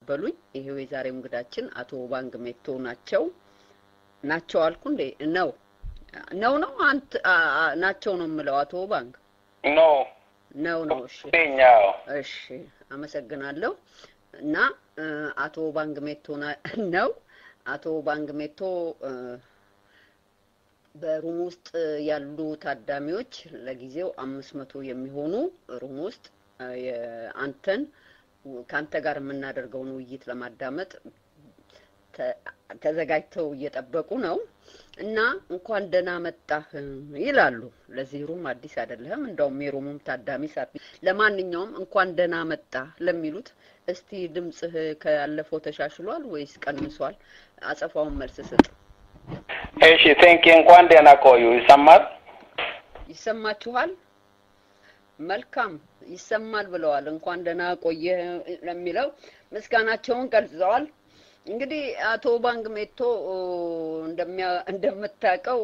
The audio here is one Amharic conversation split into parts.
በሉኝ። ይሄው የዛሬው እንግዳችን አቶ ባንግ ሜቶ ናቸው። ናቸው አልኩ እንዴ? ነው ነው ነው አንተ ናቸው ነው የምለው። አቶ ባንግ ኖ ነው ነው። እሺ ኛው እሺ፣ አመሰግናለሁ። እና አቶ ባንግ ሜቶ ነው። አቶ ባንግ ሜቶ በሩም ውስጥ ያሉ ታዳሚዎች ለጊዜው አምስት መቶ የሚሆኑ ሩም ውስጥ አንተን ከአንተ ጋር የምናደርገውን ውይይት ለማዳመጥ ተዘጋጅተው እየጠበቁ ነው እና እንኳን ደህና መጣህ ይላሉ። ለዚህ ሩም አዲስ አይደለህም፣ እንደውም የሩሙም ታዳሚ ሳት። ለማንኛውም እንኳን ደህና መጣህ ለሚሉት እስቲ ድምጽህ ካለፈው ተሻሽሏል ወይስ ቀንሷል? አጸፋውን መልስ ስጥ። እሺ ቴንክ እንኳን ደህና ቆዩ። ይሰማል? ይሰማችኋል? መልካም ይሰማል ብለዋል። እንኳን ደህና ቆየ ለሚለው ምስጋናቸውን ገልጸዋል። እንግዲህ አቶ ባንግ ሜቶ እንደምታውቀው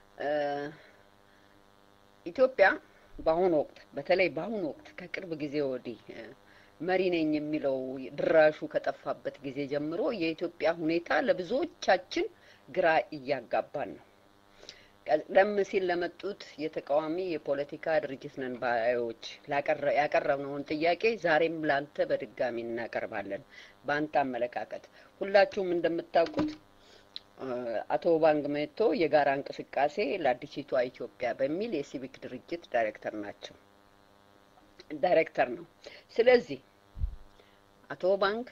ኢትዮጵያ በአሁኑ ወቅት በተለይ በአሁኑ ወቅት ከቅርብ ጊዜ ወዲህ መሪ ነኝ የሚለው ድራሹ ከጠፋበት ጊዜ ጀምሮ የኢትዮጵያ ሁኔታ ለብዙዎቻችን ግራ እያጋባን ነው። ቀደም ሲል ለመጡት የተቃዋሚ የፖለቲካ ድርጅት ነን ባዮች ያቀረብነውን ጥያቄ ዛሬም ላንተ በድጋሚ እናቀርባለን። በአንተ አመለካከት ሁላችሁም እንደምታውቁት አቶ ባንግ ሜቶ የጋራ እንቅስቃሴ ለአዲሲቷ ኢትዮጵያ በሚል የሲቪክ ድርጅት ዳይሬክተር ናቸው ዳይሬክተር ነው። ስለዚህ አቶ ባንክ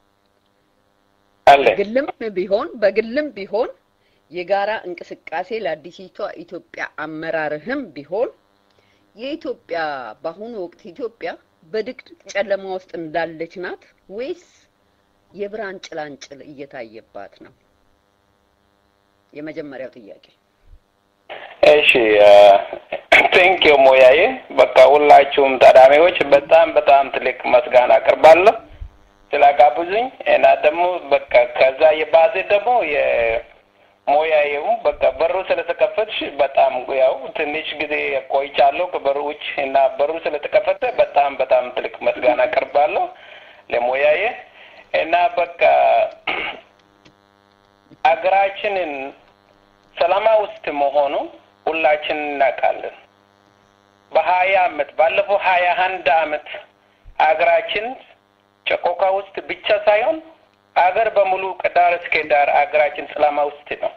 በግልም ቢሆን በግልም ቢሆን የጋራ እንቅስቃሴ ለአዲሲቷ ኢትዮጵያ አመራርህም ቢሆን የኢትዮጵያ በአሁኑ ወቅት ኢትዮጵያ በድቅድቅ ጨለማ ውስጥ እንዳለች ናት ወይስ የብርሃን ጭላንጭል እየታየባት ነው? የመጀመሪያው ጥያቄ። እሺ ቴንክ ዩ ሞያዬ። በቃ ሁላችሁም ታዳሚዎች በጣም በጣም ትልቅ መስጋና አቅርባለሁ ስላጋብዙኝ እና ደግሞ በቃ ከዛ የባዜ ደግሞ ሞያዬው በቃ በሩ ስለተከፈትሽ በጣም ያው ትንሽ ጊዜ ቆይቻለሁ ከበሩ ውጭ እና በሩ ስለተከፈተ በጣም በጣም ትልቅ መስጋና አቀርባለሁ ለሞያዬ እና በቃ አገራችንን ሰላማ ውስጥ መሆኑ ሁላችን እናውቃለን። በሀያ አመት ባለፈው ሀያ አንድ አመት አገራችን ጨቆካ ውስጥ ብቻ ሳይሆን አገር በሙሉ ከዳር እስከ ዳር አገራችን ጨለማ ውስጥ ነው።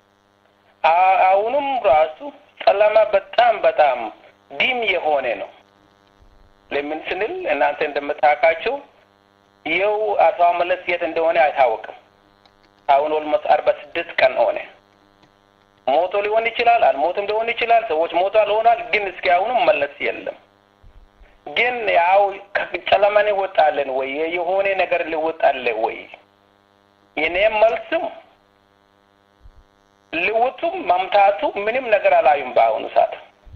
አሁንም ራሱ ጨለማ በጣም በጣም ዲም የሆነ ነው። ለምን ስንል እናንተ እንደምታውቃቸው ይኸው አቶ መለስ የት እንደሆነ አይታወቅም። አሁን ኦልሞስት አርባ ስድስት ቀን ሆነ። ሞቶ ሊሆን ይችላል፣ አልሞትም ሊሆን ይችላል። ሰዎች ሞቷል ሆኗል፣ ግን እስኪ አሁንም መለስ የለም። ግን ያው ጨለማ እንወጣለን ወይ የሆነ ነገር ሊወጣለ ወይ? የኔም መልስም ልውጡም መምታቱ ምንም ነገር አላዩም። በአሁኑ ሰዓት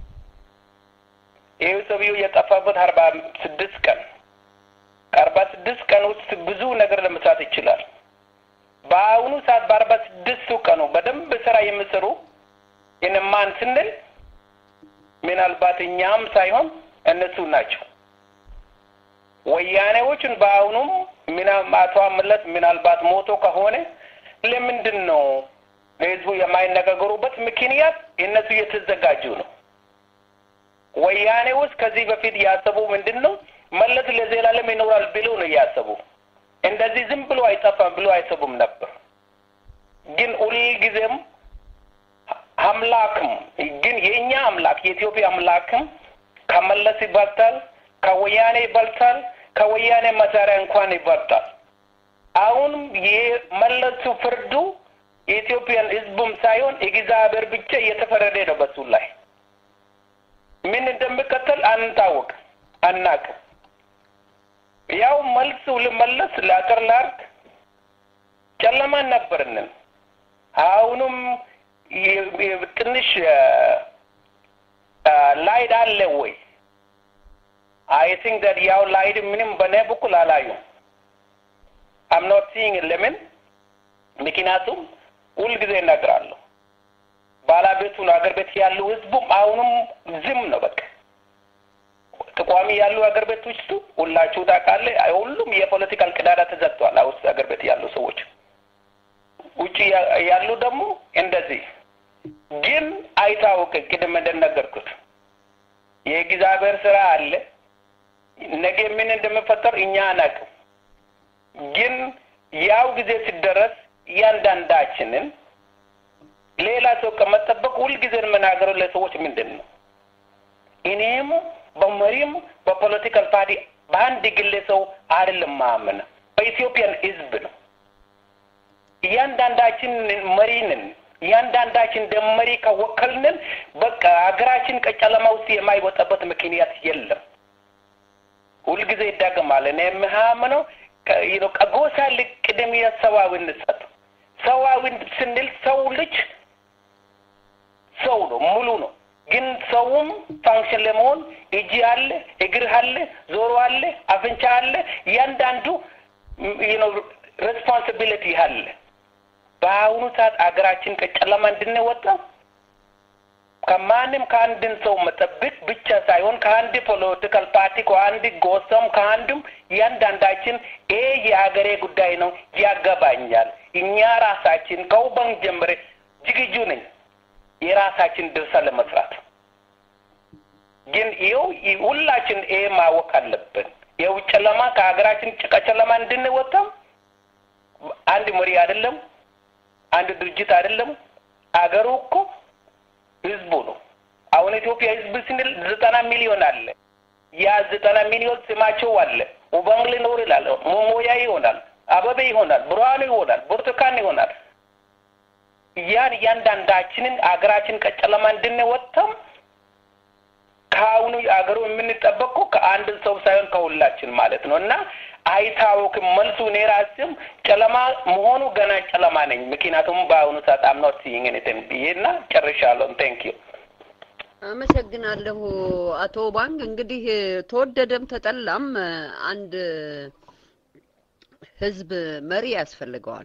ይህ ሰውዬው የጠፋበት አርባ ስድስት ቀን ከአርባ ስድስት ቀን ውስጥ ብዙ ነገር ለመስራት ይችላል። በአሁኑ ሰዓት በአርባ ስድስቱ ቀኑ በደንብ ስራ የሚሰሩ የነማን ስንል ምናልባት እኛም ሳይሆን እነሱ ናቸው። ወያኔዎችን በአሁኑም አቶ መለስ ምናልባት ሞቶ ከሆነ ለምንድን ነው ለህዝቡ የማይነጋገሩበት ምክንያት እነሱ እየተዘጋጁ ነው። ወያኔዎች ከዚህ በፊት ያሰቡ ምንድን ነው መለስ ለዘላለም ይኖራል ብሎ ነው እያሰቡ እንደዚህ ዝም ብሎ አይጠፋም ብሎ አይሰቡም ነበር። ግን ሁልጊዜም አምላክም ግን የእኛ አምላክ የኢትዮጵያ አምላክም ከመለስ ይበልጣል፣ ከወያኔ ይበልጣል፣ ከወያኔ መሳሪያ እንኳን ይበልጣል። አሁንም የመለሱ ፍርዱ የኢትዮጵያን ህዝቡም ሳይሆን እግዚአብሔር ብቻ እየተፈረደ ነው በሱ ላይ። ምን እንደሚከተል አንታወቅ አናቅም። ያው መልሱ ልመለስ ላጥር ላርግ ጨለማ ነበርንን። አሁንም ትንሽ ላይድ አለ ወይ? አይ ቲንክ ዳት ያው ላይድ ምንም በኔ በኩል አላዩም። አም ኖት ሲይንግ ለምን? ምክንያቱም ሁልጊዜ እነግራለሁ ባለቤቱን አገር ቤት ያሉ ህዝቡም አሁንም ዝም ነው በቃ ተቋሚ ያሉ ሀገር ቤት ውስጥ ሁላችሁ ታውቃለህ፣ ሁሉም የፖለቲካል ቅዳዳ ተዘግቷል። አሁን አይታወቅም። ቅድም እንደነገርኩት የእግዚአብሔር ስራ አለ። ነገ ምን እንደሚፈጠር እኛ አናውቅም። ግን ያው ጊዜ ሲደረስ እያንዳንዳችንን ሌላ ሰው ከመጠበቅ ሁልጊዜ የምናገረው ለሰዎች ምንድን ነው እኔም በመሪም በፖለቲካል ፓርቲ በአንድ ግለሰው አይደለም ማምነ በኢትዮጵያን ሕዝብ ነው። እያንዳንዳችን መሪ ነን። እያንዳንዳችን እንደ መሪ ከወከልንን በቃ ሀገራችን ከጨለማ ውስጥ የማይወጣበት ምክንያት የለም። ሁልጊዜ ይዳገማል። እኔ የምሃምነው ከጎሳ ልቅ ቅድሚያ ሰዋዊነት ሰጥ ሰዋዊ ስንል ሰው ልጅ ሰው ነው፣ ሙሉ ነው። ግን ሰውም ፋንክሽን ለመሆን እጅ አለ፣ እግር አለ፣ ዞሮ አለ፣ አፍንጫ አለ። እያንዳንዱ ሬስፖንሲቢሊቲ አለ። በአሁኑ ሰዓት አገራችን ከጨለማ እንድንወጣ ከማንም ከአንድን ሰው መጠብቅ ብቻ ሳይሆን ከአንድ ፖለቲካል ፓርቲ ከአንድ ጎሳም ከአንድም እያንዳንዳችን ይሄ የሀገሬ ጉዳይ ነው፣ ያገባኛል። እኛ ራሳችን ከውበን ጀምሬ ዝግጁ ነኝ የራሳችን ድርሻ ለመስራት። ግን ይኸው ሁላችን ይሄ ማወቅ አለብን። ይኸው ጨለማ ከሀገራችን ጭቃ ጨለማ እንድንወጣ አንድ መሪ አይደለም፣ አንድ ድርጅት አይደለም። አገሩ እኮ ህዝቡ ነው። አሁን ኢትዮጵያ ህዝብ ስንል ዘጠና ሚሊዮን አለ። ያ ዘጠና ሚሊዮን ስማቸው አለ። ኡባንግ ሊኖር ይላል፣ ሞሞያ ይሆናል፣ አበቤ ይሆናል፣ ብርሃኑ ይሆናል፣ ብርቱካን ይሆናል። ያን እያንዳንዳችንን አገራችን ከጨለማ እንድንወጣም ከአሁኑ አገሩ የምንጠበቀው ከአንድ ሰው ሳይሆን ከሁላችን ማለት ነው እና አይታወቅም መልሱ። እኔ ራስም ጨለማ መሆኑ ገና ጨለማ ነኝ። ምክንያቱም በአሁኑ ሰዓት አም ኖት ሲይንግ ኤኒቲንግ ብዬ እና ጨርሻለሁ። ቴንክ ዩ አመሰግናለሁ አቶ ባንግ። እንግዲህ ተወደደም ተጠላም አንድ ህዝብ መሪ ያስፈልገዋል።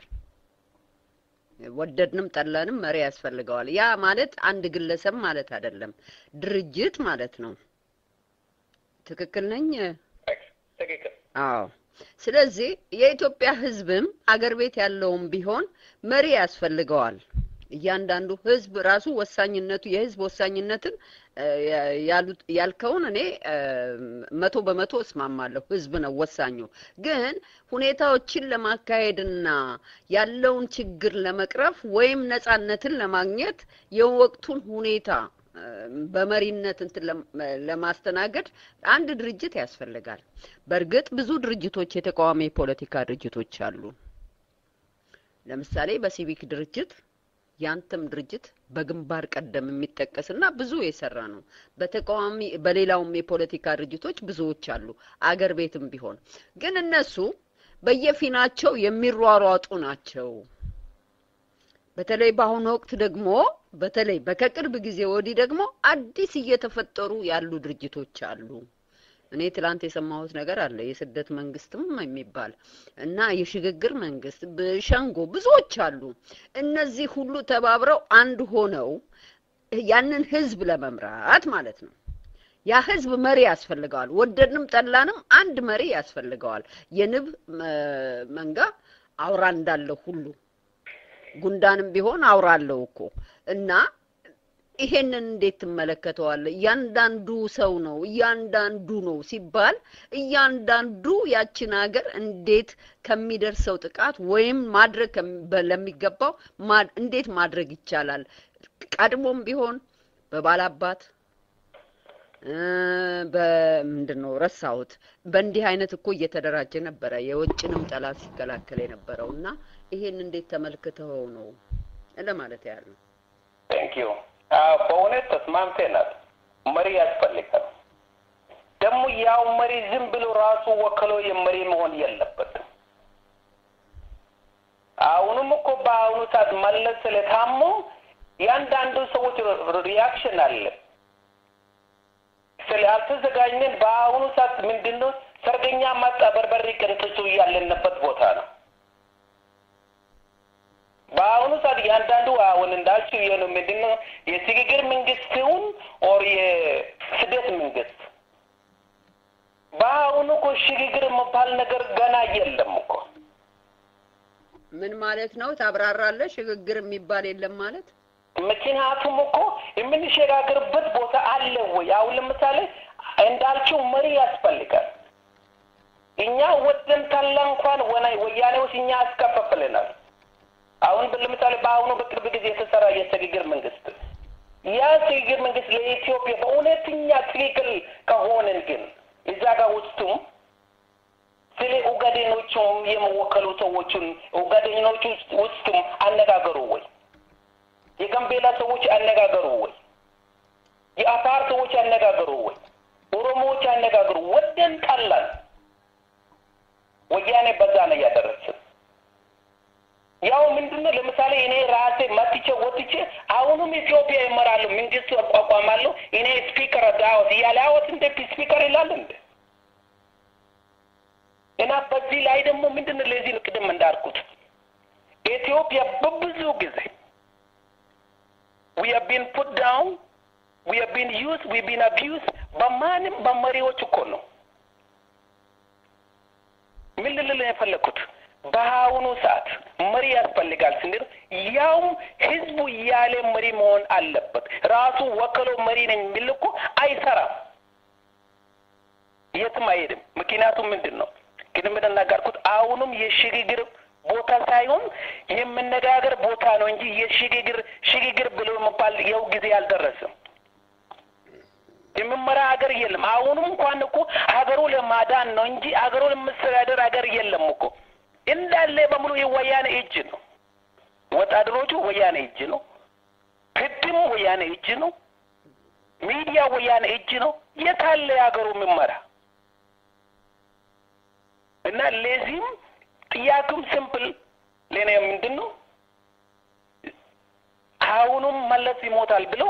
ወደድንም ጠላንም መሪ ያስፈልገዋል። ያ ማለት አንድ ግለሰብ ማለት አይደለም፣ ድርጅት ማለት ነው። ትክክል ነኝ? ትክክል። አዎ። ስለዚህ የኢትዮጵያ ህዝብም አገር ቤት ያለውም ቢሆን መሪ ያስፈልገዋል። እያንዳንዱ ህዝብ ራሱ ወሳኝነቱ የህዝብ ወሳኝነትን ያሉት ያልከውን እኔ መቶ በመቶ እስማማለሁ። ህዝብ ነው ወሳኙ። ግን ሁኔታዎችን ለማካሄድና ያለውን ችግር ለመቅረፍ ወይም ነጻነትን ለማግኘት የወቅቱን ሁኔታ በመሪነት እንትን ለማስተናገድ አንድ ድርጅት ያስፈልጋል። በእርግጥ ብዙ ድርጅቶች የተቃዋሚ የፖለቲካ ድርጅቶች አሉ። ለምሳሌ በሲቪክ ድርጅት ያንተም ድርጅት በግንባር ቀደም የሚጠቀስና ብዙ የሰራ ነው። በተቃዋሚ በሌላውም የፖለቲካ ድርጅቶች ብዙዎች አሉ፣ አገር ቤትም ቢሆን ግን እነሱ በየፊናቸው የሚሯሯጡ ናቸው። በተለይ በአሁኑ ወቅት ደግሞ በተለይ በከቅርብ ጊዜ ወዲህ ደግሞ አዲስ እየተፈጠሩ ያሉ ድርጅቶች አሉ። እኔ ትላንት የሰማሁት ነገር አለ። የስደት መንግስትም የሚባል እና የሽግግር መንግስት በሸንጎ ብዙዎች አሉ። እነዚህ ሁሉ ተባብረው አንድ ሆነው ያንን ህዝብ ለመምራት ማለት ነው። ያ ህዝብ መሪ ያስፈልገዋል። ወደድንም ጠላንም አንድ መሪ ያስፈልገዋል። የንብ መንጋ አውራ እንዳለው ሁሉ ጉንዳንም ቢሆን አውራ አለው እኮ እና ይሄንን እንዴት ትመለከተዋለህ? እያንዳንዱ ሰው ነው እያንዳንዱ ነው ሲባል እያንዳንዱ ያችን ሀገር እንዴት ከሚደርሰው ጥቃት ወይም ማድረግ ለሚገባው እንዴት ማድረግ ይቻላል? ቀድሞም ቢሆን በባላባት በምንድን ነው ረሳሁት። በእንዲህ አይነት እኮ እየተደራጀ ነበረ የውጭንም ጠላት ሲከላከል የነበረው እና ይሄን እንዴት ተመልክተው ነው ለማለት ያህል ነው። ቴንክ ዩ በእውነት ተስማምተናል። መሪ ያስፈልጋል። ደግሞ ያው መሪ ዝም ብሎ ራሱ ወክሎ የመሪ መሆን የለበትም። አሁንም እኮ በአሁኑ ሰዓት መለስ ስለታሙ ያንዳንዱ ሰዎች ሪያክሽን አለ። ስላልተዘጋጀን በአሁኑ ሰዓት ምንድን ነው ሰርገኛ መጣ በርበሬ ቀንጥሱ ያለንበት ቦታ ነው። በአሁኑ ሰዓት እያንዳንዱ አሁን እንዳልችው ይሄ ነው ምንድን ነው የሽግግር መንግስት ይሁን ኦር የስደት መንግስት በአሁኑ እኮ ሽግግር የሚባል ነገር ገና የለም እኮ። ምን ማለት ነው? ታብራራለህ? ሽግግር የሚባል የለም ማለት ምክንያቱም እኮ የምንሸጋገርበት ቦታ አለ ወይ? አሁን ለምሳሌ እንዳልችው መሪ ያስፈልጋል። እኛ ወደን ታላ እንኳን ወያኔዎች እኛ ያስከፋፍለናል። አሁን ለምሳሌ በአሁኑ በቅርብ ጊዜ የተሰራ የሽግግር መንግስት ያ ሽግግር መንግስት ለኢትዮጵያ በእውነተኛ ትክክል ከሆንን ግን እዛ ጋር ውስጡም ስለ ኡጋዴኖቹም የሚወከሉ ሰዎችን ኡጋዴኖቹ ውስጡም አነጋገሩ ወይ? የጋምቤላ ሰዎች አነጋገሩ ወይ? የአፋር ሰዎች አነጋገሩ ወይ? ኦሮሞዎች አነጋገሩ ወደን ጠላን። ወያኔ በዛ ነው እያደረስን ያው ምንድነው ለምሳሌ እኔ ራሴ መጥቼ ወጥቼ አሁንም ኢትዮጵያ ይመራሉ መንግስቱ አቋቋማለሁ እኔ ስፒከር ዳወት እያለ አወት እንደ ስፒከር ይላል እንደ እና በዚህ ላይ ደግሞ ምንድነው ለዚህ ነው ቅድም እንዳልኩት ኢትዮጵያ በብዙ ጊዜ we have been put down we have been used we have been abused በማንም በመሪዎች እኮ ነው ምን ልል የፈለግኩት በአሁኑ ሰዓት መሪ ያስፈልጋል ስንል ያውም ህዝቡ እያለ መሪ መሆን አለበት። ራሱ ወክሎ መሪ ነኝ የሚል እኮ አይሰራም፣ የትም አይሄድም። ምክንያቱም ምንድን ነው ግን እንደናገርኩት አሁንም የሽግግር ቦታ ሳይሆን የመነጋገር ቦታ ነው እንጂ የሽግግር ሽግግር ብሎ መባል የው ጊዜ አልደረስም። የመመራ ሀገር የለም። አሁንም እንኳን እኮ ሀገሩ ለማዳን ነው እንጂ ሀገሩ ለመስተዳደር ሀገር የለም እኮ እንዳለ በሙሉ የወያኔ እጅ ነው። ወታደሮቹ ወያኔ እጅ ነው። ህግም ወያኔ እጅ ነው። ሚዲያ ወያኔ እጅ ነው። የታለ የሀገሩ ምመራ እና ለዚህም ጥያቄም ሲምፕል ለኔ ምንድን ነው አሁኑም መለስ ይሞታል ብለው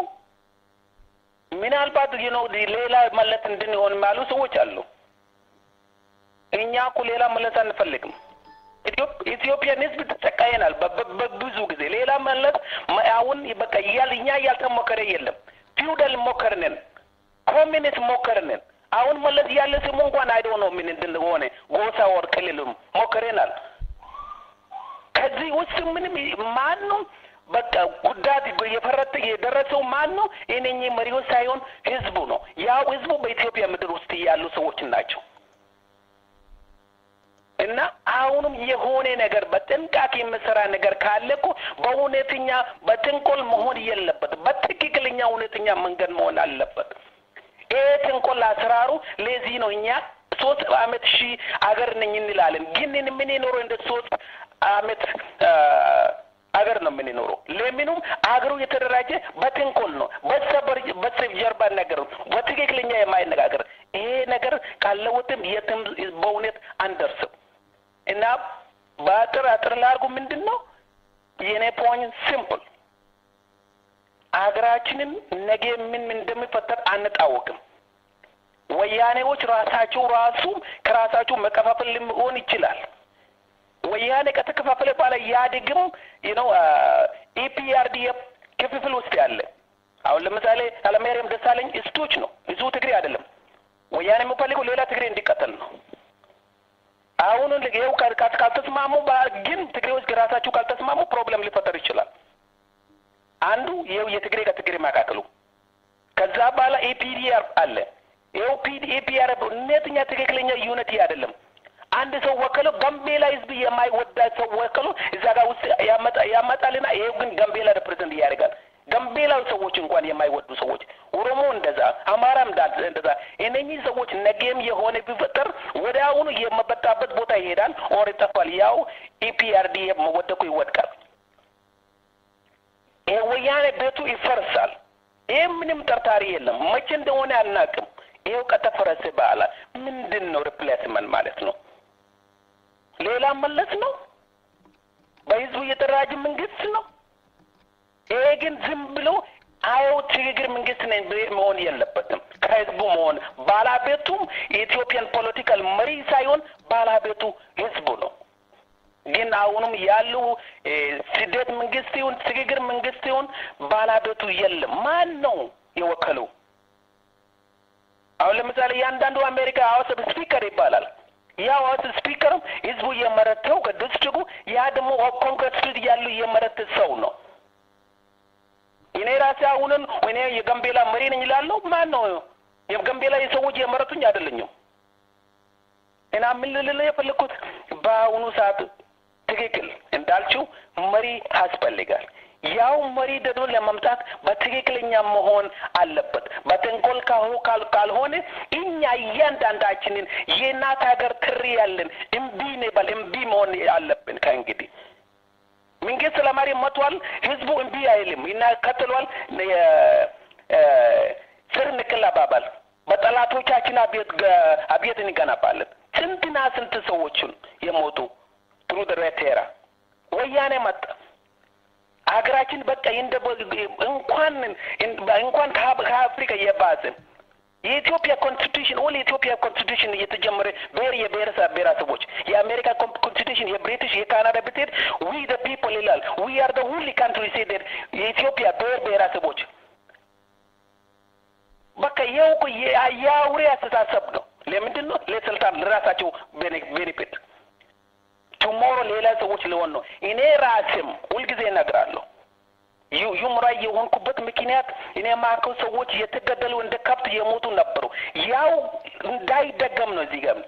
ምናልባት ነው ሌላ መለስ እንድንሆን ያሉ ሰዎች አሉ። እኛ እኮ ሌላ መለስ አንፈልግም። ኢትዮጵያን ህዝብ ተጨቃየናል በብዙ ጊዜ። ሌላ መለስ አሁን በቃ እያል እኛ እያልተሞከረ የለም። ፊውደል ሞከርንን፣ ኮሚኒስት ሞከርንን። አሁን መለስ ያለ ስሙ እንኳን አይዶ ነው ምን እንደሆነ ጎሳ ወር ክልልም ሞከረናል። ከዚህ ውስጥ ምንም ማንም በቃ ጉዳት የፈረጠ የደረሰው ማን ነው? እነኚህ መሪዎች ሳይሆን ህዝቡ ነው። ያው ህዝቡ በኢትዮጵያ ምድር ውስጥ ያሉ ሰዎች ናቸው። እና አሁንም የሆነ ነገር በጥንቃቄ የምሰራ ነገር ካለ እኮ በእውነተኛ በጥንቆል መሆን የለበት። በትክክለኛ እውነተኛ መንገድ መሆን አለበት። ይህ ጥንቆል አሰራሩ ለዚህ ነው እኛ ሶስት አመት ሺህ አገር ነኝ እንላለን፣ ግን የምንኖረው እንደ ሶስት አመት አገር ነው የምንኖረው። ለምኑም አገሩ የተደራጀ በጥንቆል ነው፣ በሰበር በሰብ ጀርባ ነገር ነው፣ በትክክለኛ የማይነጋገር ይሄ ነገር ካለወጥም የትም በእውነት አንደርስም። እና በአጥር አጥር ላርጉ ምንድን ነው የኔ ፖይንት ሲምፕል፣ አገራችንን ነገ ምን ምን እንደሚፈጠር አንታወቅም። ወያኔዎች ራሳቸው ራሱ ከራሳቸው መከፋፈል ሊሆን ይችላል። ወያኔ ከተከፋፈለ በኋላ ኢህአዴግም ነው ኢፒአርዲኤፍ ክፍፍል ውስጥ ያለ አሁን ለምሳሌ ኃይለማርያም ደሳለኝ እስቶች ነው ብዙ ትግሬ አይደለም። ወያኔ የሚፈልገው ሌላ ትግሬ እንዲቀጠል ነው። አሁን ይኸው ካልተስማሙ ግን ትግሬዎች ራሳቸው ካልተስማሙ ፕሮብለም ሊፈጠር ይችላል። አንዱ ይኸው የትግሬ ከትግሬ መካከሉ ከዛ በኋላ ኤፒዲአር አለ። ይኸው ኤፒአር እውነተኛ ትክክለኛ ዩኒቲ አይደለም። አንድ ሰው ወከሎ ጋምቤላ ህዝብ የማይወዳ ሰው ወከሎ እዛ ጋር ውስጥ ያመጣልና ይሄው ግን ጋምቤላ ሪፕሬዘንት ያደርጋል። ጋምቤላዊ ሰዎች እንኳን የማይወዱ ሰዎች፣ ኦሮሞ እንደዛ፣ አማራም እንደዛ። እነኚህ ሰዎች ነገም የሆነ ቢፈጠር ወደ አሁኑ የመበጣበት ቦታ ይሄዳል፣ ኦር ይጠፋል። ያው ኢፒአርዲ መወደቁ ይወድቃል። ይሄ ወያኔ ቤቱ ይፈርሳል። ይህ ምንም ጠርጣሪ የለም። መቼ እንደሆነ አናውቅም። ይኸው ከተፈረሰ በኋላ ምንድን ነው ሪፕሌስመንት ማለት ነው? ሌላ መለስ ነው? በህዝቡ የተደራጀ መንግስት ነው? ይሄ ግን ዝም ብሎ አየው ሽግግር መንግስት ነኝ መሆን የለበትም። ከህዝቡ መሆን ባላቤቱም የኢትዮጵያን ፖለቲካል መሪ ሳይሆን ባላቤቱ ህዝቡ ነው። ግን አሁንም ያሉ ስደት መንግስት ይሁን ሽግግር መንግስት ይሁን ባላቤቱ የለም። ማን ነው የወከለው? አሁን ለምሳሌ እያንዳንዱ አሜሪካ ሀውስ ስፒከር ይባላል። ያ ሀውስ ስፒከርም ህዝቡ እየመረተው ከዲስትሪክቱ ያ ደግሞ ኮንግረስ ያሉ እየመረተ ሰው ነው። እኔ የጋምቤላ መሪ ነኝ እላለሁ። ማን ነው የጋምቤላ የሰዎች የመረጡኝ አይደለኝም። እና ምን ልል የፈለግኩት በአሁኑ ሰዓት ትክክል እንዳልችው መሪ ያስፈልጋል። ያው መሪ ደግሞ ለመምጣት በትክክለኛ መሆን አለበት። በተንኮል ካልሆነ እኛ እያንዳንዳችንን የእናት ሀገር ትሪ ያለን እምቢ እንበል፣ እምቢ መሆን አለብን። ከእንግዲህ መንግስት ለማሪ መጥቷል። ህዝቡ እምቢ አይልም እና ቀጥሏል። ስር ንቅል አባባል በጠላቶቻችን አብዮት አብዮት እንገነባለን። ስንትና ስንት ሰዎችን የሞቱ ትሩ ደረቴራ ወያኔ መጣ። ሀገራችን በቃ እንደ እንኳን እንኳን ከአፍሪካ የባስን የኢትዮጵያ ኮንስቲቱሽን ኦል የኢትዮጵያ ኮንስቲቱሽን እየተጀመረ ብሔር የብሔረሰብ ብሔረሰቦች የአሜሪካ ኮንስቲቱሽን የብሪቲሽ የካናዳ ብትሄድ ዊ ደ ፒፕል ይላል ዊ አር ደ ሁሊ ካንትሪ ሴደድ የኢትዮጵያ ብሔር ብሔረሰቦች በቃ ይኸው እኮ የአውሬ አስተሳሰብ ነው። ለምንድን ነው? ለስልጣን ለራሳቸው ቤኔፊት ቱሞሮ ሌላ ሰዎች ሊሆን ነው። እኔ ራስም ሁልጊዜ እነግራለሁ ዩምራ የሆንኩበት ምክንያት እኔ ማከው ሰዎች የተገደሉ እንደ ከብት የሞቱ ነበሩ። ያው እንዳይደገም ነው እዚህ ጋር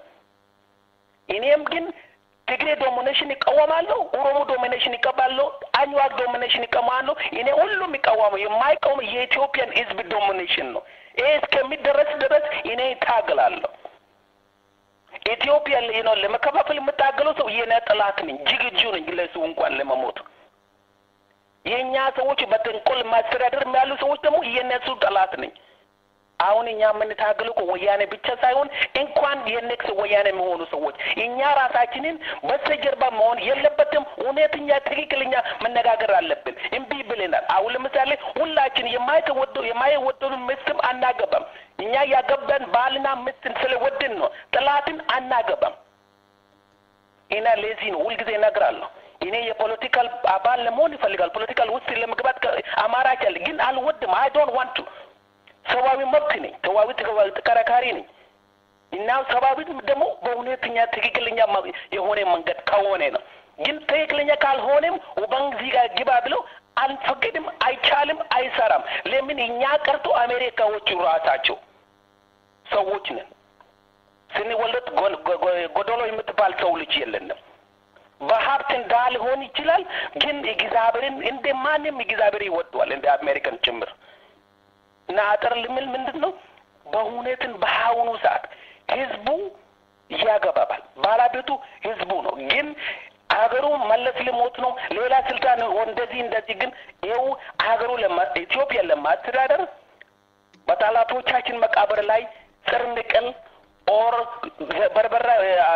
እኔም ግን ትግሬ ዶሚኔሽን ይቃወማለሁ፣ ኦሮሞ ዶሚኔሽን ይቀባለሁ፣ አኝዋክ ዶሚኔሽን ይቀማለሁ። እኔ ሁሉም ይቃወመው የማይቃወም የኢትዮጵያን ህዝብ ዶሚኔሽን ነው። ይሄ እስከሚደረስ ድረስ እኔ ይታገላለሁ። ኢትዮጵያ ነው ለመከፋፈል የምታገለው ሰው የኔ ጠላት ነኝ፣ ዝግጁ ነኝ ለሱ እንኳን ለመሞት። የእኛ ሰዎች በተንኮል ማስተዳደር ያሉ ሰዎች ደግሞ የነሱ ጠላት ነኝ። አሁን እኛ የምንታገለው እኮ ወያኔ ብቻ ሳይሆን እንኳን የኔክስ ወያኔ የሚሆኑ ሰዎች እኛ ራሳችንን በስተጀርባ መሆን የለበትም። እውነተኛ ትክክለኛ መነጋገር አለብን። እምቢ ብለናል። አሁን ለምሳሌ ሁላችን የማይተወደው የማይወደዱ ምስትም አናገባም። እኛ ያገባን ባልና ምስትን ስለወድን ነው። ጥላትን አናገባም። እና ለዚህ ነው ሁልጊዜ እነግራለሁ። እኔ የፖለቲካል አባል ለመሆን ይፈልጋል። ፖለቲካል ውስጥ ለመግባት አማራጭ አለ፣ ግን አልወድም። አይ ዶንት ዋንት ቱ ሰብአዊ መብት ነኝ። ሰብአዊ ተከራካሪ ነኝ እና ሰብአዊ ደግሞ በእውነተኛ ትክክለኛ የሆነ መንገድ ከሆነ ነው። ግን ትክክለኛ ካልሆነም በዚህ ጋር ግባ ብለው አልፈቅድም፣ አይቻልም፣ አይሰራም። ለምን እኛ ቀርቶ አሜሪካዎቹ ራሳቸው ሰዎች ነን። ስንወለድ ጎዶሎ የምትባል ሰው ልጅ የለንም። በሀብት እንዳ ሊሆን ይችላል፣ ግን እግዚአብሔርን እንደ ማንም እግዚአብሔር ይወደዋል እንደ አሜሪካን ጭምር እና አጠር ልምል ምንድን ነው በእውነትን በአሁኑ ሰዓት ህዝቡ ያገባባል። ባለቤቱ ህዝቡ ነው። ግን ሀገሩ መለስ ልሞት ነው፣ ሌላ ስልጣን እንደዚህ እንደዚህ። ግን ይኸው ሀገሩ ኢትዮጵያ ለማስተዳደር በጠላቶቻችን መቃብር ላይ ስር ንቅል ኦር በርበራ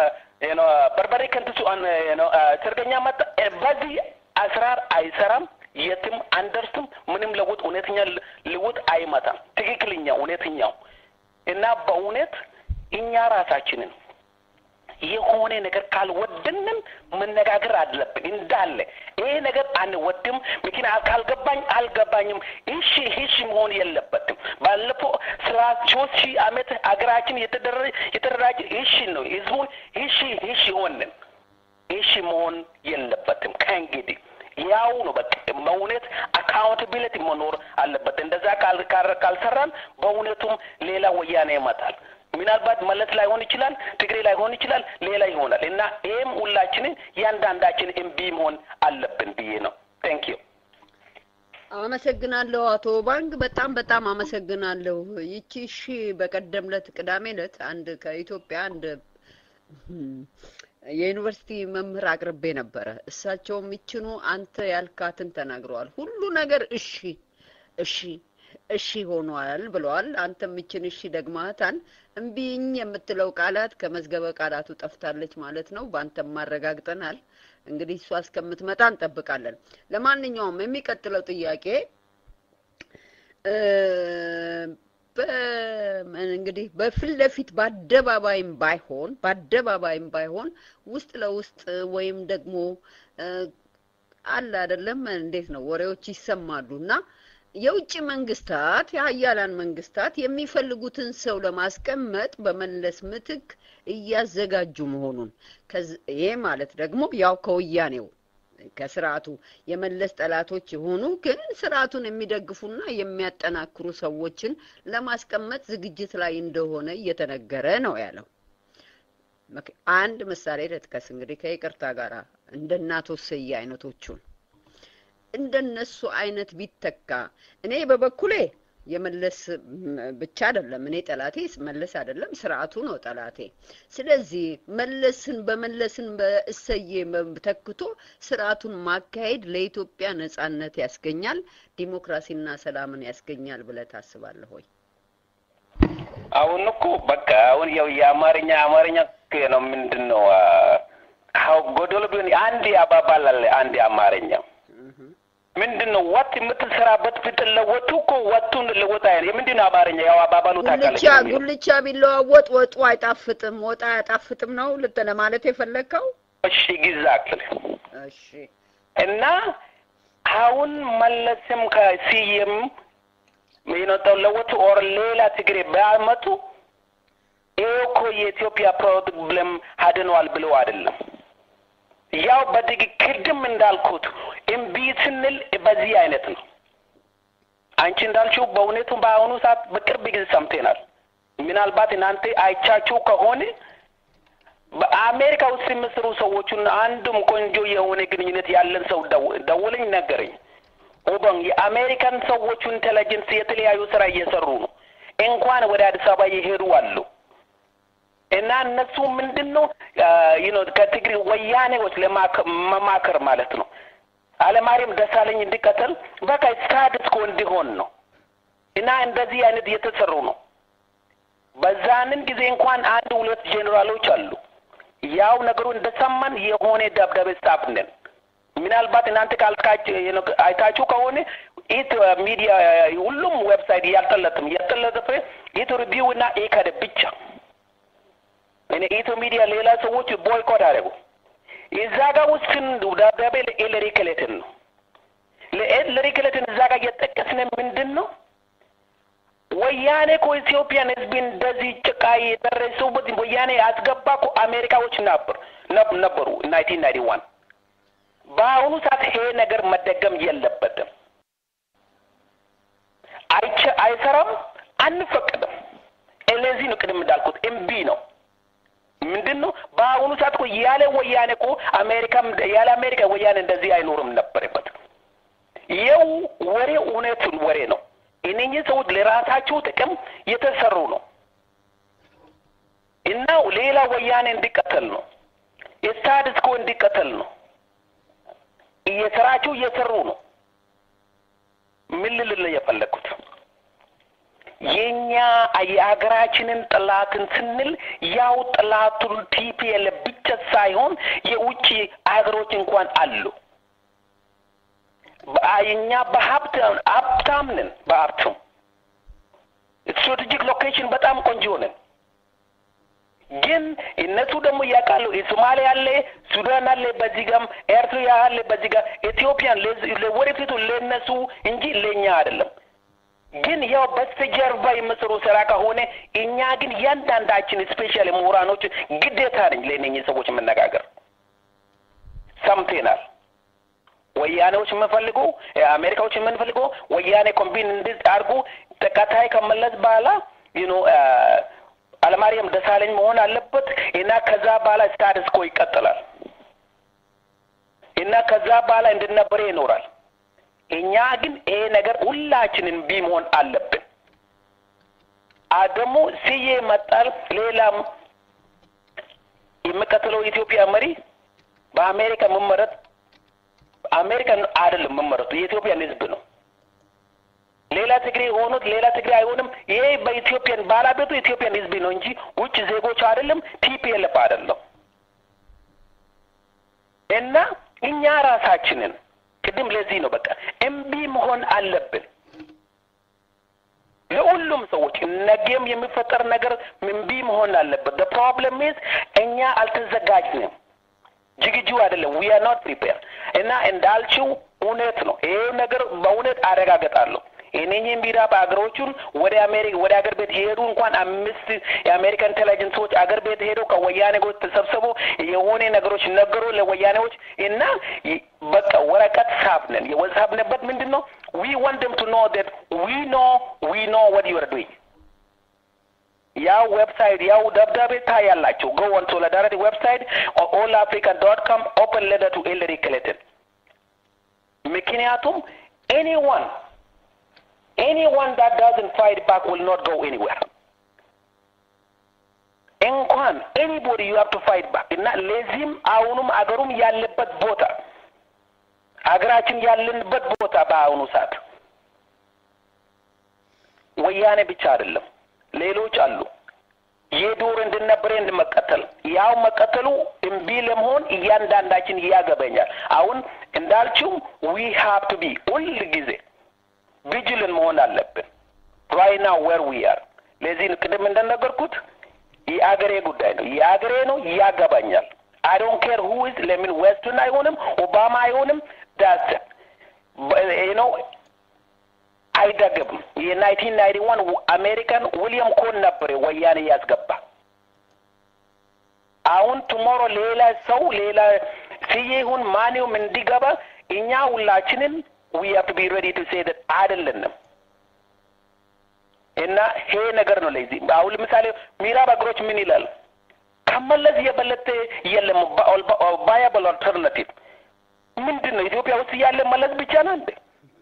በርበሬ ከንትሱ ሰርገኛ መጣ። በዚህ አስራር አይሰራም። የትም አንደርስም። ምንም ለውጥ እውነተኛ ለውጥ አይመጣም። ትክክለኛ እውነተኛው እና በእውነት እኛ ራሳችንን የሆነ ነገር ካልወደንም መነጋገር አለብን። እንዳለ ይሄ ነገር አንወድም፣ ምክንያት ካልገባኝ አልገባኝም፣ እሺ እሺ መሆን የለበትም። ባለፈው ስራ ሶስት ሺህ ዓመት ሀገራችን የተደራጀ እሺ ነው። ህዝቡን እሺ እሺ ሆንን እሺ መሆን የለበትም ከእንግዲህ ያው ነው በቃ በእውነት አካውንታቢሊቲ መኖር አለበት። እንደዛ ካልሰራን በእውነቱም ሌላ ወያኔ ይመጣል። ምናልባት መለስ ላይሆን ይችላል፣ ትግሬ ላይሆን ይችላል፣ ሌላ ይሆናል እና ይህም ሁላችንን እያንዳንዳችን እምቢ መሆን አለብን ብዬ ነው። ቴንክ ዩ። አመሰግናለሁ አቶ ባንክ በጣም በጣም አመሰግናለሁ። ይቺ እሺ በቀደም ለት ቅዳሜ ለት አንድ ከኢትዮጵያ አንድ የዩኒቨርሲቲ መምህር አቅርቤ ነበረ። እሳቸውም ይችኑ አንተ ያልካትን ተናግረዋል። ሁሉ ነገር እሺ እሺ እሺ ሆኗል ብለዋል። አንተም ይችን እሺ ደግማታል። እምቢኝ የምትለው ቃላት ከመዝገበ ቃላቱ ጠፍታለች ማለት ነው። በአንተም ማረጋግጠናል። እንግዲህ እሷ እስከምትመጣ እንጠብቃለን። ለማንኛውም የሚቀጥለው ጥያቄ እንግዲህ በፊት ለፊት በአደባባይም ባይሆን በአደባባይም ባይሆን ውስጥ ለውስጥ ወይም ደግሞ አለ አይደለም፣ እንዴት ነው ወሬዎች ይሰማሉ እና የውጭ መንግስታት የሀያላን መንግስታት የሚፈልጉትን ሰው ለማስቀመጥ በመለስ ምትክ እያዘጋጁ መሆኑን ይሄ ማለት ደግሞ ያው ከወያኔው ከስርዓቱ የመለስ ጠላቶች የሆኑ ግን ስርዓቱን የሚደግፉና የሚያጠናክሩ ሰዎችን ለማስቀመጥ ዝግጅት ላይ እንደሆነ እየተነገረ ነው ያለው። አንድ ምሳሌ ልጥቀስ እንግዲህ ከይቅርታ ጋር እንደ እናቶ ስዬ አይነቶቹን እንደነሱ አይነት ቢተካ እኔ በበኩሌ የመለስ ብቻ አይደለም እኔ ጠላቴ መለስ አይደለም ስርዓቱ ነው ጠላቴ። ስለዚህ መለስን በመለስን በእሰዬ ተክቶ ስርዓቱን ማካሄድ ለኢትዮጵያ ነጻነት ያስገኛል፣ ዲሞክራሲና ሰላምን ያስገኛል ብለህ ታስባለህ ወይ? አሁን እኮ በቃ አሁን ያው የአማርኛ አማርኛ ነው ምንድን ነው ጎዶሎ ቢሆን አንድ አባባል አለ አንድ አማርኛ ምንድን ነው ወጥ የምትሰራበት ስትለወጡ እኮ ወጡን ልወጣ ያለ የምንድን ነው አማርኛ? ያው አባባሉ ታውቃለች። ጉልቻ ጉልቻ ቢለዋወጥ ወጡ አይጣፍጥም፣ ወጣ አያጣፍጥም ነው ልት ለማለት የፈለግከው? እሺ ግዛክል እሺ። እና አሁን መለስም ከሲየም የነጠው ለወጡ ኦር ሌላ ትግሬ ቢያመጡ ይሄ እኮ የኢትዮጵያ ፕሮብለም አድነዋል ብለው አይደለም ያው በትክክልም እንዳልኩት እምቢ ስንል በዚህ አይነት ነው። አንቺ እንዳልችው በእውነቱ በአሁኑ ሰዓት በቅርብ ጊዜ ሰምተናል። ምናልባት እናንተ አይቻችሁ ከሆነ በአሜሪካ ውስጥ የሚሰሩ ሰዎቹን አንዱም ቆንጆ የሆነ ግንኙነት ያለን ሰው ደውለኝ ነገረኝ። ኦባን የአሜሪካን ሰዎቹ ኢንቴሊጀንስ የተለያዩ ስራ እየሰሩ ነው። እንኳን ወደ አዲስ አበባ የሄዱ አሉ። እና እነሱ ምንድን ነው ዩኖ ከትግሪ ወያኔዎች ለመማከር ማለት ነው። አለማርያም ደሳለኝ እንዲቀተል በቃ ስታትስ ኮ እንዲሆን ነው። እና እንደዚህ አይነት እየተሰሩ ነው። በዛንን ጊዜ እንኳን አንድ ሁለት ጄኔራሎች አሉ። ያው ነገሩ እንደሰማን የሆነ ደብዳቤ ጻፍንን። ምናልባት እናንተ አይታችሁ ከሆነ ኢት ሚዲያ ሁሉም ዌብሳይት እያልጠለጥም እያልጠለጠፈ ኢት ሪቪው እና ኢከደ ብቻ እኔ ኢትዮ ሚዲያ ሌላ ሰዎች ቦይኮት አደረጉ። እዛ ጋር ውስጥን ደብዳቤ ለሂለሪ ክሊንተን ነው ለሂለሪ ክሊንተን እዛ ጋር እየጠቀስን ምንድን ነው ወያኔ እኮ ኢትዮጵያን ህዝብ እንደዚህ ጭቃ የደረሱበት ወያኔ ያስገባ እኮ አሜሪካዎች ነበር ነበሩ ናይንቲን ናይንቲ ዋን በአሁኑ ሰዓት ይሄ ነገር መደገም የለበትም። አይቸ አይሰራም፣ አንፈቅድም። ለዚህ ነው ቅድም እንዳልኩት እምቢ ነው። ምንድን ነው በአሁኑ ሰዓት እኮ ያለ ወያኔ እኮ አሜሪካም ያለ አሜሪካ ወያኔ እንደዚህ አይኖርም ነበረበት። ይኸው ወሬ እውነቱን ወሬ ነው። እነኚህ ሰዎች ለራሳቸው ጥቅም የተሰሩ ነው እና ሌላ ወያኔ እንዲቀተል ነው ስታትስ ኮ እንዲቀተል ነው እየሰራቸው እየሰሩ ነው። ምን ልል የፈለግኩት የኛ የሀገራችንን ጠላትን ስንል ያው ጠላቱን ቲፒኤልኤፍ ብቻ ሳይሆን የውጭ ሀገሮች እንኳን አሉ። እኛ በሀብት ሀብታም ነን። በሀብቱም ስትራቴጂክ ሎኬሽን በጣም ቆንጆ ነን። ግን እነሱ ደግሞ ያውቃሉ። ሶማሌ አለ፣ ሱዳን አለ፣ በዚህ ጋም ኤርትራ አለ፣ በዚህ ጋር ኢትዮጵያን ለወደፊቱ ለነሱ እንጂ ለእኛ አይደለም። ግን ያው በስተጀርባ የምሰሩ ስራ ከሆነ እኛ ግን እያንዳንዳችን ስፔሻል ምሁራኖች ግዴታ ነኝ ለእነኝህ ሰዎች መነጋገር ሰምቴናል። ወያኔዎች የምንፈልጉ አሜሪካዎች የምንፈልገው ወያኔ ኮምቢን እንዲህ አድርጉ ተከታይ ከመለስ በኋላ ዩኖ አለማርያም ደሳለኝ መሆን አለበት እና ከዛ በኋላ ስታትስ ኮ ይቀጥላል እና ከዛ በኋላ እንድነበረ ይኖራል። እኛ ግን ይሄ ነገር ሁላችንን ቢ መሆን አለብን። ደግሞ ስዬ መጣል ሌላም የሚቀጥለው የኢትዮጵያ መሪ በአሜሪካ መመረጥ አሜሪካን አይደለም መመረጡ የኢትዮጵያን ሕዝብ ነው። ሌላ ትግሬ የሆኑት ሌላ ትግሬ አይሆንም። ይሄ በኢትዮጵያን ባለቤቱ የኢትዮጵያን ሕዝብ ነው እንጂ ውጭ ዜጎች አይደለም፣ ቲፒኤልኤፍ አይደለም። እና እኛ ራሳችንን ቅድም ለዚህ ነው በቃ እምቢ መሆን አለብን። ለሁሉም ሰዎች ነገም የሚፈጠር ነገር እምቢ መሆን አለበት። the problem is እኛ አልተዘጋጅንም፣ ዝግጁ አይደለም። we are not prepared እና እንዳልችው እውነት ነው። ይሄ ነገር በእውነት አረጋገጣለሁ። እነኚህ ምዕራብ አገሮቹን ወደ አሜሪካ ወደ አገር ቤት የሄዱ እንኳን አምስት የአሜሪካ ኢንቴሊጀንሶች አገር ቤት ሄደው ከወያኔ ጎት ተሰብስቦ የሆነ ነገሮች ነገሩ ለወያኔዎች እና በቃ ወረቀት ሳብነን የወሳብንበት ምንድን ነው ዊ ዋንት ደም ቱ ኖ that we know we know what you are doing ያው ዌብሳይት ያው ደብዳቤ ታያላችሁ go on solidarity website or allafrican.com open letter to Hillary Clinton ምክንያቱም anyone anyone that doesn't fight back will not go anywhere እንኳን anybody you have to fight back እና ለዚህም አሁኑም አገሩም ያለበት ቦታ አገራችን ያለንበት ቦታ በአሁኑ ሰዓት ወያኔ ብቻ አይደለም ሌሎች አሉ የዱር እንድነበረ እንድመቀተል ያው መቀተሉ እምቢ ለመሆን እያንዳንዳችን እያገበኛል አሁን እንዳልችው ዊ ሃቭ ቱ ቢ ሁል ጊዜ ቪጅልን መሆን አለብን ራይና ዌር ዊ አር ለዚህ ቅድም እንደነገርኩት የአገሬ ጉዳይ ነው የአገሬ ነው ያገባኛል አይ ዶንት ኬር ሁ ኢዝ ለምን ዌስትን አይሆንም ኦባማ አይሆንም ዳስ ነው አይደግም የናይንቲን ናይንቲ ዋን አሜሪካን ዊሊያም ኮን ነበር ወያኔ ያስገባ አሁን ቱሞሮ ሌላ ሰው ሌላ ስዬ ይሁን ማንም እንዲገባ እኛ ሁላችንን ዊ ሃቭ ቱ ቢ ሬዲ ቱ ሴ ዳት አይደለንም እና ይሄ ነገር ነው ለዚህ አሁን ለምሳሌ ምዕራብ አገሮች ምን ይላል ከመለስ የበለጠ የለም ቫያብል አልተርናቲቭ ምንድን ነው ኢትዮጵያ ውስጥ ያለ መለስ ብቻ ነው እንዴ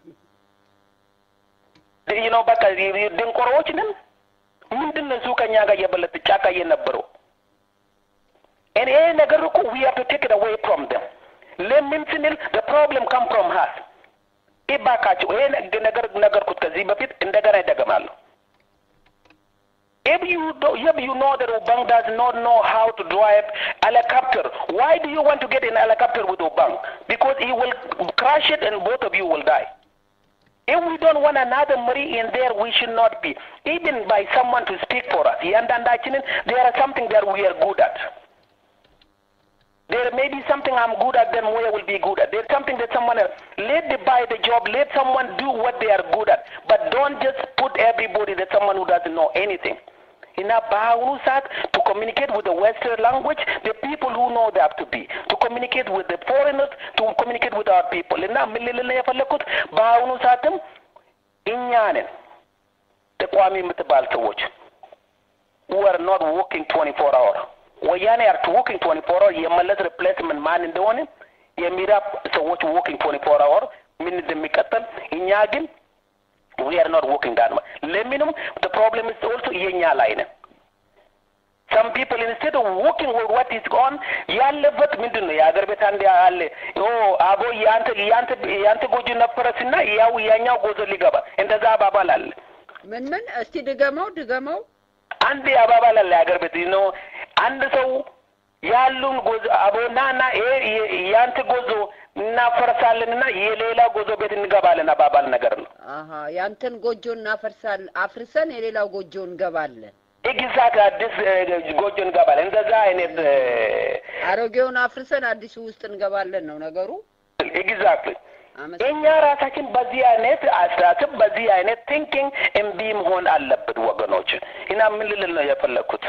ነው በቃ ድንቆሮዎች ነን ምንድን ነው እሱ ከኛ ጋር የበለጠ ጫካ የነበረው ይሄ ነገር እኮ ዊ ሃቭ ቱ ቴክ ኢት አዌይ ፍሮም ደም ለምን ስንል the problem come from us ይባካቸው ይሄ ነገር ነገርኩት ከዚህ በፊት እንደገና ይደገማለሁ If you do, if you know that Obang does not know how to drive helicopter, why do you want to get in helicopter with Obang? Because he will crash it and both of you will die. If we don't want another Marie in there, we should not be. Even by someone to speak for us. There are something that we are good at. There may be something I'm good at, then Moya will be good at. There's something that someone else. Let them buy the job. Let someone do what they are good at. But don't just put everybody that someone who doesn't know anything. In በአሁኑ ሰዓት to communicate with the Western language, the people who know they have to be. To communicate with the foreigners, to communicate with our people. እና ምን ልል የፈለግኩት በአሁኑ ሰዓትም እኛ ነን ተቋሚ የምትባል ሰዎች who are not working 24 hour ወያኔ አር ወርኪንግ 24 hour የመለስ ሪፕሌስመንት ማን እንደሆነ የሚራብ ሰዎች ወርኪንግ 24 hour ምን እንደሚቀጠል እኛ ግን we are not working that much ለምንም the problem is also የኛ ላይ ነን some people instead of working with what is gone ያለበት ምንድን ነው የሀገር ቤት አንድ አለ ኦ አቦ ያንተ ያንተ ያንተ ጎጆ ነበረስና ያው ያኛው ጎጆ ሊገባ እንደዛ አባባል አለ ምን ምን እስቲ ድገመው ድገመው አንድ አባባል አለ የሀገር ቤት ነው አንድ ሰው ያሉን ጎጆ አቦናና ይሄ ያንተ ጎጆ እናፈርሳለንና የሌላ ጎጆ ቤት እንገባለን አባባል ነገር ነው። አሀ ያንተን ጎጆ እናፈርሳለን አፍርሰን የሌላው ጎጆ እንገባለን። ኤግዛክት አዲስ ጎጆ እንገባለን። እንደዛ አይነት አሮጌውን አፍርሰን አዲሱ ውስጥ እንገባለን ነው ነገሩ። ኤግዛክትሊ እኛ ራሳችን በዚህ አይነት አስተሳሰብ በዚህ አይነት ቲንኪንግ እምቢ መሆን አለብን ወገኖች። እና ምን ልል ነው የፈለግኩት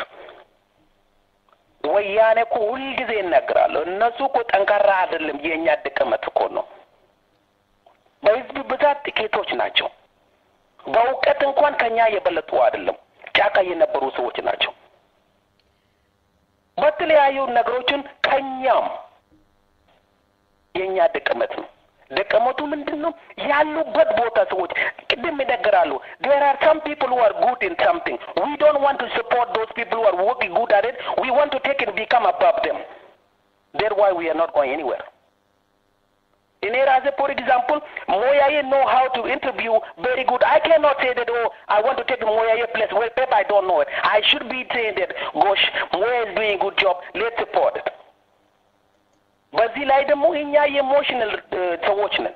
ወያኔ እኮ ሁልጊዜ ይናገራሉ። እነሱ እኮ ጠንካራ አይደለም፣ የእኛ ድክመት እኮ ነው። በህዝብ ብዛት ጥቂቶች ናቸው። በእውቀት እንኳን ከኛ የበለጡ አይደለም፣ ጫካ የነበሩ ሰዎች ናቸው። በተለያዩ ነገሮችን ከኛም የእኛ ድክመት ነው። ደቀመቱ ምንድን ነው ያሉበት ቦታ ሰዎች ቅድም ይነገራሉ there are some people who are good in something we don't want to support those people who are working good at it we want to take it become above them that's why we are not going anywhere in ራሴ for example moyaye know how to interview very good i cannot say that oh i want to take moyaye place well Pep, i don't know it i should be saying that gosh moya is doing a good job let's support it በዚህ ላይ ደግሞ እኛ የኢሞሽናል ሰዎች ነን።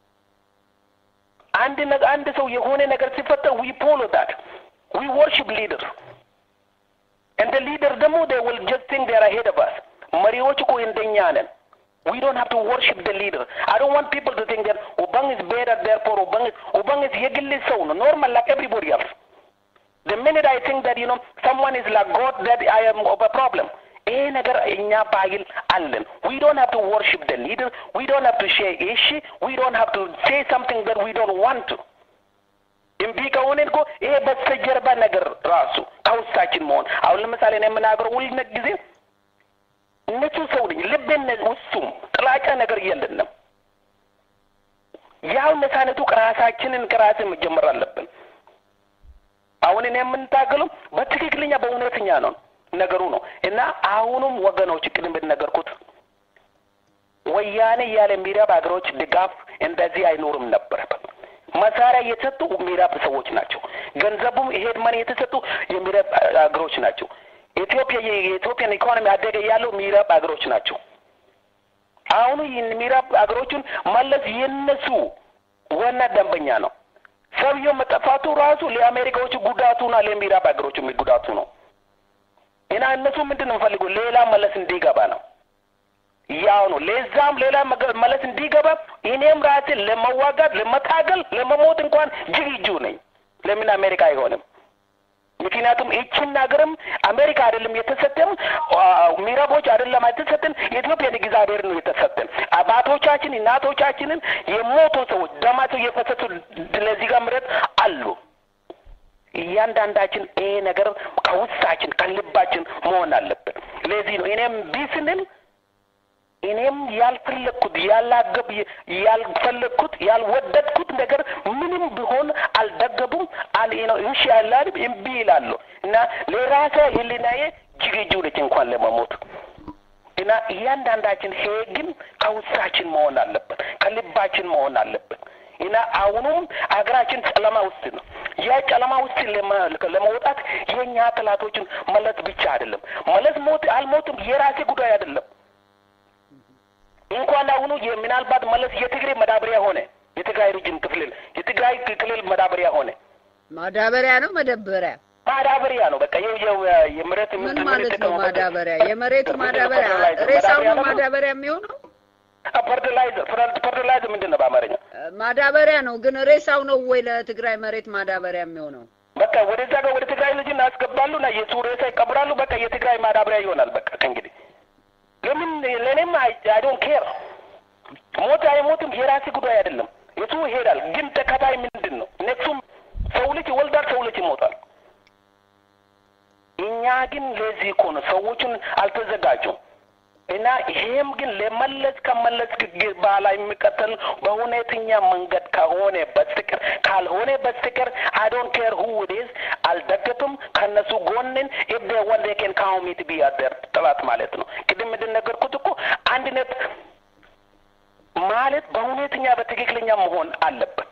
አንድ አንድ ሰው የሆነ ነገር ሲፈጠር ዊ ፎሎ ዳት ዊ ወርሺፕ ሊደር እንደ ሊደር ደግሞ they will just think they are ahead of us መሪዎች እኮ እንደኛ ነን we don't have to worship the leader i don't want people to think that obang is better therefore obang ኡባንግ የግል ሰው ነው ኖርማል ላይክ ኤቭሪቦዲ ኤልስ the minute I think that you know someone is like God that I am of a problem ይሄ ነገር እኛ ባህል አለን we don't have to worship the leader we don't have to share issue we don't have to say something that we don't want to እምቢ ከሆነ እኮ ይሄ በስተጀርባ ነገር ራሱ ከውስጣችን መሆን አሁን ለምሳሌ ነው የምናገረው ሁል ጊዜ ንጹህ ሰው ነኝ ልቤን ውስጡም ጥላቻ ነገር የለንም ያው ነፃነቱ ከራሳችንን ከራስን መጀመር አለብን አሁን እኔ የምንታገለው በትክክለኛ በእውነተኛ ነው ነገሩ ነው እና አሁኑም ወገኖች ቅድም እንደነገርኩት ወያኔ ያለ ምዕራብ ሀገሮች ድጋፍ እንደዚህ አይኖርም ነበር። መሳሪያ የተሰጡ ምዕራብ ሰዎች ናቸው። ገንዘቡም ይሄድ መን የተሰጡ የምዕራብ ሀገሮች ናቸው። ኢትዮጵያ የኢትዮጵያን ኢኮኖሚ አደገ ያለው ምዕራብ ሀገሮች ናቸው። አሁኑ ምዕራብ ሀገሮቹን መለስ የነሱ ዋና ደንበኛ ነው። ሰውየው መጠፋቱ ራሱ ለአሜሪካዎቹ ጉዳቱና ለምዕራብ ሀገሮቹ ጉዳቱ ነው። እና እነሱ ምንድን ነው የሚፈልጉ ሌላ መለስ እንዲገባ ነው። ያው ነው። ለዛም ሌላ መለስ እንዲገባ እኔም ራሴ ለመዋጋት ለመታገል ለመሞት እንኳን ዝግጁ ነኝ። ለምን አሜሪካ አይሆንም? ምክንያቱም ይችን ሀገርም አሜሪካ አይደለም የተሰጠን፣ ምዕራቦች አይደለም የተሰጠን፣ የኢትዮጵያን እግዚአብሔር ነው የተሰጠን። አባቶቻችን እናቶቻችንን የሞቱ ሰዎች ደማቸው የፈሰሱ ለዚህ ጋር ምረት አሉ። እያንዳንዳችን ይሄ ነገር ከውስጣችን ከልባችን መሆን አለብን። ለዚህ ነው እኔም ቢ ስንል እኔም ያልፈለግኩት ያላገብ ያልፈለግኩት ያልወደድኩት ነገር ምንም ቢሆን አልደገቡም አል ነው እሺ ያላል እምቢ ይላሉ እና ለራሴ ህሊናዬ ዝግጁ ነች እንኳን ለመሞት እና እያንዳንዳችን ይሄ ግን ከውስጣችን መሆን አለበት፣ ከልባችን መሆን አለበት። እና አሁኑም ሀገራችን ጨለማ ውስጥ ነው። ያ ጨለማ ውስጥ ለመውጣት የእኛ ጠላቶችን መለስ ብቻ አይደለም። መለስ ሞት አልሞትም የራሴ ጉዳይ አይደለም። እንኳን አሁኑ ምናልባት መለስ የትግሬ መዳበሪያ ሆነ፣ የትግራይ ሪጅን ክፍል የትግራይ ክልል መዳበሪያ ሆነ። ማዳበሪያ ነው መደበሪያ ማዳበሪያ ነው። በቃ ይኸው የመሬት ምን ማለት ነው ማዳበሪያ? የመሬት ማዳበሪያ ሬሳው ነው ማዳበሪያ የሚሆነው። ፈርቲላይዘር ፈርቲላይዘር ምንድን ነው በአማርኛ? ማዳበሪያ ነው። ግን ሬሳው ነው ወይ ለትግራይ መሬት ማዳበሪያ የሚሆነው? በቃ ወደዛ ጋር ወደ ትግራይ ልጅ እናስገባሉ እና የሱ ሬሳ ይቀብራሉ። በቃ የትግራይ ማዳበሪያ ይሆናል። በቃ ከእንግዲህ ለምን ለእኔም አይ ዶንት ኬር ሞት አይሞትም የራሴ ጉዳይ አይደለም። የሱ ይሄዳል። ግን ተከታይ ምንድን ነው? ነፍሱም ሰው ልጅ ይወልዳል፣ ሰው ልጅ ይሞታል። እኛ ግን ለዚህ እኮ ነው ሰዎቹን አልተዘጋጁም። እና ይሄም ግን ለመለስ ከመለስ በኋላ የሚቀጥል በእውነተኛ መንገድ ከሆነ በስተቀር ካልሆነ በስተቀር አይ ዶንት ኬር ሁ ኢት ኢዝ አልደገፍም። ከነሱ ጎንን ኢፍ ዴ ዋንት ዴ ካን ካውም ሚ ቱ ቢ አደር ጠላት ማለት ነው። ቅድም እንደነገርኩት እኮ አንድነት ማለት በእውነተኛ በትክክለኛ መሆን አለበት።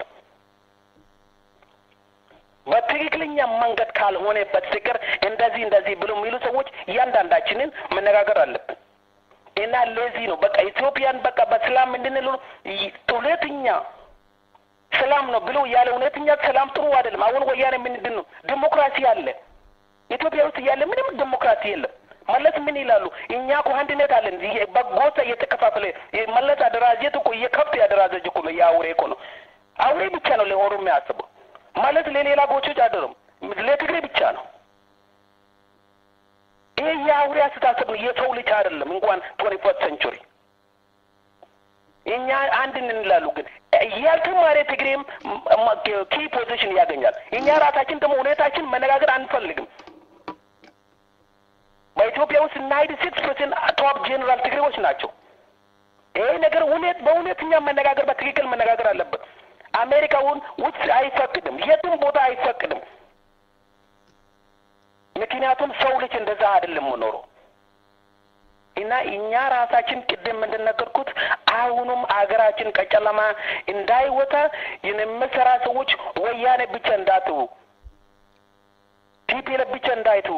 በትክክለኛ መንገድ ካልሆነ በስተቀር እንደዚህ እንደዚህ ብሎ የሚሉ ሰዎች እያንዳንዳችንን መነጋገር አለብን። እና ለዚህ ነው በቃ ኢትዮጵያን በቃ በሰላም እንድንል እውነተኛ ሰላም ነው ብሎ ያለ እውነተኛ ሰላም ጥሩ አይደለም። አሁን ወያኔ ምንድን ነው ዲሞክራሲ አለ ኢትዮጵያ ውስጥ ያለ ምንም ዲሞክራሲ የለም። መለስ ምን ይላሉ? እኛ እኮ አንድነት አለን። በጎሳ እየተከፋፈለ መለስ አደራጀት እኮ የከብት ያደራጀች እኮ ነው። የአውሬ እኮ ነው። አውሬ ብቻ ነው ለኦሮሞ የሚያስበው። መለስ ለሌላ ጎቾች አይደለም፣ ለትግሬ ብቻ ነው። ይሄ የአውሬ አስተሳሰብ ነው። የሰው ልጅ አይደለም። እንኳን ቶኒ ፈርስት ሴንቹሪ እኛ አንድ እንላሉ፣ ግን ያልተማረ ትግሬም ኪ ፖዚሽን ያገኛል። እኛ ራሳችን ደግሞ ሁኔታችን መነጋገር አንፈልግም። በኢትዮጵያ ውስጥ ናይንቲ ሲክስ ፐርሰንት ቶፕ ጄኔራል ትግሬዎች ናቸው። ይሄ ነገር እውነት በእውነተኛ መነጋገር በትክክል መነጋገር አለበት። አሜሪካውን ውስጥ አይፈቅድም፣ የትም ቦታ አይፈቅድም። ምክንያቱም ሰው ልጅ እንደዛ አይደለም የምኖረው እና እኛ ራሳችን ቅድም እንደነገርኩት አሁኑም አገራችን ከጨለማ እንዳይወጣ የምሰራ ሰዎች ወያኔ ብቻ እንዳትው ቲፒኤልኤፍ ብቻ እንዳይቱ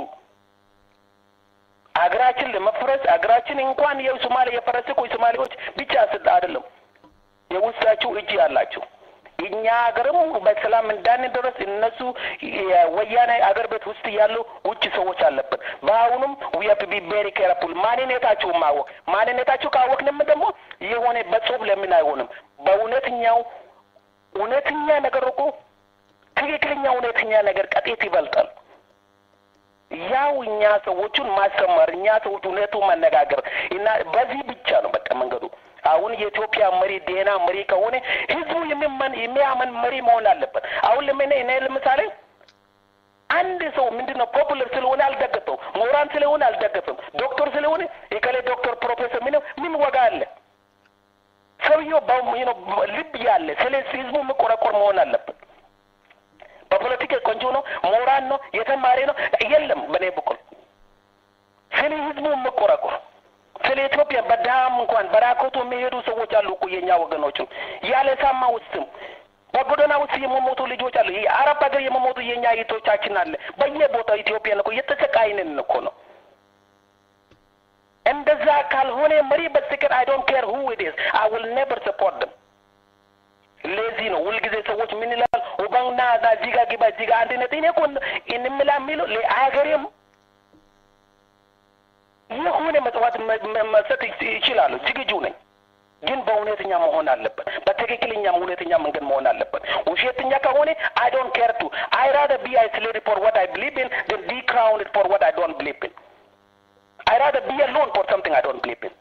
አገራችን ለመፍረስ አገራችን እንኳን የሶማሌ የፈረሰ እኮ የሶማሌዎች ብቻ ስድ አይደለም የውስጣችሁ እጅ ያላቸው እኛ ሀገርም በሰላም እንዳንደረስ እነሱ ወያኔ አገር ቤት ውስጥ ያሉ ውጭ ሰዎች አለብን። በአሁኑም ዊ ሀቭ ቱ ቢ ቬሪ ኬርፉል ማንነታችሁ ማወቅ ማንነታችሁ ካወቅንም ደግሞ የሆነ በጽሁፍ ለምን አይሆንም? በእውነተኛው እውነተኛ ነገር እኮ ትክክለኛ እውነተኛ ነገር ቀጤት ይበልጣል። ያው እኛ ሰዎቹን ማስተማር እኛ ሰዎች እውነቱ መነጋገር እና በዚህ ብቻ ነው በቃ መንገዱ። አሁን የኢትዮጵያ መሪ ዴና መሪ ከሆነ ህዝቡ የሚመን የሚያመን መሪ መሆን አለበት። አሁን ለምን እኔ ለምሳሌ አንድ ሰው ምንድን ነው ፖፑለር ስለሆነ አልደገፈው፣ ምሁራን ስለሆነ አልደገፍም፣ ዶክተር ስለሆነ የከሌ ዶክተር ፕሮፌሰር ምን ምን ወጋ አለ? ሰውየው ልብ ያለ ስለ ህዝቡ የሚቆረቆር መሆን አለበት። በፖለቲካ ቆንጆ ነው፣ ምሁራን ነው፣ የተማሪ ነው የለም። በእኔ በኩል ስለ ህዝቡ የሚቆረቆር ስለ ኢትዮጵያ በዳም እንኳን በራኮቱ የሚሄዱ ሰዎች አሉ እኮ የእኛ ወገኖችም ያለ ሳማ ውስጥም በጎዳና ውስጥ የመሞቱ ልጆች አሉ። የአረብ ሀገር የመሞቱ የእኛ እህቶቻችን አለ በየቦታው ኢትዮጵያን እኮ እየተሰቃይንን እኮ ነው። እንደዛ ካልሆነ መሪ በስተቀር አይ ዶንት ኬር ሁ ኢት ኢዝ አይ ዊል ኔቨር ሰፖርት ደም። ለዚህ ነው ሁልጊዜ ሰዎች ምን ይላል ኦባንግና እዚህ ጋር ግባ እዚህ ጋር አንድነት እኔ እኮ እንምላ የሚለው ለአገሬም የሆነ መጽዋት መስጠት ይችላሉ። ዝግጁ ነኝ። ግን በእውነተኛ መሆን አለበት። በትክክለኛ እውነተኛ መንገድ መሆን አለበት። ውሸተኛ ከሆነ አይ ዶንት ኬር ቱ አይ ራደር ቢ አይሶሌትድ ፎር ዋት አይ ብሊቭ ኢን then ቢ ክራውንድ ፎር ዋት አይ ዶንት ብሊቭ ኢን አይ ራደር ቢ አሎን ፎር something አይ ዶንት ብሊቭ ኢን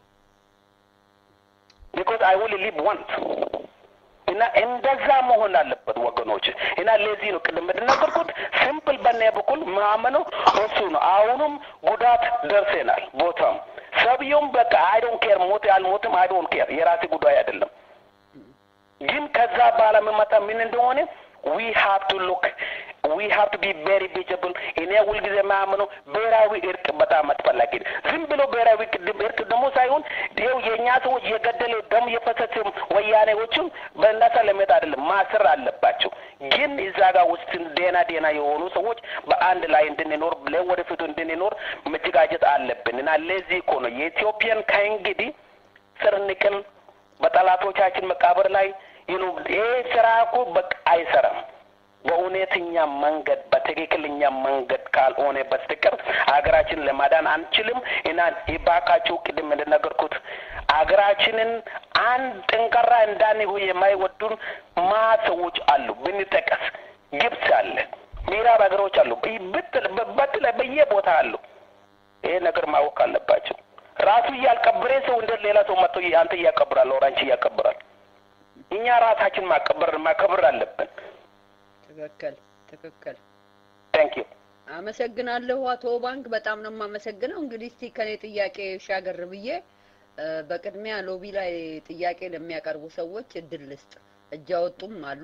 ቢኮዝ አይ ዊል ሊቭ ዋንስ እና እንደዛ መሆን አለበት ወገኖች። እና ለዚህ ነው ቅድም እንደነገርኩት ሲምፕል በእኔ በኩል ማመነው እሱ ነው። አሁንም ጉዳት ደርሰናል ቦታም ሰብየውም በቃ አይ ዶንት ኬር ሞት አልሞትም አይ ዶንት ኬር የራሴ ጉዳይ አይደለም። ግን ከዛ በኋላ የሚመጣ ምን እንደሆነ ዊ ሃቭ ቱ ሉክ ዊ ሃቭ ቱ ቢ ቬሪ ቪጅብል። እኔ ሁልጊዜ የማያምነው ብሔራዊ እርቅ በጣም አስፈላጊ ነው። ዝም ብሎ ብሔራዊ እርቅ ደግሞ ሳይሆን ይኸው የእኛ ሰዎች የገደለ ደም የፈሰሰ ወያኔዎችም በእነሳ ለመሄድ አይደለም ማስር አለባቸው። ግን እዛ ጋር ውስጥ ዴና ዴና የሆኑ ሰዎች በአንድ ላይ እንድንኖር ለወደፊቱ እንድንኖር መዘጋጀት አለብን እና ለዚህ እኮ ነው የኢትዮጵያን ከእንግዲህ ስር ንቅል በጠላቶቻችን መቃብር ላይ ይኑ ይሄ ስራ እኮ በቃ አይሰራም። በእውነተኛ መንገድ በትክክለኛ መንገድ ካልሆነ በስተቀር ሀገራችንን ለማዳን አንችልም እና ይባካችሁ ቅድም እንደነገርኩት ሀገራችንን አንድ ጠንካራ እንዳንሆን የማይወዱን ማ ሰዎች አሉ። ብንጠቀስ ግብጽ አለ፣ ምዕራብ ሀገሮች አሉ፣ በትለ በየቦታ አሉ። ይሄ ነገር ማወቅ አለባቸው። ራሱ እያልቀበረ ሰው እንደ ሌላ ሰው መጥቶ አንተ እያቀብራል፣ ወራንቺ እያቀብራል። እኛ ራሳችን ማቀበር ማከብር አለብን። ትክክል ትክክል። ታንክ ዩ አመሰግናለሁ አቶ ባንክ በጣም ነው የማመሰግነው። እንግዲህ እስቲ ከኔ ጥያቄ ሻገር ብዬ በቅድሚያ ሎቢ ላይ ጥያቄ ለሚያቀርቡ ሰዎች እድል ልስጥ። እጅ አወጡም አሉ።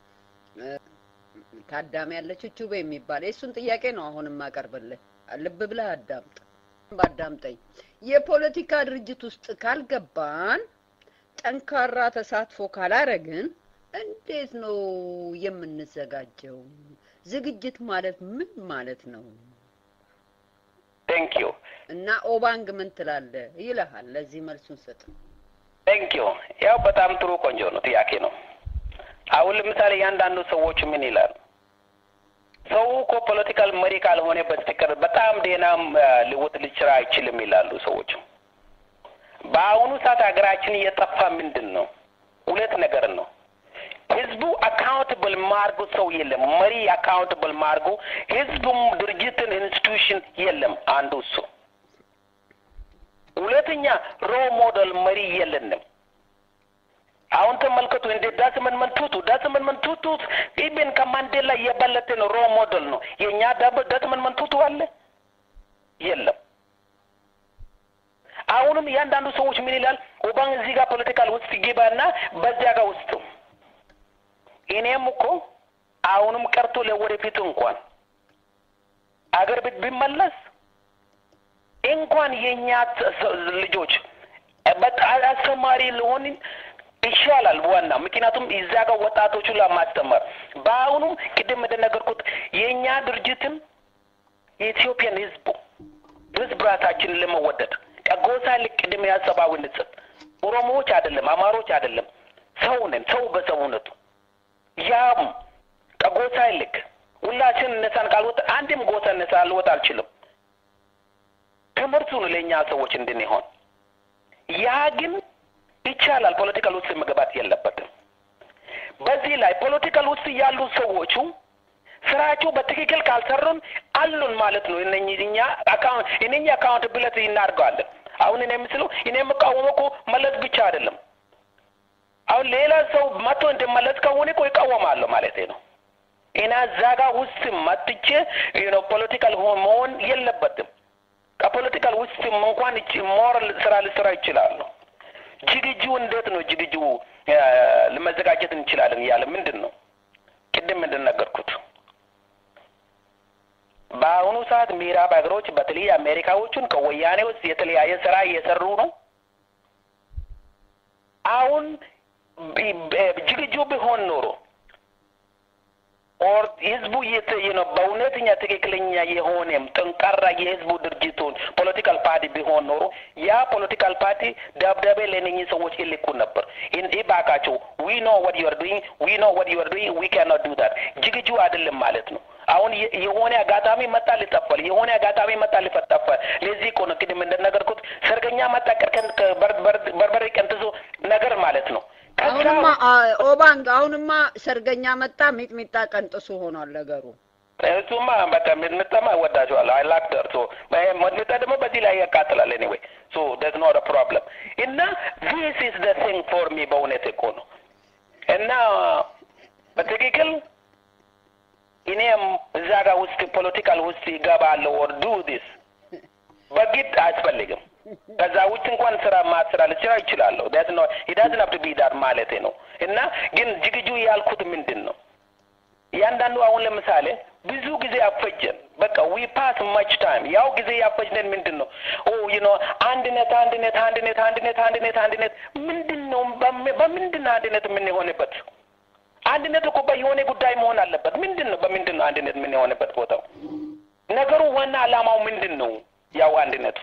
ታዳሚ ያለች ቹቤ የሚባል የእሱን ጥያቄ ነው አሁን የማቀርብልህ። ልብ ብለህ አዳምጥ፣ ባዳምጠኝ። የፖለቲካ ድርጅት ውስጥ ካልገባን ጠንካራ ተሳትፎ ካላረግን እንዴት ነው የምንዘጋጀው? ዝግጅት ማለት ምን ማለት ነው? ቴንክ ዩ እና ኦባንግ ምን ትላለህ ይልሃል። ለዚህ መልሱን ስጥ። ቴንክ ዩ ያው በጣም ጥሩ ቆንጆ ነው ጥያቄ ነው። አሁን ለምሳሌ እያንዳንዱ ሰዎች ምን ይላል? ሰው እኮ ፖለቲካል መሪ ካልሆነ በስተቀር በጣም ዴናም ሊወጥ ሊችራ አይችልም ይላሉ ሰዎች። በአሁኑ ሰዓት ሀገራችን እየጠፋ ምንድን ነው? ሁለት ነገር ነው። ህዝቡ አካውንትብል ማርጉ ሰው የለም። መሪ አካውንትብል ማርጉ ህዝቡም ድርጅትን ኢንስቲቱሽን የለም። አንዱ እሱ። ሁለተኛ ሮ ሞዴል መሪ የለንም። አሁን ተመልከቱ እንደ ዳስመን መንቱቱ ዳስመን መንቱቱ ኢብን ከማንዴላ የበለጠ ነው። ሮ ሞዴል ነው። የእኛ ዳስመን መንቱቱ አለ የለም። አሁንም እያንዳንዱ ሰዎች ምን ይላል? ኦባንግ እዚህ ጋር ፖለቲካል ውስጥ ይገባና በዚያ ጋር ውስጥ እኔም እኮ አሁንም ቀርቶ ለወደፊቱ እንኳን አገር ቤት ቢመለስ እንኳን የእኛ ልጆች አስተማሪ ልሆን ይሻላል ዋና ምክንያቱም እዛ ጋር ወጣቶቹን ለማስተማር በአሁኑም ቅድም እንደነገርኩት የእኛ ድርጅትን የኢትዮጵያን ህዝቡ ህዝብ ራሳችንን ለመወደድ ከጎሳ ልክ ቅድም ያሰባዊነት ኦሮሞዎች አይደለም፣ አማሮች አይደለም፣ ሰው ነን። ሰው በሰውነቱ ያም ከጎሳ ይልቅ ሁላችን እነሳን ካልወጣ አንድም ጎሳ እነሳ ልወጣ አልችልም። ትምህርቱን ለእኛ ሰዎች እንድንሆን ያ ግን ይቻላል። ፖለቲካል ውስጥ መግባት የለበትም። በዚህ ላይ ፖለቲካል ውስጥ ያሉ ሰዎቹ ስራቸው በትክክል ካልሰሩን አሉን ማለት ነው። እነኚህ እኛ አካውንት እነኚህ አካውንታቢሊቲ እናድርገዋለን። አሁን እኔ የምስለው እኔ የምቃወመው እኮ መለስ ብቻ አይደለም። አሁን ሌላ ሰው መጥቶ እንደመለስ ከሆነ እኮ ይቃወማለሁ ማለት ነው። እና እዛ ጋር ውስጥ መጥቼ ነው ፖለቲካል መሆን የለበትም። ከፖለቲካል ውስጥም እንኳን ሞራል ስራ ልስራ ይችላሉ። ዝግጁ እንዴት ነው ዝግጁ ለመዘጋጀት እንችላለን እያለ ምንድን ነው ቅድም ምንድን ነገርኩት። በአሁኑ ሰዓት ምዕራብ ሀገሮች በተለይ አሜሪካዎቹን ከወያኔ ውስጥ የተለያየ ስራ እየሰሩ ነው። አሁን ዝግጁ ቢሆን ኖሮ ኦር ህዝቡ ነው በእውነተኛ ትክክለኛ የሆነም ጠንካራ የህዝቡ ድርጅቱን ፖለቲካል ፓርቲ ቢሆን ኖሮ ያ ፖለቲካል ፓርቲ ደብዳቤ ለእነኚህ ሰዎች ይልኩ ነበር። እባካቸው ዊ ኖ ወት ዩ አር ዱይንግ ዊ ኖ ወት ዩ አር ዱይንግ ዊ ካን ኖት ዱ ዳት ዝግጁ አይደለም ማለት ነው። አሁን የሆነ አጋጣሚ መጣ ሊጠፋል፣ የሆነ አጋጣሚ መጣ ሊፈጠፋል። ለዚህ እኮ ነው ቅድም እንደነገርኩት ሰርገኛ መጣ ቀርከን በርበሬ ቀንጥሶ ነገር ማለት ነው። አሁንማ ኦባንግ አሁንማ ሰርገኛ መጣ ሚጥሚጣ ቀንጥሱ ሆኗል ነገሩ። እሱማ በቃ ሚጥሚጣማ እወዳቸዋለሁ። አይ ላክ ደር ሶ ሚጥሚጣ ደግሞ በዚህ ላይ ያቃጥላል። ኤኒዌይ ሶ ደዝ ኖት ፕሮብለም እና ዚስ ኢዝ ደ ቲንግ ፎር ሚ በእውነት እኮ ነው እና በትክክል እኔም እዛ ጋር ውስጥ ፖለቲካል ውስጥ ይገባለሁ ኦር ዱ ዲስ በግድ አያስፈልግም። ከዛ ውጭ እንኳን ስራ ማስራ ልችላ ይችላለሁ። ዳት ነው ዳዝን ሀብ ቱ ቢ ዳት ማለቴ ነው። እና ግን ዝግጁ ያልኩት ምንድን ነው እያንዳንዱ አሁን ለምሳሌ ብዙ ጊዜ አፈጀን። በቃ ዊ ፓስ ማች ታይም ያው ጊዜ ያፈጅነን ምንድን ነው ኦ ዩ ኖ አንድነት አንድነት አንድነት አንድነት አንድነት አንድነት ምንድን ነው በምንድን ነው አንድነት የምንሆንበት? አንድነት እኮ በየሆነ ጉዳይ መሆን አለበት። ምንድን ነው በምንድን ነው አንድነት የምንሆንበት ቦታው? ነገሩ ዋና አላማው ምንድን ነው? ያው አንድነቱ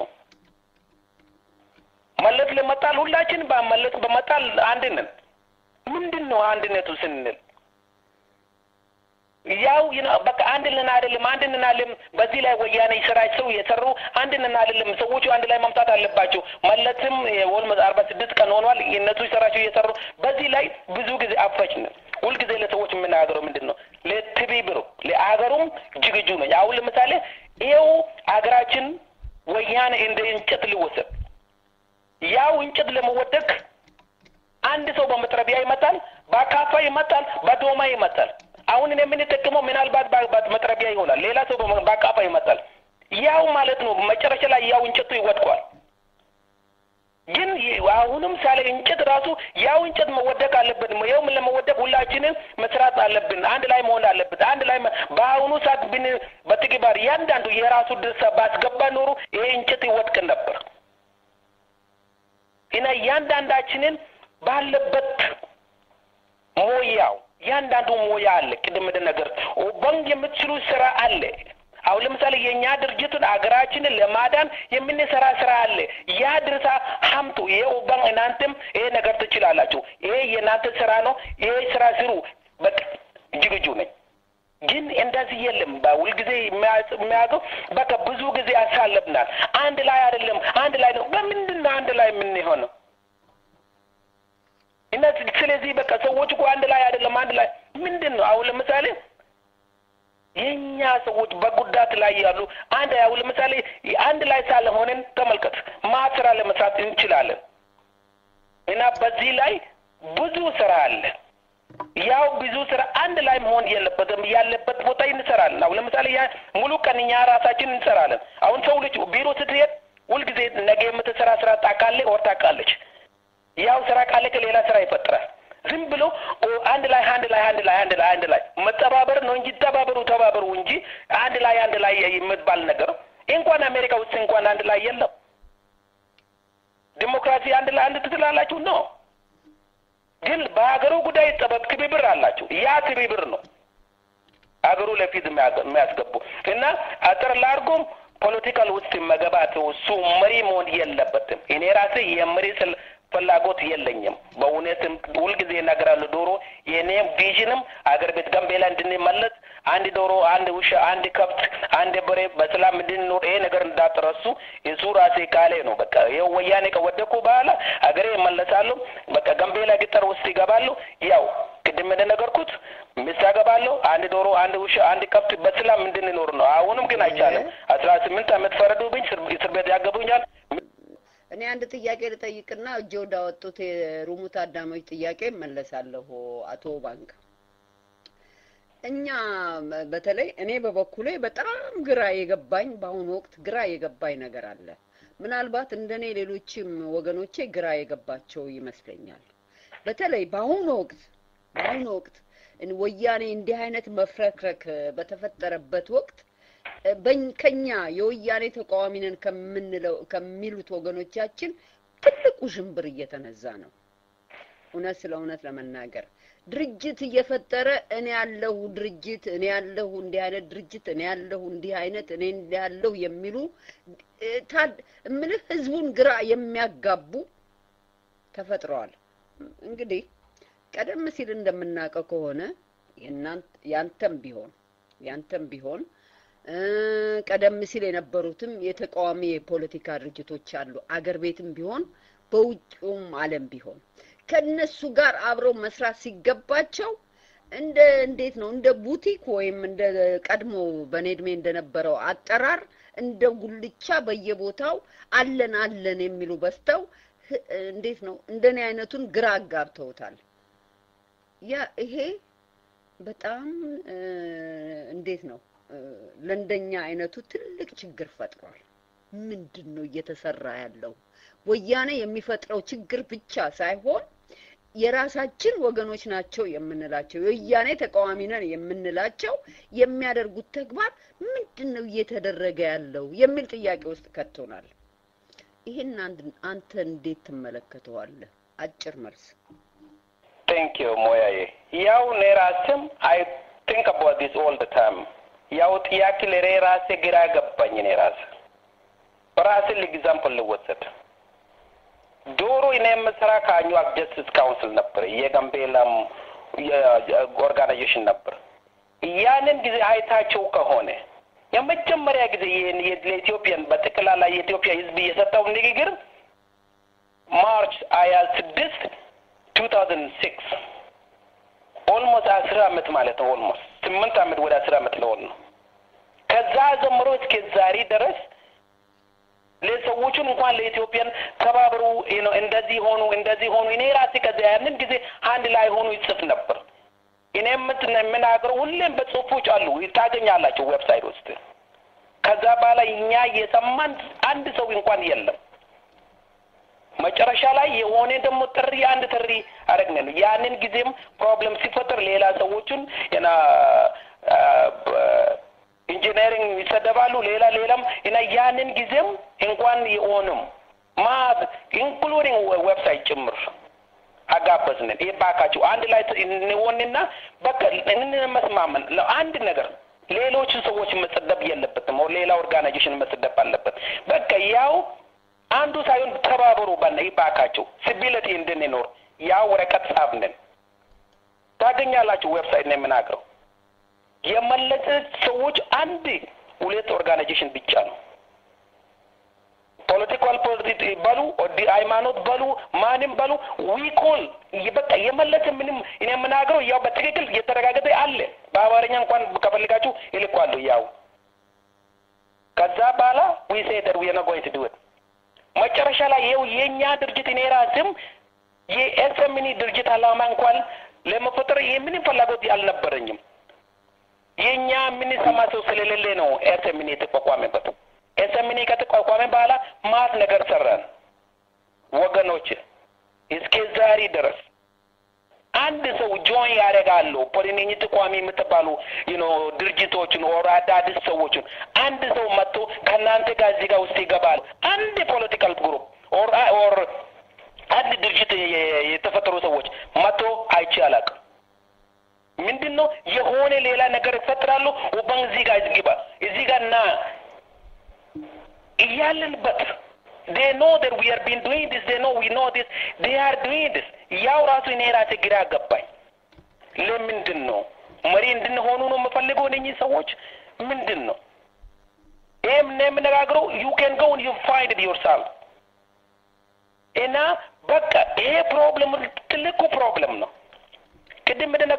መለስ ለመጣል ሁላችን በመለስ በመጣል አንድ ነን። ምንድን ነው አንድነቱ ስንል ያው በቃ አንድ ነን አይደለም፣ አንድ ነን አይደለም። በዚህ ላይ ወያኔ ስራቸው የሰሩ አንድ ነን አይደለም። ሰዎቹ አንድ ላይ መምጣት አለባቸው። መለስም ወልመ አርባ ስድስት ቀን ሆኗል። እነሱ ስራቸው እየሰሩ በዚህ ላይ ብዙ ጊዜ አፈጭን። ሁልጊዜ ለሰዎች የምናገረው ምንድን ነው ለትብብሩ ለአገሩም ዝግጁ ነው። አሁን ለምሳሌ ይኸው አገራችን ወያኔ እንደ እንጨት ሊወሰድ ያው እንጨት ለመወደቅ አንድ ሰው በመጥረቢያ ይመጣል፣ በአካፋ ይመጣል፣ በዶማ ይመጣል። አሁን እኔ የምንጠቀመው ምናልባት መጥረቢያ ይሆናል፣ ሌላ ሰው በአካፋ ይመጣል። ያው ማለት ነው መጨረሻ ላይ ያው እንጨቱ ይወድቋል። ግን አሁንም ሳለ እንጨት ራሱ ያው እንጨት መወደቅ አለበት። ይኸው ምን ለመወደቅ ሁላችንም መስራት አለብን። አንድ ላይ መሆን አለበት። አንድ ላይ በአሁኑ ሰዓት ብን በትግባር እያንዳንዱ የራሱ ድርሻ ባስገባ ኖሮ ይሄ እንጨት ይወድቅ ነበር እና እያንዳንዳችንን ባለበት ሞያው እያንዳንዱ ሞያ አለ። ቅድም ነገር ባንክ የምትችሉ ስራ አለ። አሁን ለምሳሌ የእኛ ድርጅቱን አገራችንን ለማዳን የምንሰራ ስራ አለ። ያ ድርሳ ሀምቱ ይሄ ኦባን እናንተም ይሄ ነገር ትችላላችሁ። ይሄ የእናንተ ስራ ነው። ይሄ ስራ ስሩ። በቃ ዝግጁ ነኝ። ግን እንደዚህ የለም። ሁልጊዜ የሚያውቀው በቃ ብዙ ጊዜ ያሳለብናል። አንድ ላይ አይደለም፣ አንድ ላይ ነው። በምንድን ነው አንድ ላይ የምንሆነው? እና ስለዚህ በቃ ሰዎች እኮ አንድ ላይ አይደለም፣ አንድ ላይ ምንድን ነው? አሁን ለምሳሌ የኛ ሰዎች በጉዳት ላይ ያሉ አንድ ያው ለምሳሌ አንድ ላይ ሳለሆነን ተመልከት ማ ስራ ለመስራት እንችላለን። እና በዚህ ላይ ብዙ ስራ አለ። ያው ብዙ ስራ አንድ ላይ መሆን የለበትም። ያለበት ቦታ እንሰራለን። አሁን ለምሳሌ ያ ሙሉ ቀን እኛ ራሳችን እንሰራለን። አሁን ሰው ልጅ ቢሮ ስትሄድ ሁልጊዜ ነገ የምትሰራ ስራ ታውቃለህ ወር ታውቃለች። ያው ስራ ካለ ከሌላ ስራ ይፈጥራል። ዝም ብሎ አንድ ላይ አንድ ላይ አንድ ላይ አንድ ላይ አንድ ላይ መተባበር ነው እንጂ ተባበሩ ተባበሩ እንጂ አንድ ላይ አንድ ላይ የምትባል ነገር እንኳን አሜሪካ ውስጥ እንኳን አንድ ላይ የለም። ዲሞክራሲ አንድ ላይ አንድ ትትላላችሁ ነው። ግን በሀገሩ ጉዳይ ጠበብ ትብብር አላቸው። ያ ትብብር ነው ሀገሩ ለፊት የሚያስገቡ እና አጥር ላርጎም ፖለቲካል ውስጥ መገባት እሱ መሪ መሆን የለበትም። እኔ ራሴ የመሪ ስል ፍላጎት የለኝም። በእውነትም ሁልጊዜ እነግራለሁ። ዶሮ የኔም ቪዥንም አገር ቤት ጋምቤላ እንድንመለስ አንድ ዶሮ፣ አንድ ውሻ፣ አንድ ከብት፣ አንድ በሬ በሰላም እንድንኖር ይሄ ነገር እንዳትረሱ እሱ ራሴ ቃሌ ነው። በቃ ይኸው ወያኔ ከወደኩ በኋላ አገሬ ይመለሳሉ። በቃ ጋምቤላ ገጠር ውስጥ ይገባሉ። ያው ቅድም እንደነገርኩት ሚስት አገባለሁ፣ አንድ ዶሮ፣ አንድ ውሻ፣ አንድ ከብት በሰላም እንድንኖር ነው። አሁንም ግን አይቻልም። አስራ ስምንት ዓመት ፈረዱብኝ፣ እስር ቤት ያገቡኛል። እኔ አንድ ጥያቄ ልጠይቅና እጅ ወዳወጡት የሩሙ ታዳሚዎች ጥያቄ መለሳለሁ። አቶ ባንክ እኛ በተለይ እኔ በበኩሌ በጣም ግራ የገባኝ በአሁኑ ወቅት ግራ የገባኝ ነገር አለ። ምናልባት እንደኔ ሌሎችም ወገኖቼ ግራ የገባቸው ይመስለኛል። በተለይ በአሁኑ ወቅት በአሁኑ ወቅት ወያኔ እንዲህ አይነት መፍረክረክ በተፈጠረበት ወቅት ከኛ የወያኔ ተቃዋሚ ነን ከምንለው ከሚሉት ወገኖቻችን ትልቁ ሽምብር እየተነዛ ነው። እውነት ስለ እውነት ለመናገር ድርጅት እየፈጠረ እኔ ያለሁ ድርጅት እኔ ያለሁ እንዲህ አይነት ድርጅት እኔ ያለሁ እንዲህ አይነት እኔ እንዲህ ያለሁ የሚሉ እምልህ ህዝቡን ግራ የሚያጋቡ ተፈጥረዋል። እንግዲህ ቀደም ሲል እንደምናውቀው ከሆነ ያንተም ቢሆን ያንተም ቢሆን ቀደም ሲል የነበሩትም የተቃዋሚ የፖለቲካ ድርጅቶች አሉ። አገር ቤትም ቢሆን በውጭውም ዓለም ቢሆን ከነሱ ጋር አብረው መስራት ሲገባቸው እንደ እንዴት ነው እንደ ቡቲክ ወይም እንደ ቀድሞ በኔ እድሜ እንደነበረው አጠራር እንደ ጉልቻ በየቦታው አለን አለን የሚሉ በስተው እንዴት ነው እንደኔ አይነቱን ግራ አጋብተውታል። ያ ይሄ በጣም እንዴት ነው ለእንደኛ አይነቱ ትልቅ ችግር ፈጥሯል። ምንድን ነው እየተሰራ ያለው? ወያኔ የሚፈጥረው ችግር ብቻ ሳይሆን የራሳችን ወገኖች ናቸው የምንላቸው የወያኔ ተቃዋሚ ነን የምንላቸው የሚያደርጉት ተግባር ምንድን ነው እየተደረገ ያለው የሚል ጥያቄ ውስጥ ከቶናል። ይህን አንተ እንዴት ትመለከተዋለህ? አጭር መልስ። ቴንክ ዩ ሞያዬ። ያው እኔ ራስም አይ ቲንክ አባውት ዲስ ኦል ደ ታይም ያው ጥያቄ ለኔ ራሴ ግራ ገባኝ። እኔ ራሴ በራሴ ኤግዛምፕል ልወሰድ ዶሮ እኔ የምሰራ ከአኟክ ጀስቲስ ካውንስል ነበር፣ የጋምቤላም ኦርጋናይዜሽን ነበር። ያንን ጊዜ አይታቸው ከሆነ የመጀመሪያ ጊዜ ለኢትዮጵያን በጠቅላላ የኢትዮጵያ ሕዝብ የሰጠው ንግግር ማርች ሀያ ስድስት ቱ ታውዘንድ ሲክስ ኦልሞስት አስር አመት ማለት ነው። ኦልሞስት ስምንት አመት ወደ አስር አመት ለሆን ነው። ከዛ ጀምሮ እስከ ዛሬ ድረስ ለሰዎቹን እንኳን ለኢትዮጵያን ተባብሩ ነው እንደዚህ ሆኑ እንደዚህ ሆኑ። እኔ ራሴ ከዛ ያንን ጊዜ አንድ ላይ ሆኑ ይጽፍ ነበር። እኔ የምናገረው ሁሌም በጽሁፎች አሉ ታገኛላቸው ዌብሳይት ውስጥ። ከዛ በኋላ እኛ የሰማን አንድ ሰው እንኳን የለም። መጨረሻ ላይ የሆነ ደግሞ ጥሪ አንድ ጥሪ አደረግን ነው። ያንን ጊዜም ፕሮብለም ሲፈጠር ሌላ ሰዎቹን እና ኢንጂነሪንግ ይሰደባሉ፣ ሌላ ሌላም እና ያንን ጊዜም እንኳን የሆንም ማት ኢንክሉዲንግ ዌብሳይት ጭምር አጋበዝንን። ይባካችሁ አንድ ላይ እንሆንና በቃ እንመስማመን አንድ ነገር ሌሎቹ ሰዎች መሰደብ የለበትም። ሌላ ኦርጋናይዜሽን መሰደብ አለበት። በቃ ያው አንዱ ሳይሆን ተባበሩ ባለ ይባካችሁ ሲቢሊቲ እንድንኖር ያ ወረቀት ጻፍንን ታገኛላችሁ። ዌብሳይት ነው የምናገረው። የመለሰ ሰዎች አንድ ሁለት ኦርጋናይዜሽን ብቻ ነው። ፖለቲካል ፖለቲ በሉ ሃይማኖት በሉ ማንም በሉ ዊኮል በቃ የመለሰ ምንም እኔ የምናገረው ያው በትክክል እየተረጋገጠ አለ። በአማርኛ እንኳን ከፈልጋችሁ ይልኳሉ። ያው ከዛ በኋላ ዊ ሴ ደር ዊ ነው ጎይንግ ቱ ዱ ኢት መጨረሻ ላይ ይኸው የእኛ ድርጅት እኔ ራስም የኤስኤምኒ ድርጅት አላማ እንኳን ለመፈጠር የምንም ፍላጎት አልነበረኝም። የእኛ የምንሰማ ሰው ስለሌለ ነው ኤስኤምኒ የተቋቋመበት። ኤስኤምኒ ከተቋቋመ በኋላ ማት ነገር ሰራን ወገኖች፣ እስከ ዛሬ ድረስ አንድ ሰው ጆይን ያደርጋሉ ፖሊኔኝ ተቋሚ የምትባሉ ዩኖ ድርጅቶችን ኦር አዳዲስ ሰዎችን አንድ ሰው መጥቶ ከእናንተ ጋር እዚህ ጋር ውስጥ ይገባል። አንድ ፖለቲካል ግሩፕ ኦር ኦር አንድ ድርጅት የተፈጠሩ ሰዎች መጥቶ አይቼ አላውቅም። ምንድን ነው የሆነ ሌላ ነገር ይፈጥራሉ። ወባን እዚህ ጋር ይግባ እዚህ ጋር ና እያለንበት they know that we are been doing this they know we know this they are doing this ያው ራሱ እኔ ራሴ ግራ ገባኝ። ለምንድን ነው መሪ እንድንሆኑ ነው የምፈልገው እነኚህ ሰዎች ምንድን ነው ይህም ነው የምነጋግረው ዩ ኬን ጎ ዩ ፋይንድ ኢት ዮርሰልፍ እና በቃ ይሄ ፕሮብለም ትልቁ ፕሮብለም ነው። ቅድም እንደነገ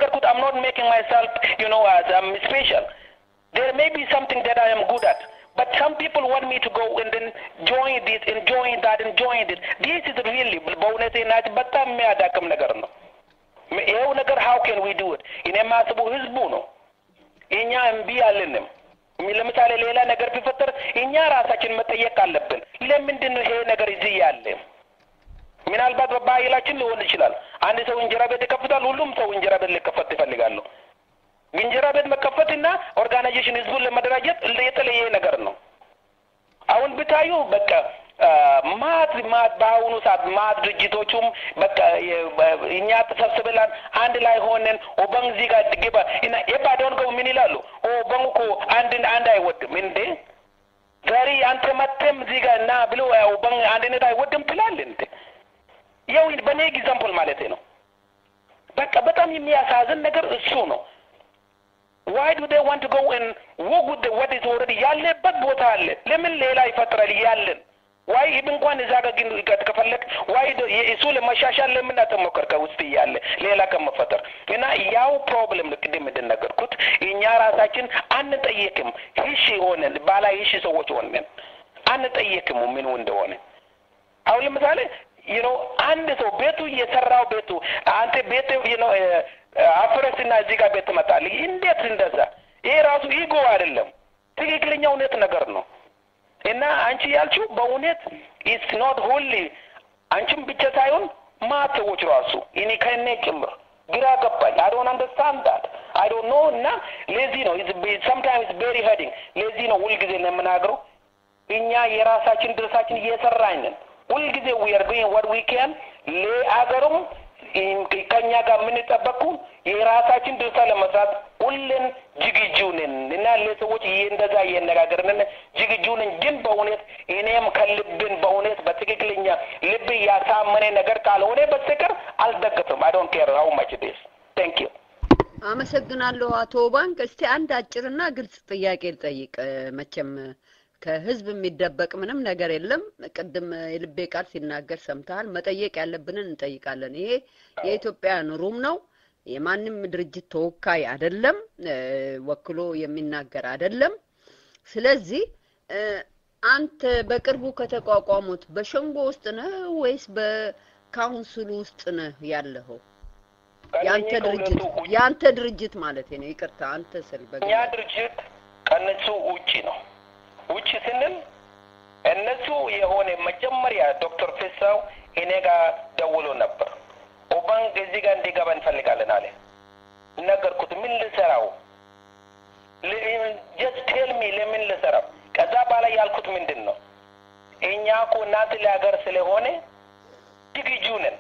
making myself, you know, as I'm special. There may be something that I am good at. But some people want me to go and then join this and join that and join this. This is really በእውነቴ ናት በጣም የሚያዳክም ነገር ነው። ይኸው ነገር how can we do it? እኔ የማስበው ህዝቡ ነው። እኛ እምቢ አልንም። ለምሳሌ ሌላ ነገር ቢፈጠር እኛ ራሳችን መጠየቅ አለብን። ለምንድን ነው ይሄ ነገር እዚህ ያለ? ምናልባት በባህላችን ሊሆን ይችላል። አንድ ሰው እንጀራ ቤት ይከፍታል። ሁሉም ሰው እንጀራ ቤት ሊከፈት ይፈልጋሉ። እንጀራ ቤት መከፈትና ኦርጋናይዜሽን ህዝቡን ለመደራጀት የተለየ ነገር ነው። አሁን ብታዩ በቃ ማት ማት በአሁኑ ሰዓት ማት ድርጅቶቹም በቃ እኛ ተሰብስበላን አንድ ላይ ሆነን ኦባንግ እዚህ ጋር ግባ እና የባደውን ገቡ ምን ይላሉ? ኦባንግ እኮ አንድ አንድ አይወድም እንዴ ዛሬ አንተ መተም እዚህ ጋር እና ብሎ ኦባንግ አንድነት አይወድም ትላለህ እንዴ? ያው በኔ ኤግዛምፕል ማለት ነው። በቃ በጣም የሚያሳዝን ነገር እሱ ነው። ዋይ ዱ ዴይ ዋንት ቱ ጎ ኤንድ ወክ ዊዝ ወት ኢዝ ኦልሬዲ ያለበት ቦታ አለ። ለምን ሌላ ይፈጥራል ያለን ዋይ ይህ እንኳን እዛ ጋር ግን ከፈለግ ዋይ እሱ ለመሻሻል ለምን አትሞክር ከውስጥ እያለ ሌላ ከመፈጠር እና ያው ፕሮብለም ቅድም እንደነገርኩት እኛ ራሳችን አንጠየቅም። ሂሽ ሆነን ባላ ሂሽ ሰዎች ሆነን አንጠየቅም ምኑ እንደሆነ አሁን ለምሳሌ ዩ ኖ አንድ ሰው ቤቱ የሰራው ቤቱ አንተ ቤት ዩ ኖ አፍረስና እዚህ ጋር ቤት ትመጣለህ። እንዴት እንደዛ? ይሄ ራሱ ኢጎ አይደለም፣ ትክክለኛ እውነት ነገር ነው። እና አንቺ ያልችው በእውነት ኢትስ ኖት ሁሊ አንቺም ብቻ ሳይሆን ማት ሰዎች ራሱ እኔ ከእኔ ጭምር ግራ ገባኝ። አይ ዶንት አንደርስታንድ ዳት አይ ዶንት ኖ እና ለዚህ ነው ሰምታይምስ ቬሪ ሄዲንግ ለዚህ ነው ሁልጊዜ ነው የምናገረው እኛ የራሳችን ድርሳችን እየሰራኝ ነን። ሁልጊዜ ዊ አር ዱይንግ ዋት ዊ ካን ለአገሩም ከኛ ጋር የምንጠበቁ የራሳችን ድርሻ ለመስራት ሁሌን ዝግጁ ነን እና ለሰዎች ይሄ እንደዛ እየነጋገርን ዝግጁ ነን። ግን በእውነት እኔም ከልብን በእውነት በትክክለኛ ልብ ያሳመነ ነገር ካልሆነ በስተቀር አልደገፍም። አይ ዶንት ኬር ሃው ማች ዲስ ቴንክ ዩ። አመሰግናለሁ አቶ ባንክ። እስቲ አንድ አጭርና ግልጽ ጥያቄ ልጠይቅ። መቼም ከህዝብ የሚደበቅ ምንም ነገር የለም። ቅድም የልቤ ቃል ሲናገር ሰምተሃል። መጠየቅ ያለብንን እንጠይቃለን። ይሄ የኢትዮጵያን ሩም ነው። የማንም ድርጅት ተወካይ አይደለም፣ ወክሎ የሚናገር አይደለም። ስለዚህ አንተ በቅርቡ ከተቋቋሙት በሸንጎ ውስጥ ነህ ወይስ በካውንስሉ ውስጥ ነህ ያለኸው? ያንተ ድርጅት ያንተ ድርጅት ማለት ነው። ይቅርታ አንተ ስል እኛ ድርጅት ከነሱ ውጪ ነው። ውጭ ስንል እነሱ የሆነ መጀመሪያ ዶክተር ፍሳው እኔ ጋር ደውሎ ነበር። ኦባንግ እዚህ ጋር እንዲገባ እንፈልጋለን አለ። ነገርኩት። ምን ልሰራው? ጀስት ቴል ሚ ለምን ልሰራው? ከዛ በኋላ ያልኩት ምንድን ነው እኛ እኮ እናንተ ለሀገር ስለሆነ ዝግጁ ነን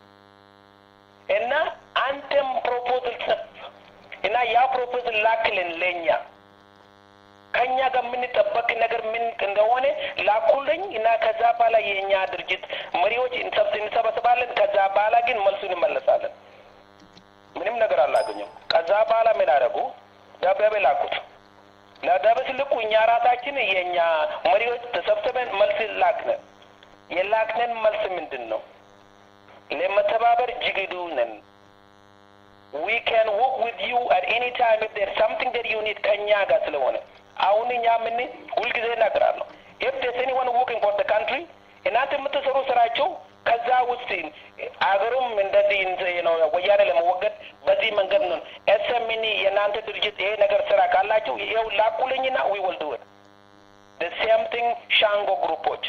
እና አንተም ፕሮፖዝል ጽፍ እና ያ ፕሮፖዝል ላክልን ለእኛ ከኛ ጋር የምንጠበቅ ነገር ምን እንደሆነ ላኩልኝ እና ከዛ በኋላ የእኛ ድርጅት መሪዎች እንሰበስባለን። ከዛ በኋላ ግን መልሱ እንመለሳለን። ምንም ነገር አላገኘም። ከዛ በኋላ ምን አደረጉ? ደብዳቤ ላኩት። ለደብዳቤ ስልኩ እኛ ራሳችን የእኛ መሪዎች ተሰብስበን መልስ ላክነን። የላክነን መልስ ምንድን ነው? ለመተባበር ዝግጁ ነን። ዊ ካን ወርክ ዊዝ ዩ አት ኤኒ ታይም ኢፍ ዴር ሳምቲንግ ዴት ዩ ኒድ ከእኛ ጋር ስለሆነ አሁን እኛ ምን ሁልጊዜ እናገራለሁ ኢፍ ዴርስ ኤኒዋን ወርኪንግ ፎር ዘ ካንትሪ እናንተ የምትሰሩ ስራቸው ከዛ ውስጥ አገሩም እንደዚህ ነው ወያኔ ለመወገድ በዚህ መንገድ ነው ኤስኤምኒ የእናንተ ድርጅት ይሄ ነገር ስራ ካላችሁ ይኸው ላኩልኝና ዊ ዊል ዱ ኢት ዘ ሴም ቲንግ ሻንጎ ግሩፖች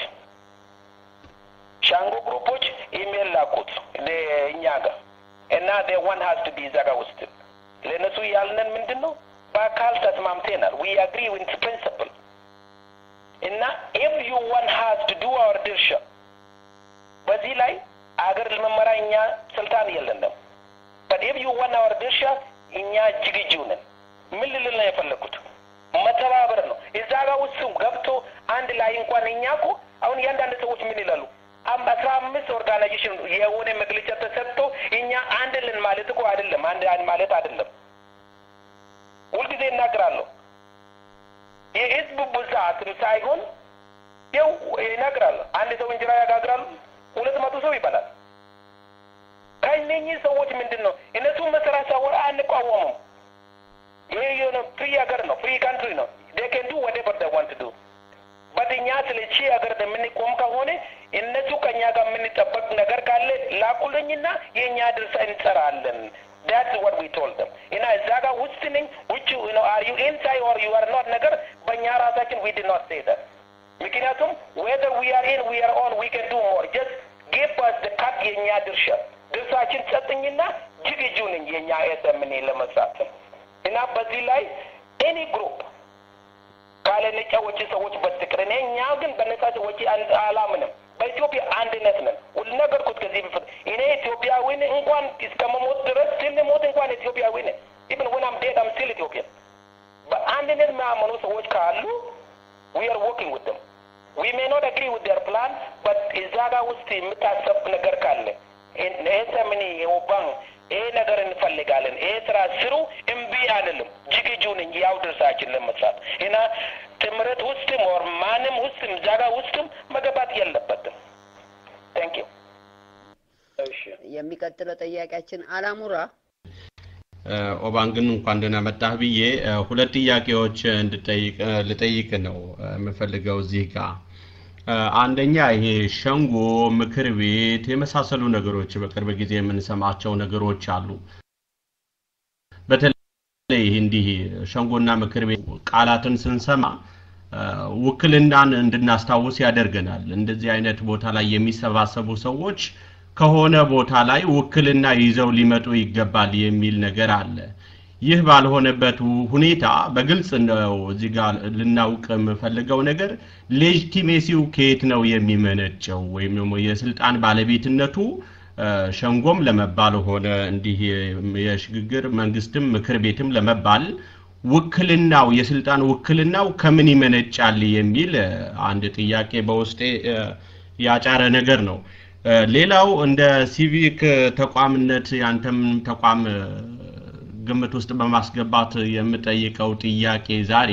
ሻንጎ ግሩፖች ኢሜል ላኩት እኛ ጋር እና ደ ዋን ሀዝ ቱ ቢ እዛ ጋር ውስጥ ለእነሱ ያልነን ምንድን ነው በአካል ተስማምተናል። ዊ አግሪ ዊት ፕሪንስፕል እና ኤቭ ዩ ዋን ሀዝ ቱ ዱ አወር ድርሻ በዚህ ላይ አገር ለመመራ እኛ ስልጣን የለንም። በት ኤቭ ዩ ዋን አወር ድርሻ እኛ ዝግጁ ነን። ምን ልልል ነው የፈለግኩት? መተባበር ነው። እዛ ጋር ውስጥ ገብቶ አንድ ላይ እንኳን እኛ እኮ አሁን እያንዳንድ ሰዎች ምን ይላሉ? አስራ አምስት ኦርጋናይዜሽን የሆነ መግለጫ ተሰጥቶ እኛ አንድ ልን ማለት እኮ አይደለም። አንድ አንድ ማለት አይደለም። ሁልጊዜ እናገራለሁ። የህዝብ ብዛትም ሳይሆን ይው ይነግራለሁ። አንድ ሰው እንጀራ ያጋግራሉ፣ ሁለት መቶ ሰው ይበላል። ከእነኚህ ሰዎች ምንድን ነው እነሱ መስራት ሳወራ አንቋወሙም። ይሄ የሆነ ፍሪ ሀገር ነው፣ ፍሪ ካንትሪ ነው። they can do whatever they want to do but እኛ ስለ ቺ ሀገር የምንቆም ከሆነ እነሱ ከእኛ ጋር የምንጠበቅ ነገር ካለ ላኩልኝና የእኛ ድርሻ እንሰራለን። that's what we told them እና እዛ ጋር ውስጥ ነኝ ውጭ you know are you inside or you are not ነገር በእኛ ራሳችን we did not say that ምክንያቱም whether we are in we are on we can do more just give us the cut የእኛ ድርሻ ድርሻችን ሰጥኝና ዝግጁ ነኝ የእኛ ኤስኤምኔ ለመስራት እና በዚህ ላይ ኤኒ ግሩፕ ካለ ነጫ ወጪ ሰዎች በስተቀር እኔ እኛ ግን በነጻ ወጪ አላምንም። በኢትዮጵያ አንድነት ነን። ነገርኩት ከዚህ በፊት እኔ ኢትዮጵያዊ ነኝ። እንኳን እስከ መሞት ድረስ ስንሞት እንኳን ኢትዮጵያዊ ነኝ። ኢቭን ወን አም ዴድ አም ስቲል ኢትዮጵያን። በአንድነት የሚያምኑ ሰዎች ካሉ ዊ አር ወርኪንግ ዊዝ ደም ዊ ሜይ ኖት አግሪ ዊዝ ዴር ፕላን በት እዛ ጋር ውስጥ የምታሰብ ነገር ካለ ኤስኤምኒ የኦባን ይሄ ነገር እንፈልጋለን፣ ይሄ ስራ ስሩ፣ እምቢ አንልም። ዝግጁ ነኝ ያው ድርሳችን ለመስራት እና ትምህርት ውስጥም ወር ማንም ውስጥም ዛጋ ውስጥም መገባት የለበትም። ታንክ ዩ። እሺ የሚቀጥለው ጥያቄያችን አላሙራ ኦባንግን እንኳን ደህና መጣህ ብዬ ሁለት ጥያቄዎች እንድጠይቅ ልጠይቅ ነው የምፈልገው እዚህ ጋር አንደኛ ይሄ ሸንጎ፣ ምክር ቤት የመሳሰሉ ነገሮች በቅርብ ጊዜ የምንሰማቸው ነገሮች አሉ። በተለይ እንዲህ ሸንጎና ምክር ቤት ቃላትን ስንሰማ ውክልናን እንድናስታውስ ያደርገናል። እንደዚህ አይነት ቦታ ላይ የሚሰባሰቡ ሰዎች ከሆነ ቦታ ላይ ውክልና ይዘው ሊመጡ ይገባል የሚል ነገር አለ። ይህ ባልሆነበት ሁኔታ በግልጽ ነው እዚህ ጋር ልናውቅ የምፈልገው ነገር ሌጂቲሜሲው ከየት ነው የሚመነጨው ወይም ደግሞ የስልጣን ባለቤትነቱ ሸንጎም ለመባል ሆነ እንዲህ የሽግግር መንግስትም ምክር ቤትም ለመባል ውክልናው የስልጣን ውክልናው ከምን ይመነጫል የሚል አንድ ጥያቄ በውስጤ ያጫረ ነገር ነው። ሌላው እንደ ሲቪክ ተቋምነት ያንተም ተቋም ግምት ውስጥ በማስገባት የምጠይቀው ጥያቄ ዛሬ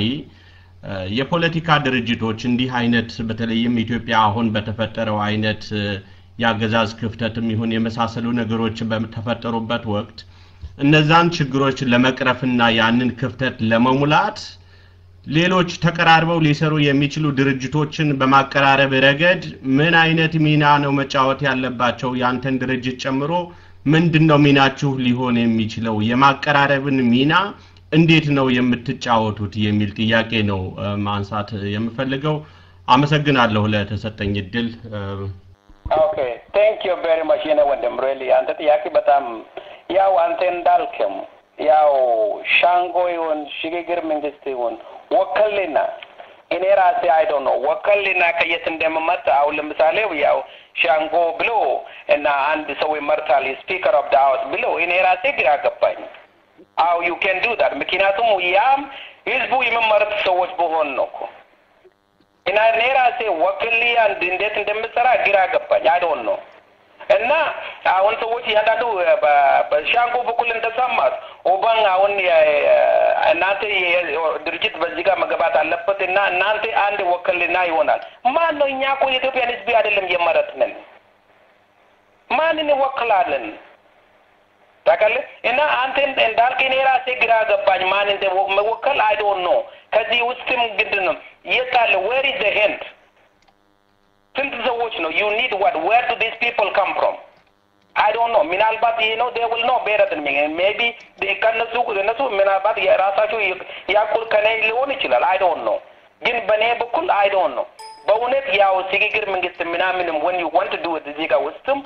የፖለቲካ ድርጅቶች እንዲህ አይነት በተለይም ኢትዮጵያ አሁን በተፈጠረው አይነት የአገዛዝ ክፍተትም ይሁን የመሳሰሉ ነገሮች በተፈጠሩበት ወቅት እነዛን ችግሮች ለመቅረፍና ያንን ክፍተት ለመሙላት ሌሎች ተቀራርበው ሊሰሩ የሚችሉ ድርጅቶችን በማቀራረብ ረገድ ምን አይነት ሚና ነው መጫወት ያለባቸው? ያንተን ድርጅት ጨምሮ ምንድን ነው ሚናችሁ ሊሆን የሚችለው? የማቀራረብን ሚና እንዴት ነው የምትጫወቱት? የሚል ጥያቄ ነው ማንሳት የምፈልገው። አመሰግናለሁ ለተሰጠኝ እድል። ኦኬ ቴንክ ዩ ቬሪ ማች የኔ ወንድም ሪሊ አንተ ጥያቄ በጣም ያው አንተ እንዳልክም ያው ሻንጎ ይሁን ሽግግር መንግስት ይሁን ወከልና እኔ ራሴ አይዶ ነው ወከልና ከየት እንደምመጣ አሁን ለምሳሌ ያው ሻንጎ ብሎ እና አንድ ሰው ይመርታል ስፒከር ኦፍ ዳ ሀውስ ብሎ እኔ ራሴ ግራ ገባኝ። አው ዩ ኬን ዱ ዳት ምክንያቱም ያም ህዝቡ የሚመርጥ ሰዎች በሆን ነው እኮ እና እኔ ራሴ ወክል አንድ እንዴት እንደምሰራ ግራ ገባኝ። አይ ዶንት ኖ እና አሁን ሰዎች እያንዳንዱ በሻንጎ በኩል እንደሰማት ኦባን አሁን እናንተ ድርጅት በዚህ ጋር መገባት አለበት እና እናንተ አንድ ወክልና ይሆናል። ማን ነው? እኛ እኮ የኢትዮጵያን ህዝብ አይደለም የመረጥንን። ማንን እንወክላለን? ታውቃለህ? እና አንተ እንዳልክ እኔ ራሴ ግራ ገባኝ። ማን እንደመወከል አይ ዶንት ኖ። ከዚህ ውስጥም ግድ ነው የት አለ? ዌር ኢዝ ዘ ሄንድ ስንት ሰዎች ነው ዩ ኒድ ዋት ዌር ዱ ዲስ ፒፕል ካም ፍሮም አይ ዶንት ኖ ምናልባት ይሄ ነው ዴ ዊል ኖ ቤተር ሚ ሜቢ ከነሱ እነሱ ምናልባት የራሳቸው ያቁል ከኔ ሊሆን ይችላል አይ ዶንት ኖ ግን በእኔ በኩል አይ ዶንት ኖ በእውነት ያው ሽግግር መንግስት ምናምንም ወን ዩ ዋንት ዱ እዚህ ጋር ውስጥም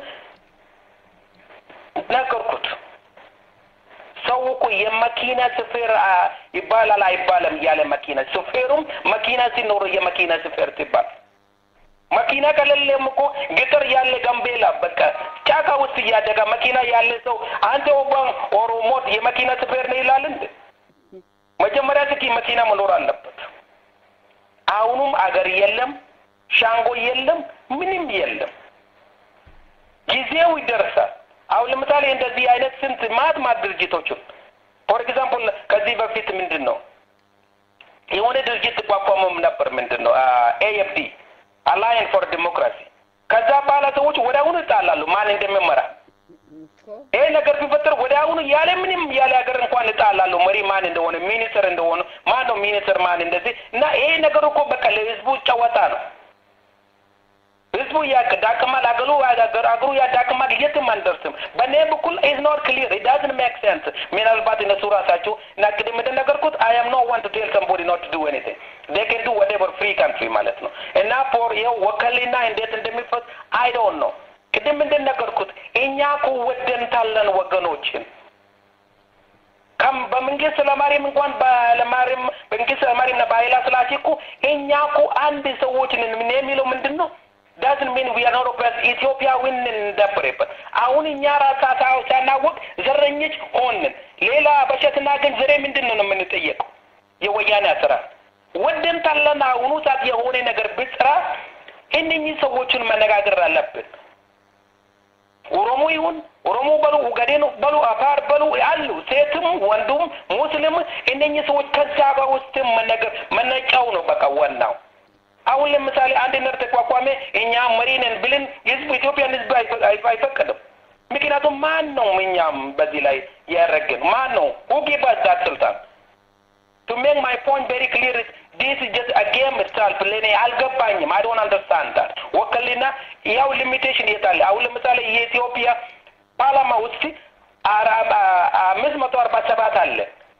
ነገርኩት ሰው እኮ የመኪና ሹፌር ይባላል አይባልም ያለ መኪና ሹፌሩም መኪና ሲኖር የመኪና ሹፌር ሲባል መኪና ከሌለም እኮ ገጠር ያለ ጋምቤላ በቃ ጫካ ውስጥ እያደጋ መኪና ያለ ሰው አንተ ኦባን ኦሮሞት የመኪና ሹፌር ነው ይላል እንዴ? መጀመሪያ እስኪ መኪና መኖር አለበት። አሁኑም አገር የለም፣ ሻንጎ የለም፣ ምንም የለም። ጊዜው ይደርሳል። አሁን ለምሳሌ እንደዚህ አይነት ስንት ማት ማት ድርጅቶችን ፎር ኤግዛምፕል ከዚህ በፊት ምንድን ነው የሆነ ድርጅት ተቋቋመም ነበር ምንድን ነው ኤኤፍዲ አላየን ፎር ዲሞክራሲ ከዛ በኋላ ሰዎች ወደ አሁኑ ይጣላሉ ማን እንደሚመራ ይሄ ነገር ቢፈጠር ወደ አሁኑ አሁን ያለ ምንም ያለ ሀገር እንኳን እጣላለሁ መሪ ማን እንደሆነ ሚኒስትር እንደሆነ ማን ነው ሚኒስትር ማን እንደዚህ እና ይሄ ነገር እኮ በቃ ለህዝቡ ጨዋታ ነው። ህዝቡ ያዳክማል፣ አገሩ አገሩ ያዳክማል፣ የትም አንደርስም። በእኔ በኩል ኢዝ ኖት ክሊር ኢት ዳዝንት ሜክ ሴንስ። ምናልባት እነሱ ራሳቸው እና ቅድም እንደነገርኩት አይ አም ኖ ዋንት ቱ ቴል ሰምቦዲ ኖት ቱ ዱ ኤኒቲንግ ዴይ ካን ዱ ወቴቨር ፍሪ ካንትሪ ማለት ነው እና ፎር ይኸው ወከልና እንዴት እንደሚፈስ አይ ዶንት ኖ ቅድም እንደነገርኩት እኛ እኮ ወደንታለን ወገኖችን ከም በመንግስት ለማርያም እንኳን ባለማርያም መንግስት ለማርያም እና በኃይለ ሥላሴ እኮ እኛ እኮ አንድ ሰዎች ነን። ምን የሚለው ምንድን ነው? ዳዝን ሚን ዊ አር ኖት ኦፍ ኢትዮጵያዊን እንደበረበት አሁን እኛ ራሳ ሳናወቅ ዘረኞች ሆንን። ሌላ በሸትና ግን ዘሬ ምንድን ነው የምንጠየቀው? የወያኔ አሰራር ወደንታለን። አሁኑ ሰዓት የሆነ ነገር ብስራ እነኚህ ሰዎችን መነጋገር አለብን። ኦሮሞ ይሁን ኦሮሞ በሉ ኡጋዴን በሉ አፋር በሉ አሉ ሴትም ወንዱም ሙስሊም እነኚህ ሰዎች ከዛ በውስጥም መነገር መነጫው ነው በቃ ዋናው። አሁን ለምሳሌ አንድ ነር ተቋቋመ እኛ መሪ ነን ብልን ህዝብ ኢትዮጵያን ህዝብ አይፈቅድም። ምክንያቱም ማን ነው እኛም በዚህ ላይ ያደረግን ማን ነው who gave us that ስልጣን to make my point very clear is this is just a game itself ለእኔ አልገባኝም። I don't understand that ወከልና ያው ሊሚቴሽን የታለ? አሁን ለምሳሌ የኢትዮጵያ ፓርላማ ውስጥ አምስት መቶ አርባ ሰባት አለ።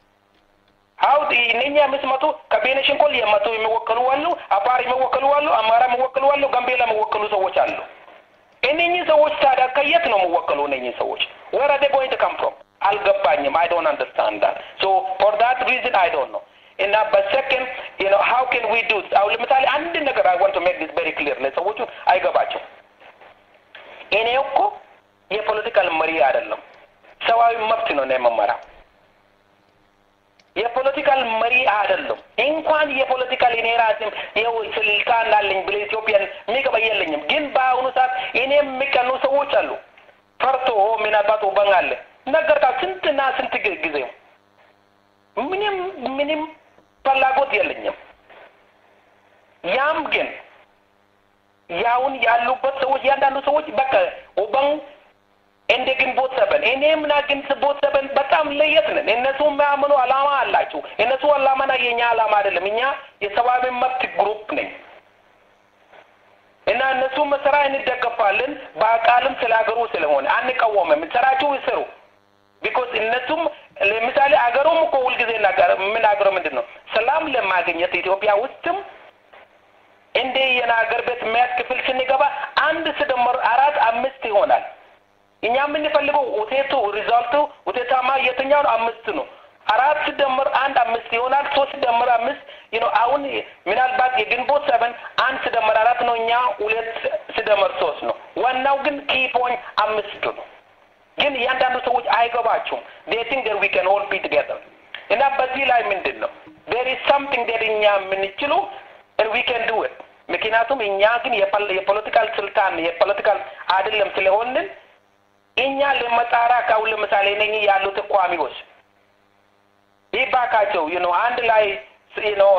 አው እነኛ አምስት መቶ ከቤኒሻንጉል የመቶ የሚወከሉ አሉ፣ አፋር የሚወከሉ አሉ፣ አማራ የሚወከሉ አሉ፣ ጋምቤላ የሚወከሉ ሰዎች አሉ። እነኚህ ሰዎች ታዲያ ከየት ነው የሚወከሉ? እነኚህ ሰዎች where are they going to come from? አልገባኝም። I don't understand that. So for that reason I don't know. እና በሰከንድ you know how can we do አሁን ለምሳሌ አንድ ነገር I want to make this very clear ለሰዎቹ አይገባቸው። እኔ እኮ የፖለቲካል መሪ አይደለም፣ ሰብአዊ መብት ነው ነው የምመራው። የፖለቲካል መሪ አይደለም። እንኳን የፖለቲካል እኔ ራሴም ይኸው ስልጣን አለኝ ብለ ኢትዮጵያን የሚገባ የለኝም። ግን በአሁኑ ሰዓት እኔ የሚቀኑ ሰዎች አሉ። ፈርቶ ምናልባት ወበን አለ ነገርካ ስንትና ስንት ጊዜ ምንም ምንም ፍላጎት የለኝም። ያም ግን ያውን ያሉበት ሰዎች ያንዳንዱ ሰዎች በቃ ወበን እንደ ግንቦት ሰበን እኔ ምና ግንቦት ሰበን በጣም ለየት ነን። እነሱ የሚያምኑ አላማ አላቸው። እነሱ አላማና የኛ አላማ አይደለም። እኛ የሰብአዊ መብት ግሩፕ ነኝ እና እነሱ መሰራ እንደገፋለን። በአቃልም ስለ ሀገሩ ስለሆነ አንቃወምም። ስራችሁ ይስሩ። ቢኮዝ እነሱም ለምሳሌ አገሩም እኮ ሁልጊዜ የምናገረው ምንድን ነው ሰላም ለማግኘት ኢትዮጵያ ውስጥም እንደ የናገር ቤት የሚያስ ክፍል ስንገባ አንድ ስደመር አራት አምስት ይሆናል። እኛ የምንፈልገው ውጤቱ ሪዛልቱ ውጤታማ የትኛው ነው? አምስት ነው። አራት ስደመር አንድ አምስት ይሆናል። ሶስት ስደመር አምስት ነው። አሁን ምናልባት የግንቦት ሰበን አንድ ስደመር አራት ነው። እኛ ሁለት ስደመር ሶስት ነው። ዋናው ግን ኪ ፖይንት አምስቱ ነው። ግን እያንዳንዱ ሰዎች አይገባቸውም። they think that we can all be together እና በዚህ ላይ ምንድን ነው there is something that እኛ የምንችሉ and we can do it ምክንያቱም እኛ ግን የፖለቲካል ስልጣን የፖለቲካል አይደለም ስለሆንን እኛ ለመጣራ ካሁን ለምሳሌ ነኝ ያሉ ተቋሚዎች ይባካቸው you know አንድ ላይ you know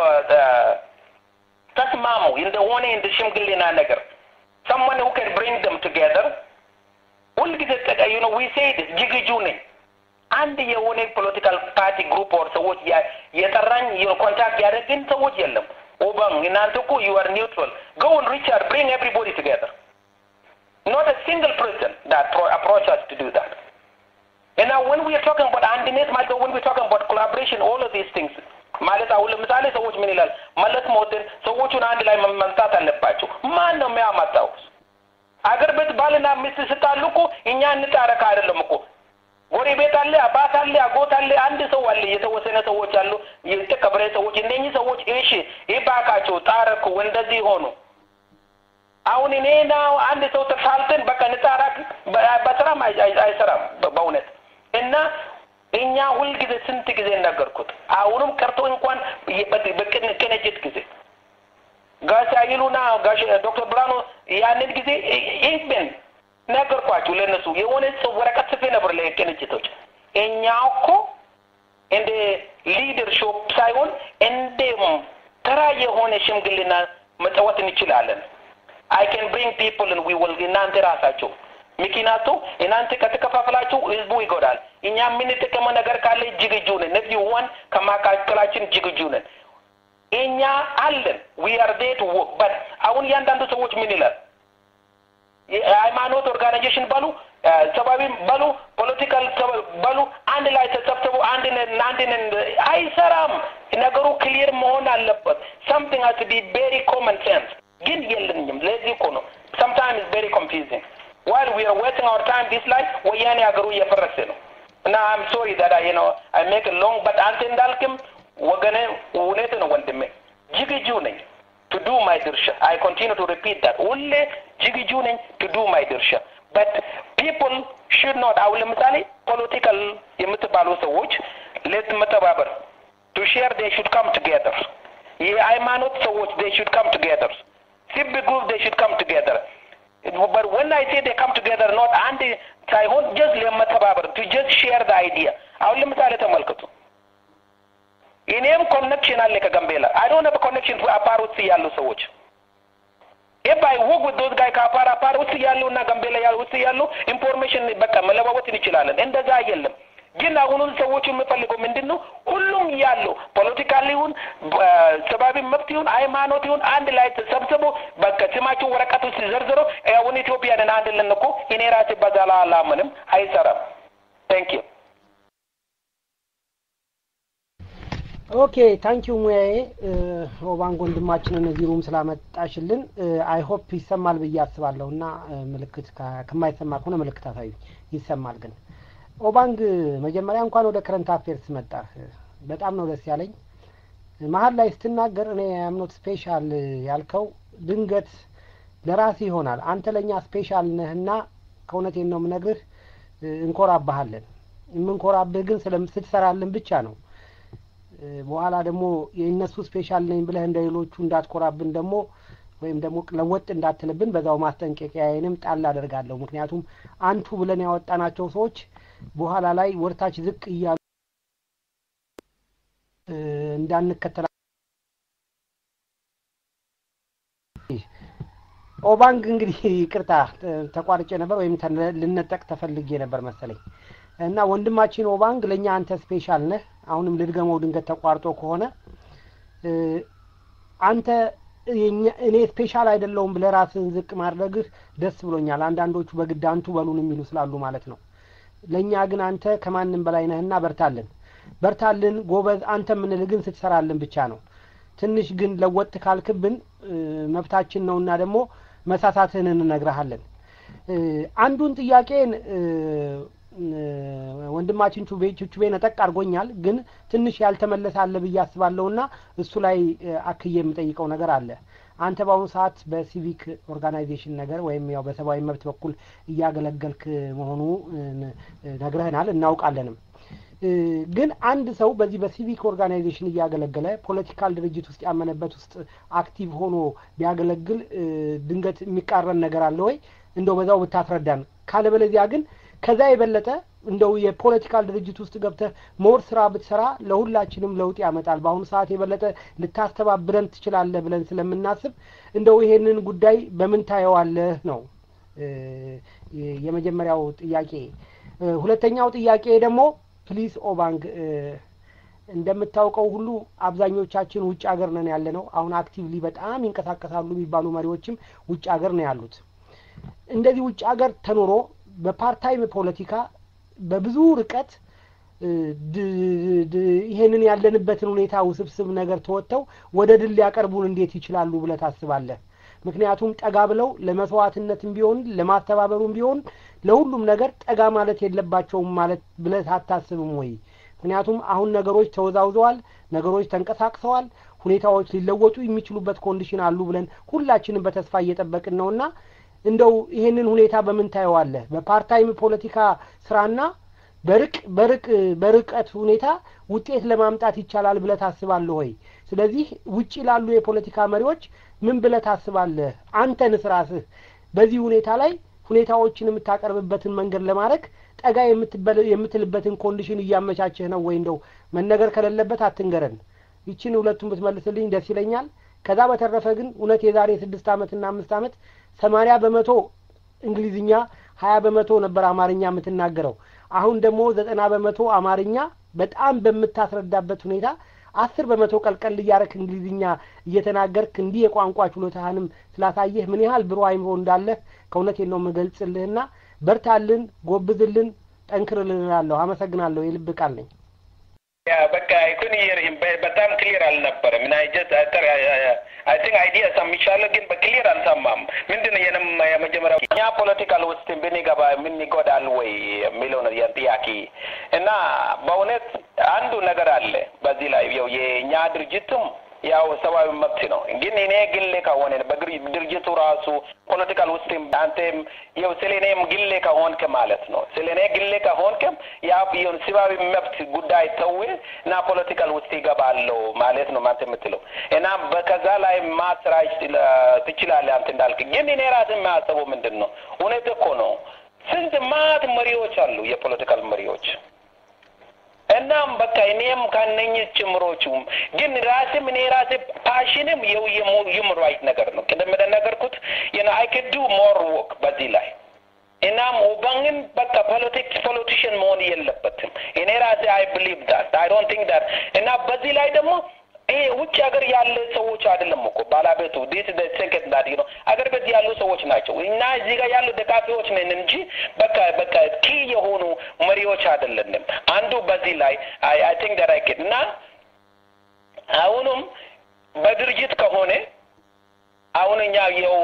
ተስማሙ እንደሆነ እንደ ሽምግልና ነገር someone who can bring them together ሁልጊዜ ጠቃዩ ነው ዊ ሴድ ዝግጁ ነኝ። አንድ የሆነ ፖለቲካል ፓርቲ ግሩፕ ኦር ሰዎች የጠራኝ ኮንታክት ያደረግን ሰዎች የለም። ኦባን እናንተ እኮ ዩ አር ኒውትራል ጎ ን ሪቻርድ ብሪንግ ኤቭሪቦዲ ቱጌዘር ኖት a single person that approach us to do that. And now when we are talking about አንድነት ማለት when we are talking about collaboration all of these things ማለት አሁን ለምሳሌ ሰዎች ምን ይላል መለስ ሞትን ሰዎቹን አንድ ላይ መምጣት አለባቸው። ማን ነው የሚያመጣው? አገር ቤት ባልና ሚስት ስጣሉ እኮ እኛ እንጣረካ አይደለም እኮ ጎረቤት አለ፣ አባት አለ፣ አጎት አለ፣ አንድ ሰው አለ፣ የተወሰነ ሰዎች አሉ፣ የተከበረ ሰዎች። እነኚህ ሰዎች እሺ ይባካቸው ጣረኩ፣ እንደዚህ ሆኑ። አሁን እኔና አንድ ሰው ተሳልተን በቃ እንጣራክ በስራም አይሰራም በእውነት እና እኛ ሁልጊዜ ስንት ጊዜ ነገርኩት። አሁንም ቀርቶ እንኳን በቅንጅት ጊዜ ጋሽ አይሉና ጋሽ ዶክተር ብርሃኑ ያንን ጊዜ ኢንክቤን ነገርኳችሁ ለእነሱ የሆነ ሰው ወረቀት ጽፌ ነበር ለቅንጅቶች። እኛ እኮ እንደ ሊደርሽፕ ሳይሆን እንደ ተራ የሆነ ሽምግልና መጫወት እንችላለን። አይ ካን ብሪንግ ፒፕል ዊ ዊል እናንተ ራሳቸው ምክንያቱ እናንተ ከተከፋፈላችሁ ህዝቡ ይጎዳል። እኛ የምንጠቀመው ነገር ካለ ዝግጁ ነን። ነዚህ ዋን ከማካከላችን ዝግጁ ነን። እኛ አለን ዊ አር ዴት በት አሁን እያንዳንዱ ሰዎች ምን ይላል? የሃይማኖት ኦርጋናይዜሽን በሉ ሰብአዊ በሉ ፖለቲካል በሉ አንድ ላይ ተሰብስቡ አንድ ነን አንድ ነን አይሰራም። ነገሩ ክሊር መሆን አለበት። ሰምቲንግ ሀስ ቢ ቬሪ ኮመን ሴንስ ግን የለኝም። ለዚህ እኮ ነው sometimes very confusing while we are wasting our time this life ወያኔ ሀገሩ እየፈረሰ ነው እና I'm sorry that I you know I make it long but አንተ እንዳልክም ወገኔ እውነት ነው ወንድሜ ዝግጁ ነኝ to do my ድርሻ I continue to repeat that ሁሌ ዝግጁ ነኝ to do my ድርሻ but people should not አሁን ለምሳሌ ፖለቲካል የምትባሉ ሰዎች ሌት መተባበር to share they should come together የሃይማኖት ሰዎች they should come together civic group they should come together but when I say they come together not አንድ ሳይሆን just ለመተባበር to just share the idea አሁን ለምሳሌ ተመልከቱ እኔም ኮኔክሽን አለ ከጋምቤላ አይ ዶንት ሃቭ ኮኔክሽን አፓር ውስጥ ያሉ ሰዎች if I work with those guys ከአፓር አፓር ውስጥ ያሉ እና ጋምቤላ ያሉ ውስጥ ያሉ ኢንፎርሜሽን በቃ መለዋወጥ እንችላለን። እንደዛ የለም። ግን አሁኑን ሰዎቹ የሚፈልገው ምንድን ነው? ሁሉም ያሉ ፖለቲካል ይሁን ሰብአዊ መብት ይሁን ሃይማኖት ይሁን አንድ ላይ ተሰብስቦ በቃ ስማቸው ወረቀት ውስጥ ዘርዝሮ አሁን ኢትዮጵያንን አንድ ልን እኮ እኔ ራሴ በዛ ላይ አላምንም፣ አይሰራም። ታንክ ዩ ኦኬ ታንኪዩ ሙያዬ ኦባንግ ወንድማችንን እዚህ ሩም ስላመጣሽልን አይ ሆፕ ይሰማል ብዬ አስባለሁ እና ምልክት ከማይሰማ ከሆነ ምልክት አሳዩ ይሰማል ግን ኦባንግ መጀመሪያ እንኳን ወደ ከረንት አፌርስ መጣህ በጣም ነው ደስ ያለኝ መሀል ላይ ስትናገር እኔ አምኖት ስፔሻል ያልከው ድንገት ለራሴ ይሆናል አንተ ለእኛ ስፔሻል ነህና ከእውነቴን ነው የምነግርህ እንኮራባሃለን የምንኮራብህ ግን ስትሰራልን ብቻ ነው በኋላ ደግሞ የእነሱ ስፔሻል ነኝ ብለህ እንደ ሌሎቹ እንዳትኮራብን ደግሞ ወይም ደግሞ ለወጥ እንዳትልብን በዛው ማስጠንቀቂያዬንም ጣል አደርጋለሁ። ምክንያቱም አንቱ ብለን ያወጣናቸው ሰዎች በኋላ ላይ ወርታች ዝቅ እያሉ እንዳንከተላ ኦባንግ እንግዲህ ይቅርታ ተቋርጬ ነበር ወይም ልነጠቅ ተፈልጌ ነበር መሰለኝ እና ወንድማችን ኦባንግ ለእኛ አንተ ስፔሻል ነህ። አሁንም ልድገመው ድንገት ተቋርጦ ከሆነ አንተ እኔ ስፔሻል አይደለውም ብለህ ራስህን ዝቅ ማድረግህ ደስ ብሎኛል። አንዳንዶቹ በግድ አንቱ በሉን የሚሉ ስላሉ ማለት ነው። ለእኛ ግን አንተ ከማንም በላይ ነህና በርታልን፣ በርታልን ጎበዝ። አንተ የምንልህ ግን ስትሰራልን ብቻ ነው። ትንሽ ግን ለወጥ ካልክብን መብታችን ነውና ደግሞ መሳሳትህን እንነግረሃለን። አንዱን ጥያቄን ወንድማችን ቹቤ ቹቤ ነጠቅ አድርጎኛል፣ ግን ትንሽ ያልተመለሰ አለ ብዬ አስባለሁና እሱ ላይ አክዬ የምጠይቀው ነገር አለ። አንተ በአሁኑ ሰዓት በሲቪክ ኦርጋናይዜሽን ነገር ወይም ያው በሰብአዊ መብት በኩል እያገለገልክ መሆኑ ነግረህናል፣ እናውቃለንም። ግን አንድ ሰው በዚህ በሲቪክ ኦርጋናይዜሽን እያገለገለ ፖለቲካል ድርጅት ውስጥ ያመነበት ውስጥ አክቲቭ ሆኖ ቢያገለግል ድንገት የሚቃረን ነገር አለ ወይ? እንደው በዛው ብታስረዳን። ካለበለዚያ ግን ከዛ የበለጠ እንደው የፖለቲካል ድርጅት ውስጥ ገብተህ ሞር ስራ ብትሰራ ለሁላችንም ለውጥ ያመጣል። በአሁኑ ሰዓት የበለጠ ልታስተባብረን ትችላለህ ብለን ስለምናስብ እንደው ይሄንን ጉዳይ በምን ታየዋለህ ነው የመጀመሪያው ጥያቄ። ሁለተኛው ጥያቄ ደግሞ ፕሊስ ኦባንግ እንደምታውቀው ሁሉ አብዛኞቻችን ውጭ ሀገር ነን ያለ ነው። አሁን አክቲቭሊ በጣም ይንቀሳቀሳሉ የሚባሉ መሪዎችም ውጭ ሀገር ነው ያሉት። እንደዚህ ውጭ ሀገር ተኖሮ በፓርታይም ፖለቲካ በብዙ ርቀት ይሄንን ያለንበትን ሁኔታ ውስብስብ ነገር ተወጥተው ወደ ድል ሊያቀርቡን እንዴት ይችላሉ ብለህ ታስባለህ? ምክንያቱም ጠጋ ብለው ለመስዋዕትነትም ቢሆን ለማስተባበሩም ቢሆን ለሁሉም ነገር ጠጋ ማለት የለባቸውም ማለት ብለህ አታስብም ወይ? ምክንያቱም አሁን ነገሮች ተወዛውዘዋል፣ ነገሮች ተንቀሳቅሰዋል፣ ሁኔታዎች ሊለወጡ የሚችሉበት ኮንዲሽን አሉ ብለን ሁላችንም በተስፋ እየጠበቅን ነውና እንደው ይሄንን ሁኔታ በምን ታየዋለህ? በፓርታይም ፖለቲካ ስራና በርቅ በርቅ በርቀት ሁኔታ ውጤት ለማምጣት ይቻላል ብለህ ታስባለህ ወይ? ስለዚህ ውጪ ላሉ የፖለቲካ መሪዎች ምን ብለህ ታስባለህ? አንተንስ ራስህ በዚህ ሁኔታ ላይ ሁኔታዎችን የምታቀርብበትን መንገድ ለማድረግ ጠጋ የምትልበትን ኮንዲሽን እያመቻቸህ ነው ወይ? እንደው መነገር ከሌለበት አትንገረን። ይችን ሁለቱን ብትመልስልኝ ደስ ይለኛል። ከዛ በተረፈ ግን እውነት የዛሬ ስድስት ዓመትና አምስት ዓመት ሰማኒያ በመቶ እንግሊዝኛ ሀያ በመቶ ነበር አማርኛ የምትናገረው። አሁን ደግሞ ዘጠና በመቶ አማርኛ በጣም በምታስረዳበት ሁኔታ አስር በመቶ ቀልቀል እያረክ እንግሊዝኛ እየተናገርክ እንዲህ የቋንቋ ችሎታህንም ስላሳየህ ምን ያህል ብሩህ አይምሮ እንዳለህ ከእውነቴን ነው የምገልጽልህና በርታልን፣ ጎብዝልን፣ ጠንክርልን እላለሁ። አመሰግናለሁ። የልብ ቃል ነኝ። ያ በቃ ይኩን ይርህም በጣም ክሊር አልነበረም። እና ጀት አይ ቲንክ አይዲያ ሰምቻለሁ፣ ግን በክሊር አልሰማም። ምንድን ነው የንም የመጀመሪያው እኛ ፖለቲካል ውስጥ ብንገባ ምን ይጎዳል ወይ የሚለው ነው ጥያቄ። እና በእውነት አንዱ ነገር አለ በዚህ ላይ ያው የእኛ ድርጅትም ያው ሰብአዊ መብት ነው። ግን እኔ ግሌ ከሆነ በድርጅቱ ራሱ ፖለቲካል ውስጥም አንተም ያው ስለ እኔም ግሌ ከሆንክ ማለት ነው ስለ እኔ ግሌ ከሆንክም ያ ይሁን ሰብአዊ መብት ጉዳይ ተው እና ፖለቲካል ውስጥ ይገባለሁ ማለት ነው ማለት የምትለው እና በከዛ ላይ ማስራጭ ትችላለህ አንተ እንዳልክ። ግን እኔ ራሴ የማያስበው ምንድን ነው እውነት እኮ ነው ስንት ማት መሪዎች አሉ የፖለቲካል መሪዎች እናም በቃ እኔም ከነኝህ ጭምሮቹም ግን ራሴም እኔ ራሴ ፓሽንም የው የሁመን ራይት ነገር ነው። ቅድም እንደነገርኩት ዩ አይ ክድ ዱ ሞር ወርክ በዚህ ላይ እናም ኦባንግን በቃ ፖለቲክስ ፖለቲሽን መሆን የለበትም። እኔ ራሴ አይ ብሊቭ ዳት አይ ዶንት ቲንክ ዳት እና በዚህ ላይ ደግሞ ይሄ ውጭ ሀገር ያለ ሰዎች አይደለም እኮ ባላቤቱ ዲስ ደ ሴከንድ ዳት ነው አገር ቤት ያሉ ሰዎች ናቸው። እና እዚህ ጋር ያሉ ደጋፊዎች ነን እንጂ በቃ በቃ ኪ የሆኑ መሪዎች አይደለንም። አንዱ በዚህ ላይ አይ አይ ቲንክ ዳት አይ እና አሁንም በድርጅት ከሆነ አሁን እኛ የው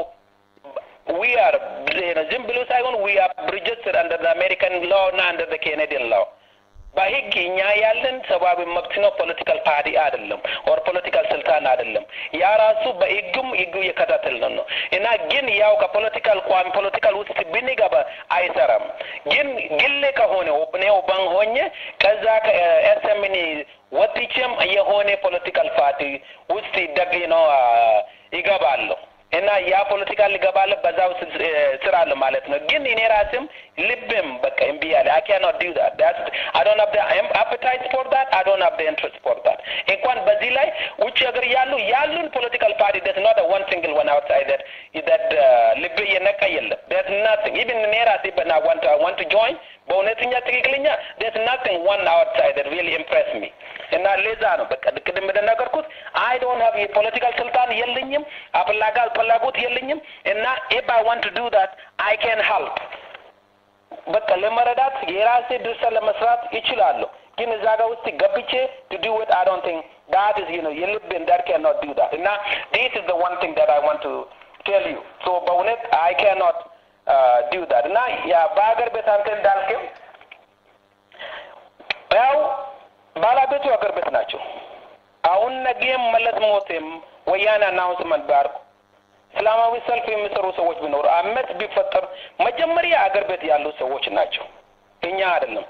ዊ አር ዝም ብሎ ሳይሆን ዊ አር ሪጅስትርድ አንደር አሜሪካን ላው እና አንደር ኬኔዲያን ላው በህግ እኛ ያለን ሰብአዊ መብት ነው። ፖለቲካል ፓርቲ አይደለም፣ ኦር ፖለቲካል ስልጣን አይደለም። ያ ራሱ በህግም ህጉ እየከታተልን ነው እና ግን ያው ከፖለቲካል ቋሚ ፖለቲካል ውስጥ ብንገባ አይሰራም። ግን ግሌ ከሆነ እኔ ኦባን ሆኜ ከዛ ከኤስኤምኒ ወጥቼም የሆነ ፖለቲካል ፓርቲ ውስጥ ደግ ነው ይገባለሁ እና ያ ፖለቲካ ሊገባለ በዛው ስራ አለ ማለት ነው። ግን እኔ ራስም ልብም በቃ እምቢ ያለ አይ ካኖት ዱ ዳት ዳት አይ ዶንት ሃቭ ዘ አፐታይት ፎር ዳት አይ ዶንት ሃቭ ዘ ኢንትረስት ፎር ዳት እንኳን በዚህ ላይ ውጭ ሀገር ያሉ ያሉን ፖለቲካል ፓርቲ ዳት ኖት ዋን ሲንግል ዋን አውትሳይድ ዳት ዳት ልብ እየነቃ የለም ዳት ናቲንግ ኢቭን እኔ ራሴ በና ዋንት ዋንት ቱ ጆይን በእውነተኛ ትክክለኛ ዳት ናቲንግ ዋን አውትሳይድ ዳት ሪሊ ኢምፕሬስ ሚ እና ለዛ ነው በቃ ቅድም እንደነገርኩት አይ ዶንት ሃቭ የፖለቲካል ስልጣን የለኝም አፍላጋ ፍላጎት የለኝም እና ኢፍ አይ ዋንት ቱ ዱ ዳት አይ ካን ሄልፕ በቃ ለመረዳት የራሴ ድርሻ ለመስራት ይችላለሁ። ግን እዛ ጋር ውስጥ ገብቼ ቱ ዱ ኢት አይ ዶንት ቲንክ ዳት ኢዝ ዩ ኖ የልብን ዳት ካን ኖት ዱ ዳት እና ዲስ ኢዝ ዘ ዋን ቲንግ ዳት አይ ዋንት ቱ ቴል ዩ ሶ በእውነት አይ ካን ኖት ዱ ዳት እና ያ በሀገር ቤት አንተ እንዳልክም ያው ባለቤቱ ሀገር ቤት ናቸው። አሁን ነገም መለስ ሞቴም ወያኔ አናውንስመንት ቢያርጉ እስላማዊ ሰልፍ የሚሰሩ ሰዎች ቢኖሩ አመት ቢፈጠር መጀመሪያ አገር ቤት ያሉ ሰዎች ናቸው፣ እኛ አይደለም።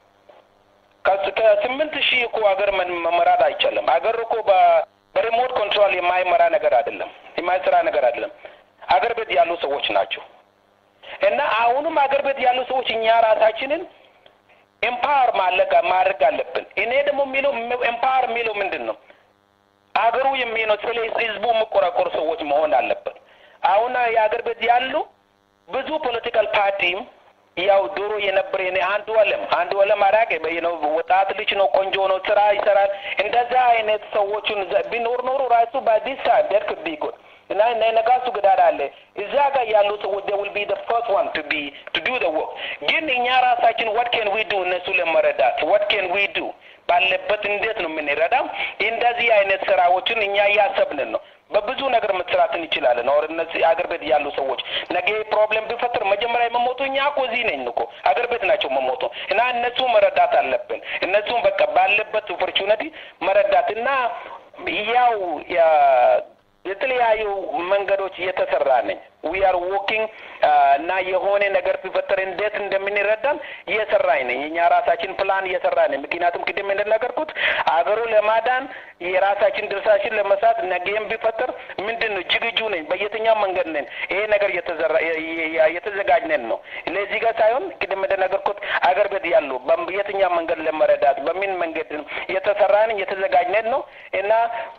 ከስምንት ሺህ እኮ አገር መመራት አይቻልም። አገር እኮ በሪሞት ኮንትሮል የማይመራ ነገር አይደለም፣ የማይሰራ ነገር አይደለም። አገር ቤት ያሉ ሰዎች ናቸው እና አሁንም አገር ቤት ያሉ ሰዎች እኛ ራሳችንን ኤምፓወር ማለቅ ማድረግ አለብን። እኔ ደግሞ የሚለው ኤምፓወር የሚለው ምንድን ነው? አገሩ የሚለው ስለ ህዝቡ የሚቆራቆሩ ሰዎች መሆን አለበት። አሁን የአገር ቤት ያሉ ብዙ ፖለቲካል ፓርቲም ያው ድሮ የነበረ የኔ አንዱ አለም አንዱ አለም አራቄ ነው ወጣት ልጅ ነው፣ ቆንጆ ነው፣ ስራ ይሰራል። እንደዛ አይነት ሰዎቹን ቢኖር ኖሮ ራሱ በዲስ ታይም ዴት ኩድ ቢ ጉድ እና ነጋሱ ግዳዳ አለ እዛ ጋር ያሉ ሰዎች they will be the first one to be to do the work ግን እኛ ራሳችን what can we do እነሱ ለመረዳት what can we do ባለበት እንዴት ነው የምንረዳው? እንደዚህ አይነት ስራዎችን እኛ እያሰብንን ነው። በብዙ ነገር መስራት እንችላለን። ኦር እነዚህ አገር ቤት ያሉ ሰዎች ነገ ፕሮብሌም ቢፈጥር መጀመሪያ የመሞቱ እኛ እኮ እዚህ ነኝ እኮ አገር ቤት ናቸው መሞቱ እና እነሱ መረዳት አለብን። እነሱም በቃ ባለበት ኦፖርቹኒቲ መረዳት እና ያው የተለያዩ መንገዶች እየተሰራ ነኝ ዊ አር ዎኪንግ እና የሆነ ነገር ቢፈጠር እንዴት እንደምንረዳን እየሰራኝ ነኝ። እኛ ራሳችን ፕላን እየሰራ ነኝ። ምክንያቱም ቅድም እንደነገርኩት አገሩ ለማዳን የራሳችን ድርሻችን ለመስራት ነገም ቢፈጠር ምንድን ነው ዝግጁ ነኝ። በየትኛው መንገድ ነን ይሄ ነገር እየተዘጋጅነን ነው። ለዚህ ጋር ሳይሆን ቅድም እንደነገርኩት አገር ቤት ያሉ በየትኛው መንገድ ለመረዳት በምን መንገድ እየተሰራን እየተዘጋጅነን ነው እና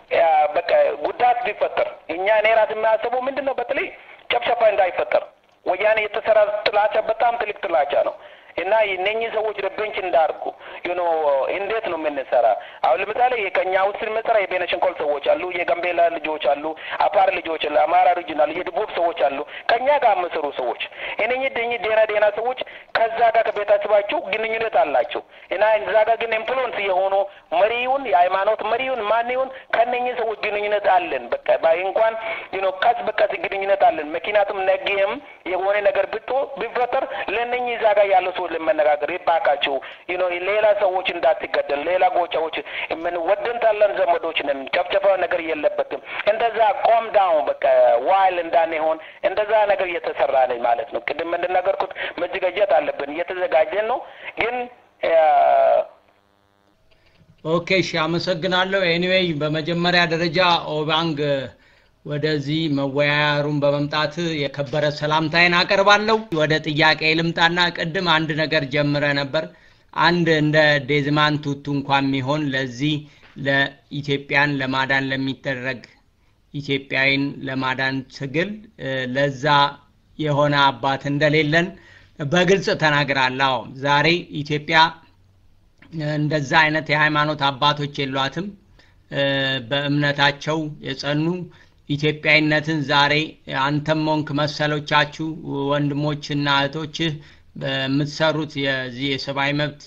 በቃ ጉዳት ቢፈጠር እኛ እኔ ራስ የሚያስበው ምንድን ነው በተለይ ጨፍጨፋ እንዳይፈጠር በወያኔ የተሰራ ጥላቻ በጣም ትልቅ ጥላቻ ነው እና እነኚህ ሰዎች ረበንች እንዳርጉ ዩኖ እንዴት ነው የምንሰራ? አሁን ለምሳሌ ከኛ ውስጥ ስንመሰራ የቤነሸንኮል ሰዎች አሉ፣ የጋምቤላ ልጆች አሉ፣ አፋር ልጆች አሉ፣ አማራ ሪጅናል የደቡብ ሰዎች አሉ፣ ከኛ ጋር የምሰሩ ሰዎች እነኚህ ደኝ ዴና ዴና ሰዎች ከዛ ጋር ከቤተሰባቸው ግንኙነት አላቸው እና እዛ ጋር ግን ኢንፍሉዌንስ የሆኑ መሪውን የሃይማኖት መሪውን ማን ይሁን ከነኚህ ሰዎች ግንኙነት አለን። በቃ ባይ እንኳን ዩኖ ቀስ በቀስ ግንኙነት አለን። ምክንያቱም ነገም የሆነ ነገር ብጦ ቢፈጠር ለእነኚህ እዛ ጋር ያለው ሰዎች ለመነጋገር ይባካችሁ ዩኖ ሌላ ሰዎች እንዳትገደል ሌላ ጎቻዎች ምን ወደን ታለን ዘመዶች ነን ጨፍጨፋ ነገር የለበትም። እንደዛ ቆም ዳውን በቃ ዋይል እንዳንሆን እንደዛ ነገር እየተሰራ ነኝ ማለት ነው። ቅድም እንደነገርኩት መዘጋጀት አለብን። እየተዘጋጀን ነው ግን ኦኬ እሺ፣ አመሰግናለሁ። ኤኒዌይ በመጀመሪያ ደረጃ ኦባንግ ወደዚህ መወያያ ሩም በመምጣት የከበረ ሰላምታዬን አቀርባለሁ። ወደ ጥያቄ ልምጣና ቅድም አንድ ነገር ጀምረ ነበር። አንድ እንደ ዴዝማን ቱቱ እንኳን የሚሆን ለዚህ ለኢትዮጵያን ለማዳን ለሚደረግ ኢትዮጵያዊን ለማዳን ትግል ለዛ የሆነ አባት እንደሌለን በግልጽ ተናግራለሁ። ዛሬ ኢትዮጵያ እንደዛ አይነት የሃይማኖት አባቶች የሏትም። በእምነታቸው የጸኑ ኢትዮጵያዊነትን ዛሬ አንተም ሆንክ መሰሎቻችሁ ወንድሞችና እህቶችህ በምትሰሩት የዚህ የሰብአዊ መብት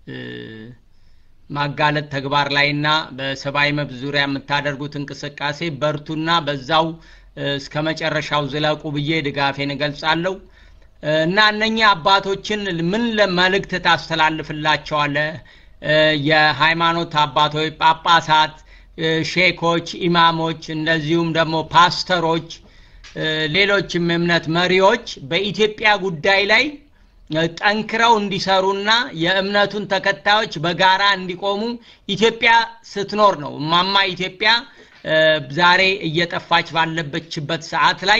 ማጋለጥ ተግባር ላይና በሰብአዊ መብት ዙሪያ የምታደርጉት እንቅስቃሴ በርቱና በዛው እስከ መጨረሻው ዝለቁ ብዬ ድጋፌን እገልጻለሁ እና እነኚህ አባቶችን ምን መልእክት ታስተላልፍላቸዋለህ? የሃይማኖት አባቶች፣ ጳጳሳት፣ ሼኮች፣ ኢማሞች እንደዚሁም ደግሞ ፓስተሮች፣ ሌሎችም እምነት መሪዎች በኢትዮጵያ ጉዳይ ላይ ጠንክረው እንዲሰሩና የእምነቱን ተከታዮች በጋራ እንዲቆሙ ኢትዮጵያ ስትኖር ነው እማማ ኢትዮጵያ ዛሬ እየጠፋች ባለበችበት ሰዓት ላይ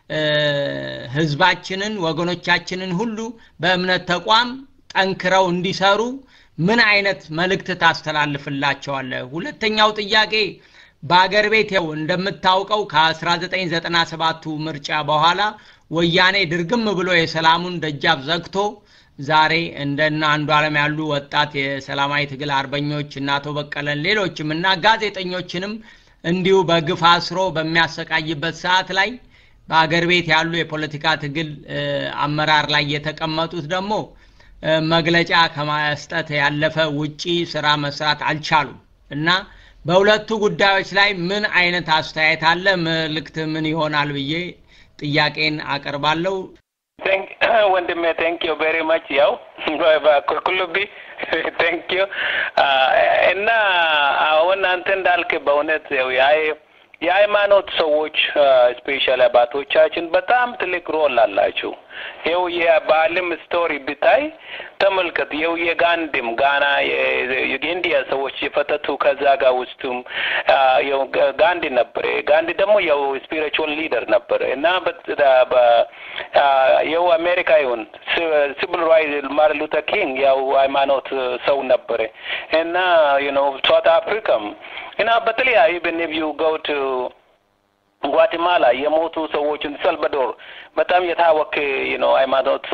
ህዝባችንን ወገኖቻችንን ሁሉ በእምነት ተቋም ጠንክረው እንዲሰሩ ምን አይነት መልእክት ታስተላልፍላቸዋለህ? ሁለተኛው ጥያቄ በአገር ቤት ያው እንደምታውቀው ከ1997ቱ ምርጫ በኋላ ወያኔ ድርግም ብሎ የሰላሙን ደጃፍ ዘግቶ ዛሬ እንደነ አንዱ ዓለም ያሉ ወጣት የሰላማዊ ትግል አርበኞች እና አቶ በቀለን ሌሎችም እና ጋዜጠኞችንም እንዲሁ በግፍ አስሮ በሚያሰቃይበት ሰዓት ላይ በአገር ቤት ያሉ የፖለቲካ ትግል አመራር ላይ የተቀመጡት ደግሞ መግለጫ ከማስጠት ያለፈ ውጪ ስራ መስራት አልቻሉም እና በሁለቱ ጉዳዮች ላይ ምን አይነት አስተያየት አለ? መልእክት ምን ይሆናል ብዬ ጥያቄን አቀርባለሁ። ወንድሜ ቴንክ ዩ ቬሪ ማች ያው ኩልኩሉቢ ቴንክ ዩ እና አሁን አንተ እንዳልክ በእውነት ያው የሃይማኖት ሰዎች ስፔሻል አባቶቻችን በጣም ትልቅ ሮል አላቸው። ይኸው የባህልም ስቶሪ ብታይ ተመልከት። ይኸው የጋንድም ጋና የኢንዲያ ሰዎች የፈተቱ ከዛ ጋር ውስጡም ይኸው ጋንዲ ነበረ። ጋንዲ ደግሞ ያው ስፒሪቹዋል ሊደር ነበረ እና ይኸው አሜሪካ ይሁን ሲቪል ራይት ማርቲን ሉተር ኪንግ ያው ሃይማኖት ሰው ነበረ እና ዩ ኖ ሳውት አፍሪካም እና በተለያዩ ኢቨን ኢፍ ዩ ጎ ቱ ጓቲማላ የሞቱ ሰዎችን ሰልቫዶር በጣም የታወቀ ነው ሃይማኖት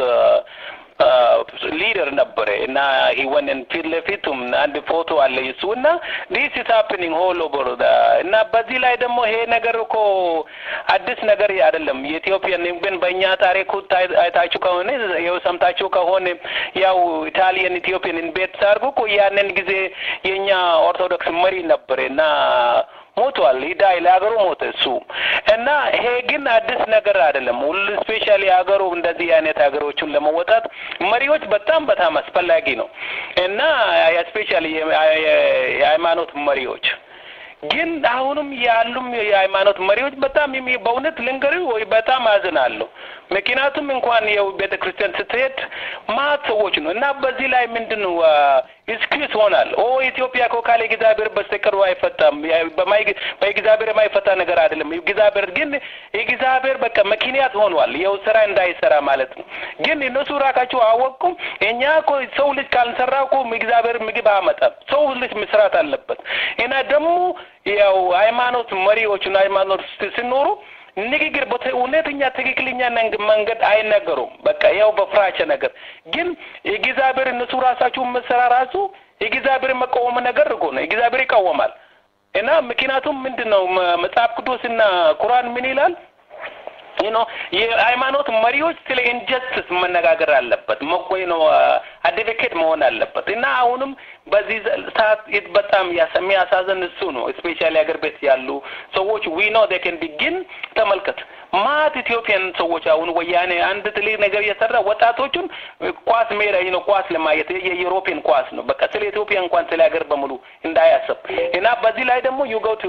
ሊደር ነበረ እና ሂወንን ፊት ለፊቱም አንድ ፎቶ አለ እሱ እና ዲስ ኢዝ ሃፕኒንግ ሆል ኦቨር እና በዚህ ላይ ደግሞ ይሄ ነገር እኮ አዲስ ነገር አይደለም። የኢትዮጵያን ግን በእኛ ታሪክ አይታችሁ ከሆነ ያው ሰምታችሁ ከሆነ ያው ኢታሊያን ኢትዮጵያን ኢንቬት ሲያደርጉ እኮ ያንን ጊዜ የእኛ ኦርቶዶክስ መሪ ነበረ እና ሞቷል። ሂዳይ ለሀገሩ ሞተ እሱ እና ይሄ ግን አዲስ ነገር አይደለም። ሁሉ ስፔሻሊ ሀገሩ እንደዚህ አይነት ሀገሮችን ለመወጣት መሪዎች በጣም በጣም አስፈላጊ ነው እና ስፔሻሊ የሃይማኖት መሪዎች ግን አሁንም ያሉም የሃይማኖት መሪዎች በጣም በእውነት ልንገር ወይ በጣም አዝናለሁ። ምክንያቱም እንኳን የው ቤተ ክርስቲያን ስትሄድ ማት ሰዎች ነው እና በዚህ ላይ ምንድን ነው ኤክስኪውዝ ሆናል። ኦ ኢትዮጵያ እኮ ካለ እግዚአብሔር በስተቀር አይፈታም። በእግዚአብሔር የማይፈታ ነገር አይደለም። እግዚአብሔር ግን እግዚአብሔር በቃ ምክንያት ሆኗል የው ስራ እንዳይሰራ ማለት ነው። ግን እነሱ ራቃቸው አወቁም። እኛ እኮ ሰው ልጅ ካልሰራ እኮ እግዚአብሔር ምግብ አመጣም። ሰው ልጅ መስራት አለበት እና ደግሞ ያው ሃይማኖት መሪዎችና ሃይማኖት ሲኖሩ ንግግር እውነተኛ ትክክለኛ መንገድ አይነገሩም። በቃ ያው በፍራቻ ነገር ግን የእግዚአብሔር እነሱ ራሳቸው መሰራ ራሱ የእግዚአብሔር መቃወም ነገር እኮ ነው። እግዚአብሔር ይቃወማል እና ምክንያቱም ምንድን ነው መጽሐፍ ቅዱስና ቁርአን ምን ይላል? ዩ ኖ የሃይማኖት መሪዎች ስለ ኢንጀስቲስ መነጋገር አለበት መቆይ ነው አድቮኬት መሆን አለበት እና አሁንም በዚህ ሰዓት በጣም የሚያሳዝን እሱ ነው። ስፔሻሊ ሀገር ቤት ያሉ ሰዎች ዊ ኖ ዴ ካን ቢጊን ተመልከት ማት ኢትዮጵያን ሰዎች አሁን ወያኔ አንድ ትልቅ ነገር እየሰራ ወጣቶቹን ኳስ ሜዳ ነው ኳስ ለማየት የዩሮፒያን ኳስ ነው በቃ ስለ ኢትዮጵያ እንኳን ስለ ሀገር በሙሉ እንዳያስብ እና በዚህ ላይ ደግሞ ዩ ጎ ቱ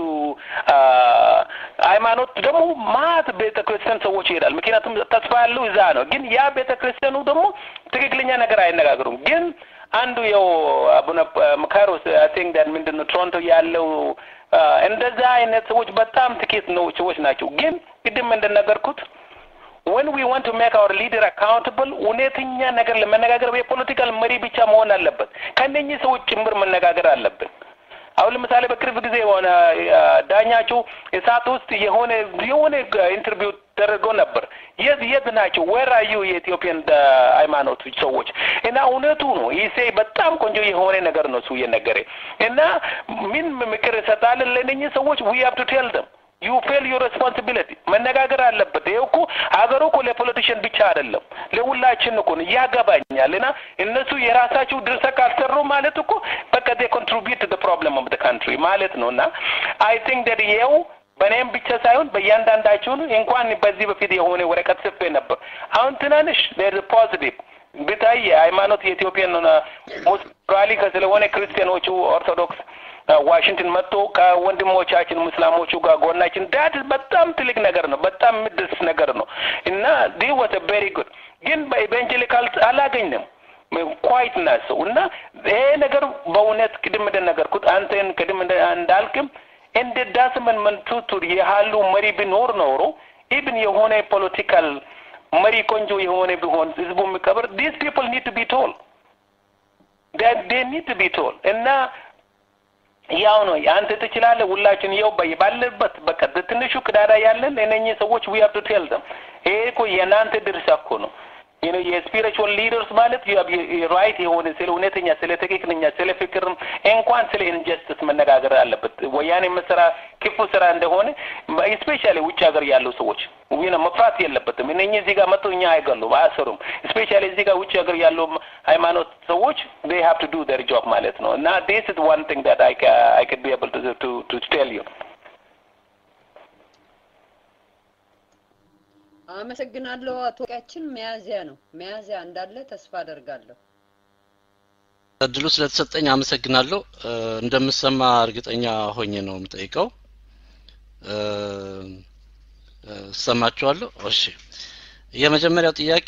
ሃይማኖት ደግሞ ማት ቤተ ክርስቲያን ሰዎች ይሄዳል። ምክንያቱም ተስፋ ያለው እዛ ነው። ግን ያ ቤተ ክርስቲያኑ ደግሞ ትክክለኛ ነገር አይነጋገሩም። ግን አንዱ የው አቡነ መካሮስ አይ ቲንክ ዳት ምንድን ነው ቶሮንቶ ያለው እንደዛ አይነት ሰዎች በጣም ጥቂት ነው ሰዎች ናቸው። ግን ቅድም እንደነገርኩት when we want to make our leader accountable እውነተኛ ነገር ለመነጋገር የፖለቲካል መሪ ብቻ መሆን አለበት። ከነኚህ ሰዎች ጭምር መነጋገር አለብን። አሁን ለምሳሌ በቅርብ ጊዜ የሆነ ዳኛቸው እሳት ውስጥ የሆነ የሆነ ኢንተርቪው ተደርገው ነበር። የት የት ናቸው? ዌር አር ዩ የኢትዮጵያን ሃይማኖት ሰዎች እና እውነቱ ነው። ይሴ በጣም ቆንጆ የሆነ ነገር ነው እሱ እየነገረ እና ምን ምክር እሰጣለን ለእነኚህ ሰዎች ዊ ሃቭ ቱ ቴል ደም ዩ ፌል ዩር ሬስፖንሲቢሊቲ መነጋገር አለበት። ይሄ እኮ ሀገሩ እኮ ለፖለቲሽን ብቻ አይደለም ለሁላችን እኮ ነው። ያገባኛል እና እነሱ የራሳቸው ድርሻ ካልሰሩ ማለት እኮ በቃ ዴ ኮንትሪቢዩት ቱ ፕሮብለም ኦፍ ካንትሪ ማለት ነው እና አይ ቲንክ ዳት ይኸው በእኔም ብቻ ሳይሆን በእያንዳንዳችሁን እንኳን በዚህ በፊት የሆነ ወረቀት ጽፌ ነበር። አሁን ትናንሽ ፖዚቲቭ ብታይ የሃይማኖት የኢትዮጵያን ሞራሊ ስለሆነ ክርስቲያኖቹ ኦርቶዶክስ ዋሽንግተን መጥቶ ከወንድሞቻችን ሙስላሞቹ ጋር ጎናችን ዳት በጣም ትልቅ ነገር ነው። በጣም ምድስ ነገር ነው እና ዲ ወት ቬሪ ጉድ ግን በኢቫንጀሊካል አላገኝም ኳይት ናቸው እና ይሄ ነገር በእውነት ቅድም እንደነገርኩት አንተን ቅድም እንዳልክም እንደ ዳስመን መንቱቱ ያሉ መሪ ቢኖር ኖሮ ኢብን የሆነ ፖለቲካል መሪ ቆንጆ የሆነ ቢሆን ህዝቡ የሚቀብር ዲስ ፒፕል ኒድ ቱ ቢ ቶል ዴ ኒድ ቱ ቢ ቶል እና ያው ነው አንተ ትችላለህ። ሁላችን ያው ባለበት በቃ ትንሹ ቅዳዳ ያለን እነኚህ ሰዎች ዊ ሃቭ ቱ ቴል ደም ይሄ እኮ የእናንተ ድርሻ እኮ ነው። you know የስፒሪቹዋል ሊደርስ ማለት ራይት የሆነ ስለ እውነተኛ ስለ ትክክለኛ ስለ ፍቅር እንኳን ስለ ኢንጀስቲስ መነጋገር አለበት። ወያኔ መስራ ክፉ ስራ እንደሆነ ስፔሻሊ ውጭ ሀገር ያሉ ሰዎች ነው መፍራት የለበትም። እነኚህ እዚህ ጋር መጥቶ እኛ አይገሉም፣ አያሰሩም። ስፔሻሊ እዚህ ጋር ውጭ ሀገር ያሉ ሃይማኖት ሰዎች they have to do their job ማለት ነው እና this is one thing that I, I could be able to, to, to tell you. አመሰግናለሁ። አቶ ቃችን ሚያዚያ ነው ሚያዚያ እንዳለ ተስፋ አደርጋለሁ። እድሉ ስለተሰጠኝ አመሰግናለሁ። እንደምሰማ እርግጠኛ ሆኜ ነው የምጠይቀው። እሰማችኋለሁ? እሺ። የመጀመሪያው ጥያቄ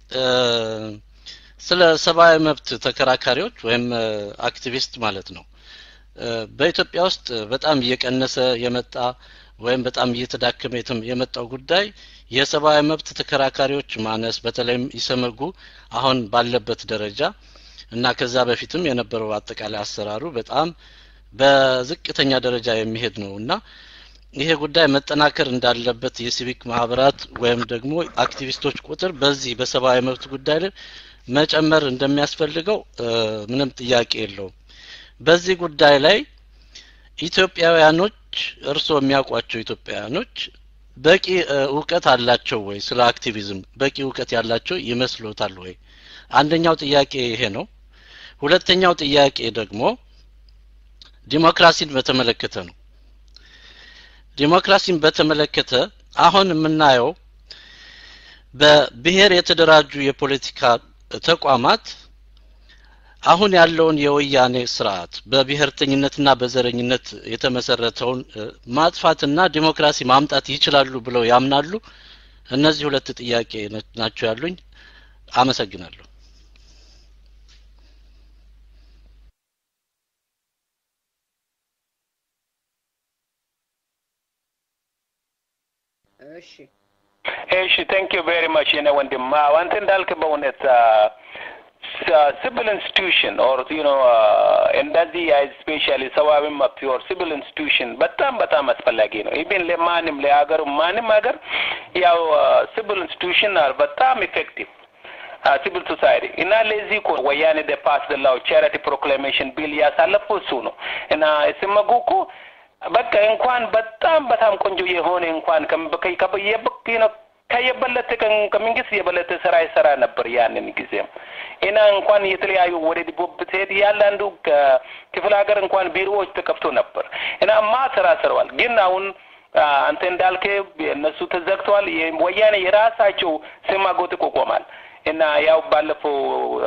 ስለ ሰብአዊ መብት ተከራካሪዎች ወይም አክቲቪስት ማለት ነው። በኢትዮጵያ ውስጥ በጣም እየቀነሰ የመጣ ወይም በጣም እየተዳከመ የመጣው ጉዳይ የሰብአዊ መብት ተከራካሪዎች ማነስ በተለይም ኢሰመጉ አሁን ባለበት ደረጃ እና ከዛ በፊትም የነበረው አጠቃላይ አሰራሩ በጣም በዝቅተኛ ደረጃ የሚሄድ ነው እና ይሄ ጉዳይ መጠናከር እንዳለበት የሲቪክ ማህበራት ወይም ደግሞ አክቲቪስቶች ቁጥር በዚህ በሰብአዊ መብት ጉዳይ ላይ መጨመር እንደሚያስፈልገው ምንም ጥያቄ የለውም። በዚህ ጉዳይ ላይ ኢትዮጵያውያኖች እርስዎ የሚያውቋቸው ኢትዮጵያውያኖች በቂ እውቀት አላቸው ወይ? ስለ አክቲቪዝም በቂ እውቀት ያላቸው ይመስሎታል ወይ? አንደኛው ጥያቄ ይሄ ነው። ሁለተኛው ጥያቄ ደግሞ ዲሞክራሲን በተመለከተ ነው። ዲሞክራሲን በተመለከተ አሁን የምናየው በብሔር የተደራጁ የፖለቲካ ተቋማት አሁን ያለውን የወያኔ ስርዓት በብሔርተኝነትና በዘረኝነት የተመሰረተውን ማጥፋትና ዲሞክራሲ ማምጣት ይችላሉ ብለው ያምናሉ? እነዚህ ሁለት ጥያቄ ናቸው ያሉኝ። አመሰግናለሁ። እሺ እሺ ቴንክ ዩ ቬሪ ማች የኔ ወንድም። አዎ አንተ እንዳልክ በእውነት ሲቪል ኢንስቲትዩሽን ኦር ዩ ኖ እንደዚህ ስፔሻሊ ሰብአዊ መብት ኦር ሲቪል ኢንስቲትዩሽን በጣም በጣም አስፈላጊ ነው። ኢቭን ለማንም ለሀገሩ ማንም ሀገር ያው ሲቪል ኢንስቲትዩሽን በጣም ኢፌክቲቭ ሲቪል ሶሳይቲ እና ለዚህ እኮ ወያኔ ደ ፓስ ላው ቻሪቲ ፕሮክላሜሽን ቢል ያሳለፉ እሱ ነው እና ስመጉ እኮ በቃ እንኳን በጣም በጣም ቆንጆ የሆነ እንኳን ከየበለጠ ከመንግስት የበለጠ ስራ ይሰራ ነበር ያንን ጊዜም እና እንኳን የተለያዩ ወደ ዲቦብ ብትሄድ ያንዳንዱ ክፍለ ሀገር እንኳን ቢሮዎች ተከፍቶ ነበር እና ማ ስራ ስረዋል። ግን አሁን አንተ እንዳልከ እነሱ ተዘግተዋል። ወያኔ የራሳቸው ስማጎ ይቋቋማል እና ያው ባለፈው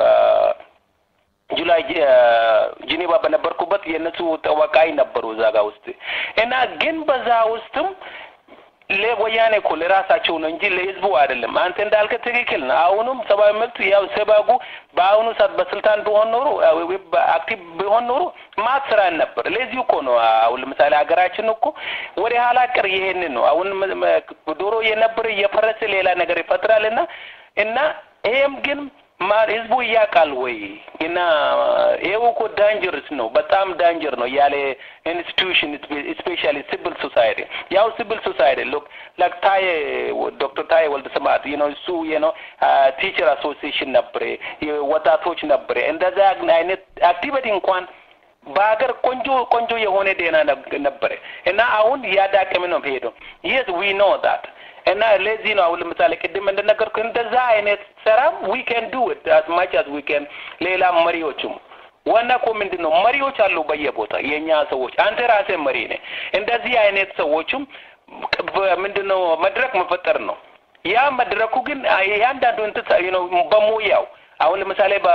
ጁላይ ጂኔቫ በነበርኩበት የእነሱ ተወካይ ነበሩ እዛ ጋ ውስጥ እና ግን በዛ ውስጥም ለወያኔ እኮ ለራሳቸው ነው እንጂ ለህዝቡ አይደለም። አንተ እንዳልከ ትክክል ነው። አሁኑም ሰብአዊ መብት ያው ሰባጉ በአሁኑ ሰዓት በስልጣን ቢሆን ኖሮ አክቲቭ ቢሆን ኖሮ ማት ስራ ነበር። ለዚህ እኮ ነው አሁን ለምሳሌ ሀገራችን እኮ ወደ ኋላ ቀር ይሄንን ነው አሁን ዶሮ የነበረ እየፈረሰ ሌላ ነገር ይፈጥራል እና እና ይሄም ግን ህዝቡ እያውቃል ወይ እና ይሄው እኮ ዳንጀርስ ነው፣ በጣም ዳንጀር ነው ያለ ኢንስቲትዩሽን ስፔሻሊ ሲቪል ሶሳይቲ ያው ሲቪል ሶሳይቲ ሎክ ላክ ታዬ ዶክተር ታዬ ወልደ ስብሐት ዩ ኖ እሱ ዩ ኖ ቲቸር አሶሲዬሽን ነበረ፣ ወጣቶች ነበረ። እንደዛ አይነት አክቲቪቲ እንኳን በሀገር ቆንጆ ቆንጆ የሆነ ዴና ነበረ እና አሁን ያዳቀም ነው ሄደው የስ ዊ ኖ ዳት እና ለዚህ ነው አሁን ለምሳሌ ቅድም እንደነገርኩ እንደዛ አይነት ስራ ዊ ካን ዱ ኢት አስ ማች አስ ዊ ካን ሌላ መሪዎቹም ዋና እኮ ምንድን ነው መሪዎች አሉ በየቦታ የእኛ ሰዎች አንተ ራስህ መሪ ነህ እንደዚህ አይነት ሰዎችም ምንድን ነው መድረክ መፈጠር ነው ያ መድረኩ ግን ያንዳንዱ እንትን ነው በሙያው አሁን ለምሳሌ በ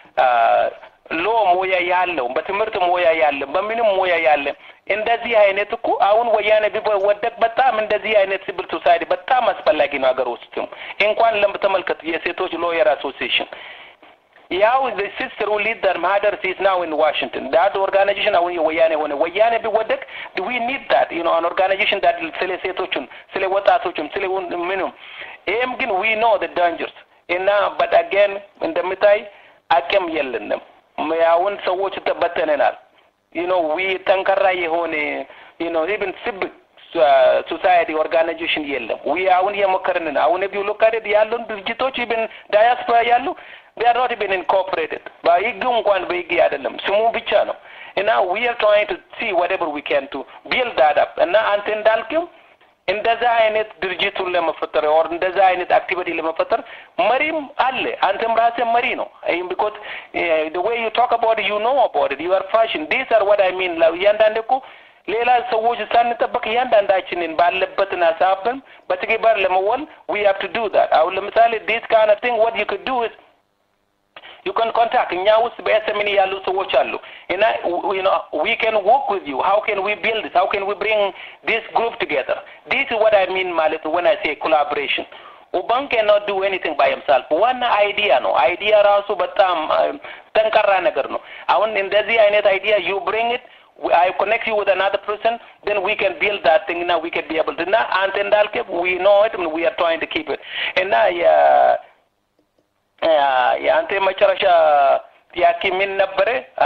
ሎ ሙያ ያለው በትምህርት ሙያ ያለ በምንም ሙያ ያለ እንደዚህ አይነት እኮ አሁን ወያኔ ቢወደቅ በጣም እንደዚህ አይነት ሲቪል ሶሳይቲ በጣም አስፈላጊ ነው ሀገር ውስጥም እንኳን ለምተመልከት የሴቶች ሎየር አሶሲዬሽን ያው ሲስተር ሊድ ዳት ማህደርስ ኢዝ ናው ኢን ዋሽንግተን ዳት ኦርጋናይዜሽን አሁን የወያኔ ሆነ ወያኔ ቢወደቅ ዊ ኒድ ዳት ዩ ኖ አን ኦርጋናይዜሽን ዳት ስለ ሴቶቹም ስለ ወጣቶቹም ስለ ምኑም ይህም ግን ዊ ኖ ደ ዳንጀርስ እና በት አገን እንደምታይ አቅም የለንም አሁን ሰዎች ተበተነናል ዩ ኖ ዊ ጠንከራ የሆነ ዩ ኖ ኢቭን ሲቪክ ሶሳይቲ ኦርጋናይዜሽን የለም ዊ አሁን እየሞከርን አሁን ቢው ሎካዴድ ያሉን ድርጅቶች ኢቭን ዳያስፖራ ያሉ they are not even incorporated በህግ እንኳን በህግ አይደለም ስሙ ብቻ ነው እና we are trying to see whatever we can to build that up እና አንተ እንዳልክም እንደዛ አይነት ድርጅቱን ለመፈጠር ኦር እንደዛ አይነት አክቲቪቲ ለመፈጠር መሪም አለ አንተም ራስህ መሪ ነው ይህም ቢኮዝ the way you talk about it you know about it you are fashion these are what I mean እያንዳንድ እኮ ሌላ ሰዎች ሳንጠበቅ እያንዳንዳችንን ባለበትን ሀሳብን በተግባር ለመወል we have to do that አሁን ለምሳሌ this kind of thing what you could do is you can contact እኛ ውስጥ በኤስኤምኒ ያሉ ሰዎች አሉ እና you know we can work with you how can we build this how can we bring this group together this is what i mean ማለት when i say collaboration ኡባን cannot do anything by himself ዋና አይዲያ ነው አይዲያ ራሱ በጣም ጠንካራ ነገር ነው አሁን እንደዚህ አይነት አይዲያ you bring it I connect you with another person, then we can build that thing. Now we can be able to. Now, and then we know it, and we are trying to keep it. And now, yeah. የአንተ የመጨረሻ ጥያቄ ምን ነበረ?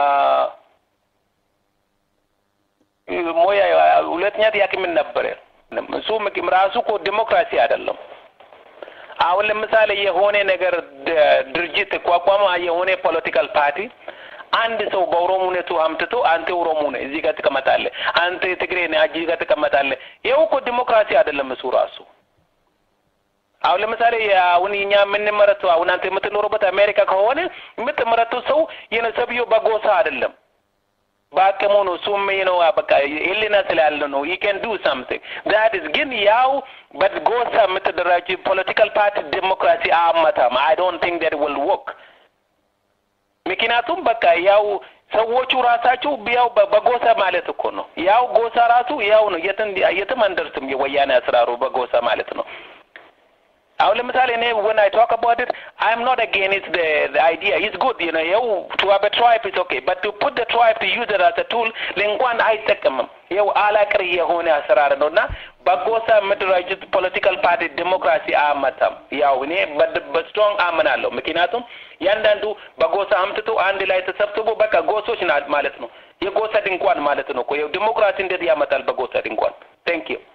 ሞያ ሁለተኛ ጥያቄ ምን ነበረ? እሱ ራሱ እኮ ዲሞክራሲ አይደለም። አሁን ለምሳሌ የሆነ ነገር ድርጅት ቋቋመ የሆነ ፖለቲካል ፓርቲ አንድ ሰው በኦሮሞነቱ አምጥቶ አንተ ኦሮሞ ነህ እዚህ ጋር ትቀመጣለህ፣ አንተ ትግሬ ነህ እዚህ ጋር ትቀመጣለህ። ይኸው እኮ ዲሞክራሲ አይደለም እሱ ራሱ አሁን ለምሳሌ አሁን እኛ የምንመረተው አሁን አንተ የምትኖርበት አሜሪካ ከሆነ የምትመረተው ሰው የነ ሰብዮ በጎሳ አይደለም በአቅሙ ነው። እሱም ነው በቃ ህሊና ስላለ ነው። ዩ ካን ዱ ሳምቲንግ ዛት ኢዝ ግን ያው በጎሳ የምትደራጅ ፖለቲካል ፓርቲ ዲሞክራሲ አያመጣም። አይ ዶንት ቲንክ ዛት ዊል ወርክ። ምክንያቱም በቃ ያው ሰዎቹ ራሳቸው ያው በጎሳ ማለት እኮ ነው። ያው ጎሳ ራሱ ያው ነው። የትም የትም አንደርስም። የወያኔ አስራሩ በጎሳ ማለት ነው። አሁን ለምሳሌ እኔ when I talk about it I'm not against the, the idea it's good you know ይኸው to have a tribe is okay but to put the tribe to use it as a tool ለእንኳን አይጠቀምም ይኸው አላቅር የሆነ አሰራር ነው እና በጎሳ መደራጀት ፖለቲካል ፓርቲ ዲሞክራሲ አያመጣም ያው እኔ በስትሮንግ አምናለሁ ምክንያቱም ያንዳንዱ በጎሳ አምጥቶ አንድ ላይ ተሰብስቦ በቃ ጎሶች ና- ማለት ነው። የጎሳ ድንኳን ማለት ነው እኮ ይኸው ዲሞክራሲ እንዴት ያመጣል በጎሳ ድንኳን? ቴንክ ዩ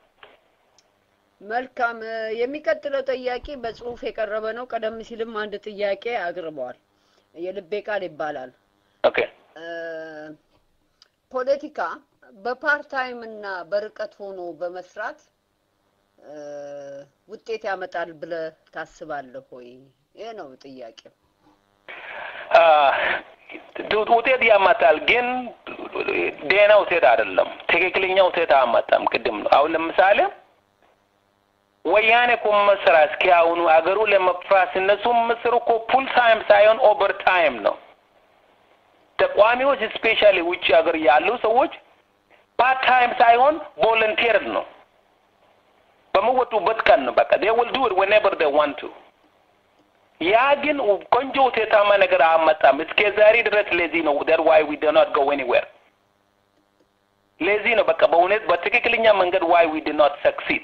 መልካም እ፣ የሚቀጥለው ጥያቄ በጽሁፍ የቀረበ ነው። ቀደም ሲልም አንድ ጥያቄ አቅርበዋል። የልቤ ቃል ይባላል። ኦኬ እ፣ ፖለቲካ በፓርታይም እና በርቀት ሆኖ በመስራት እ፣ ውጤት ያመጣል ብለህ ታስባለህ ወይ? ይህ ነው ጥያቄው። አ፣ ዱ- ውጤት ያመጣል፣ ግን ደህና ውጤት አይደለም። ትክክለኛ ውጤት አያመጣም። ቅድም ነው አሁን ለምሳሌ ወያኔ እኮ መስራ እስኪ አሁኑ አገሩ ለመፍራስ እነሱ ምስር እኮ ፉል ታይም ሳይሆን ኦቨር ታይም ነው። ተቋሚዎች ስፔሻሊ ውጭ ሀገር ያሉ ሰዎች ፓርት ታይም ሳይሆን ቮለንቲር ነው። በመወጡበት ቀን ነው በቃ they will do it whenever they want to ያ ግን ቆንጆ ውጤታማ ነገር አያመጣም። እስከ ዛሬ ድረስ ለዚህ ነው that why we do not go anywhere ለዚህ ነው በቃ በእውነት በትክክለኛ መንገድ why we do not succeed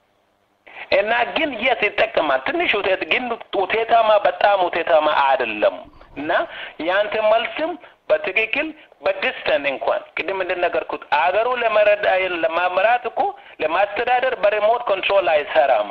እና ግን የስ ይጠቀማል ትንሽ ውጤት ግን ውጤታማ በጣም ውጤታማ አይደለም። እና ያንተ መልስም በትክክል በዲስተን እንኳን ቅድም እንደነገርኩት አገሩ ለመረዳ ለማመራት እኮ ለማስተዳደር በሪሞት ኮንትሮል አይሰራም።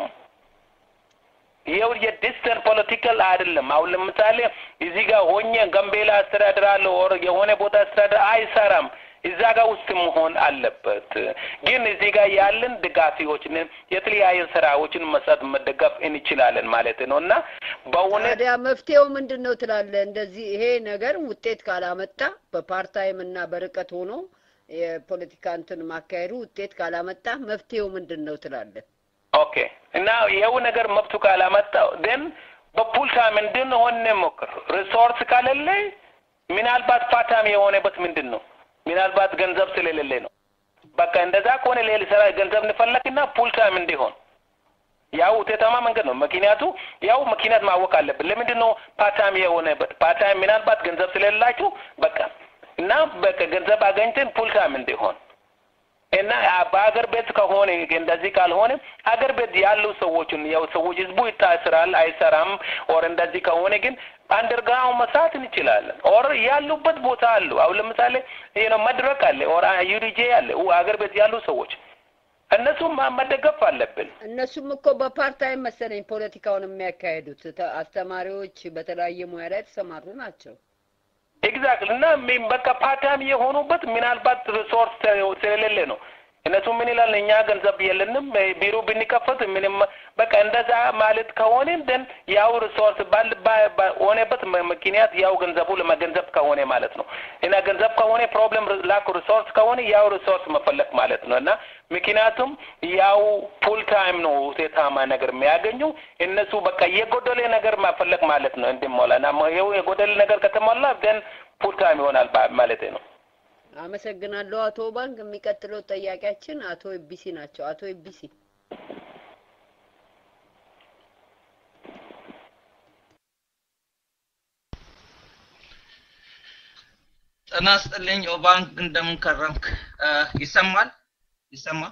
ይኸው የዲስተንት ፖለቲካል አይደለም። አሁን ለምሳሌ እዚህ ጋር ሆኜ ጋምቤላ አስተዳድራለሁ ኦር የሆነ ቦታ አስተዳድር አይሰራም። እዛ ጋር ውስጥ መሆን አለበት። ግን እዚህ ጋር ያለን ድጋፊዎችን የተለያዩ ስራዎችን መስራት መደገፍ እንችላለን ማለት ነው እና በእውነት ታዲያ መፍትሄው ምንድን ነው ትላለህ? እንደዚህ ይሄ ነገር ውጤት ካላመጣ በፓርታይም እና በርቀት ሆኖ የፖለቲካ እንትን ማካሄዱ ውጤት ካላመጣ መፍትሄው ምንድን ነው ትላለህ? ኦኬ እና ይኸው ነገር መብቱ ካላመጣው ደን በፑል ታይም እንድንሆን ሞክር። ሪሶርስ ካለለ ምናልባት ፓርታይም የሆነበት ምንድን ነው ምናልባት ገንዘብ ስለሌለ ነው። በቃ እንደዛ ከሆነ ሌላ ስራ ገንዘብ እንፈለግና ፑል ታይም እንዲሆን ያው ውጤታማ መንገድ ነው። ምክንያቱ ያው ምክንያት ማወቅ አለብን። ለምንድን ነው ፓርታይም የሆነበት? ፓርታይም ምናልባት ገንዘብ ስለሌላችሁ በቃ እና በቃ ገንዘብ አገኝተን ፑል ታይም እንዲሆን እና በአገር ቤት ከሆነ እንደዚህ ካልሆነ አገር ቤት ያሉ ሰዎችን ያው ሰዎች ህዝቡ ይታስራል አይሰራም። ኦር እንደዚህ ከሆነ ግን አንደርግራውንድ መስራት እንችላለን። ኦር ያሉበት ቦታ አሉ። አሁን ለምሳሌ ይሄ ነው መድረክ አለ፣ ኦር ዩዲጄ አለ። አገር ቤት ያሉ ሰዎች እነሱም መደገፍ አለብን። እነሱም እኮ በፓርታይም መሰለኝ ፖለቲካውን የሚያካሄዱት ተ- አስተማሪዎች በተለያየ ሙያ ላይ የተሰማሩ ናቸው። ኤግዛክትሊ እና ሚ- በቃ ፓርታይም የሆኑበት ምናልባት ሪሶርስ ስለሌለ ነው። እነሱ ምን ይላል? እኛ ገንዘብ የለንም ቢሮ ብንከፈት ምንም በቃ እንደዛ ማለት ከሆነ ደን ያው ሪሶርስ ባል ባ- ባ- ሆነበት ም- ምክንያት ያው ገንዘቡ ለመገንዘብ ከሆነ ማለት ነው እና ገንዘብ ከሆነ ፕሮብለም ላክ ሪሶርስ ከሆነ ያው ሪሶርስ መፈለግ ማለት ነው እና ምክንያቱም ያው ፉል ታይም ነው ውጤታማ ነገር የሚያገኙ እነሱ በቃ የጎደለ ነገር መፈለግ ማለት ነው እንዲሞላ እና ይኸው የጎደለ ነገር ከተሞላ ደን ፉል ታይም ይሆናል ባ- ማለቴ ነው። አመሰግናለሁ አቶ ባንክ። የሚቀጥለው ጥያቄያችን አቶ ኤቢሲ ናቸው። አቶ ኤቢሲ ጤና ይስጥልኝ ኦባንክ፣ እንደምን ከረምክ? እ፣ ይሰማል ይሰማል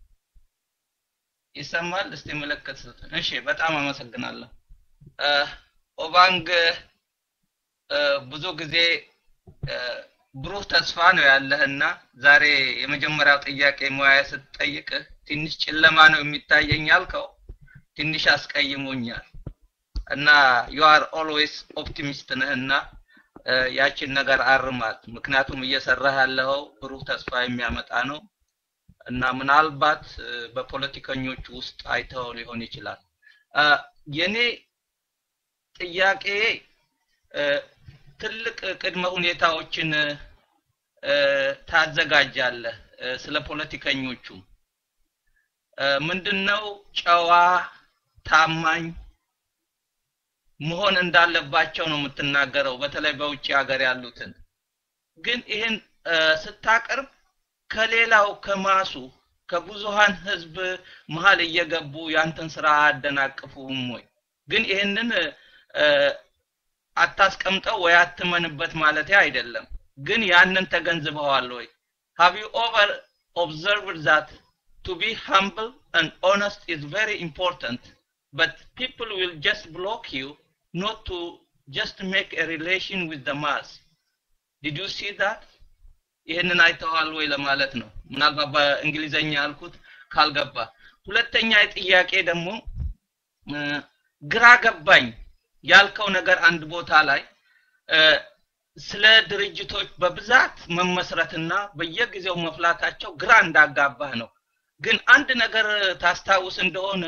ይሰማል? እስቲ ምልክት ስጡኝ። እሺ፣ በጣም አመሰግናለሁ እ፣ ኦባንግ እ፣ ብዙ ጊዜ እ፣ ብሩህ ተስፋ ነው ያለህና ዛሬ የመጀመሪያው ጥያቄ ሙያ ስትጠይቅህ ትንሽ ጨለማ ነው የሚታየኝ ያልከው ትንሽ አስቀይሞኛል እና ዩ አር ኦልዌይስ ኦፕቲሚስት ነህና እ፣ ያችን ነገር አርማት። ምክንያቱም እየሰራህ ያለኸው ብሩህ ተስፋ የሚያመጣ ነው እና ምናልባት እ፣ በፖለቲከኞች ውስጥ አይተኸው ሊሆን ይችላል። እ፣ የኔ ጥያቄ እ፣ ትልቅ ቅድመ ሁኔታዎችን እ፣ ታዘጋጃለህ እ፣ ስለ ፖለቲከኞቹ እ፣ ምንድነው ጨዋ ታማኝ መሆን እንዳለባቸው ነው የምትናገረው፣ በተለይ በውጭ ሀገር ያሉትን። ግን ይህን እ፣ ስታቀርብ ከሌላው ከማሱ ከብዙሃን ህዝብ መሀል እየገቡ ያንተን ስራ አያደናቅፉም ወይ? ግን ይህንን እ፣ አታስቀምጠው ወይ አትመንበት ማለት አይደለም። ግን ያንን ተገንዝበዋል ወይ? have you over observed that to be humble and honest is very important but people will just block you not to just to make a relation with the mass did you see that ይህንን አይተዋል ወይ ለማለት ነው ምናልባት በእንግሊዘኛ ያልኩት ካልገባ ሁለተኛ ጥያቄ ደግሞ ግራ ገባኝ ያልከው ነገር አንድ ቦታ ላይ ስለ ድርጅቶች በብዛት መመስረትና በየጊዜው መፍላታቸው ግራ እንዳጋባህ ነው ግን አንድ ነገር ታስታውስ እንደሆነ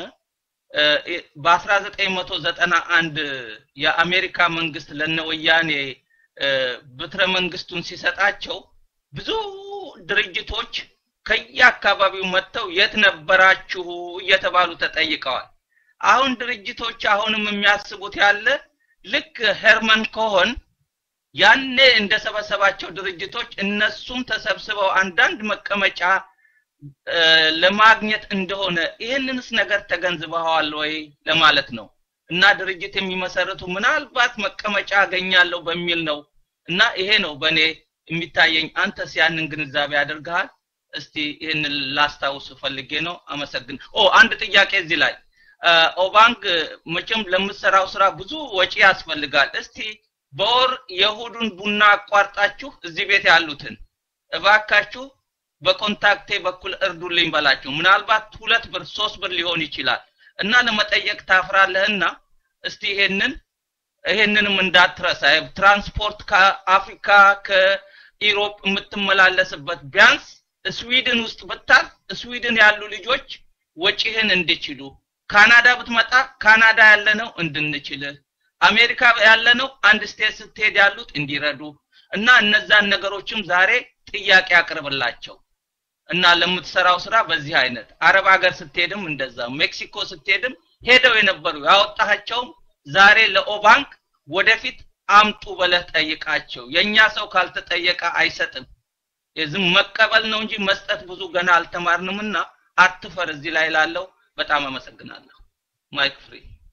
በ1991 የአሜሪካ መንግስት ለነወያኔ ብትረ መንግስቱን ሲሰጣቸው ብዙ ድርጅቶች ከየአካባቢው መጥተው የት ነበራችሁ እየተባሉ ተጠይቀዋል አሁን ድርጅቶች አሁንም የሚያስቡት ያለ ልክ ሄርመን ኮሆን ያኔ እንደሰበሰባቸው ድርጅቶች እነሱም ተሰብስበው አንዳንድ መቀመጫ ለማግኘት እንደሆነ ይህንንስ ነገር ተገንዝበዋል ወይ ለማለት ነው እና ድርጅት የሚመሰርቱ ምናልባት መቀመጫ አገኛለሁ በሚል ነው እና ይሄ ነው በእኔ የሚታየኝ አንተስ ያንን ግንዛቤ አድርገሃል እስቲ ይህንን ላስታውስ ፈልጌ ነው አመሰግን ኦ አንድ ጥያቄ እዚህ ላይ ኦባንክ መቼም ለምትሰራው ስራ ብዙ ወጪ ያስፈልጋል እስቲ በወር የእሁዱን ቡና አቋርጣችሁ እዚህ ቤት ያሉትን እባካችሁ በኮንታክቴ በኩል እርዱልኝ በላችሁ ምናልባት ሁለት ብር ሶስት ብር ሊሆን ይችላል እና ለመጠየቅ ታፍራለህና እስቲ ይሄንን ይሄንንም እንዳትረሳ ትራንስፖርት ከአፍሪካ ከኢሮፕ የምትመላለስበት ቢያንስ ስዊድን ውስጥ ብታል ስዊድን ያሉ ልጆች ወጪህን እንዲችሉ ካናዳ ብትመጣ ካናዳ ያለነው እንድንችል አሜሪካ ያለነው አንድ ስቴት ስትሄድ ያሉት እንዲረዱ እና እነዛን ነገሮችም ዛሬ ጥያቄ አቅርብላቸው እና ለምትሰራው ስራ በዚህ አይነት አረብ ሀገር ስትሄድም እንደዛ ሜክሲኮ ስትሄድም ሄደው የነበሩ ያወጣቸውም ዛሬ ለኦባንክ ወደፊት አምጡ በለህ ጠይቃቸው የኛ ሰው ካልተጠየቀ አይሰጥም የዝም መቀበል ነው እንጂ መስጠት ብዙ ገና አልተማርንምና አትፈር እዚህ ላይ ላለው በጣም አመሰግናለሁ ማይክ ፍሪ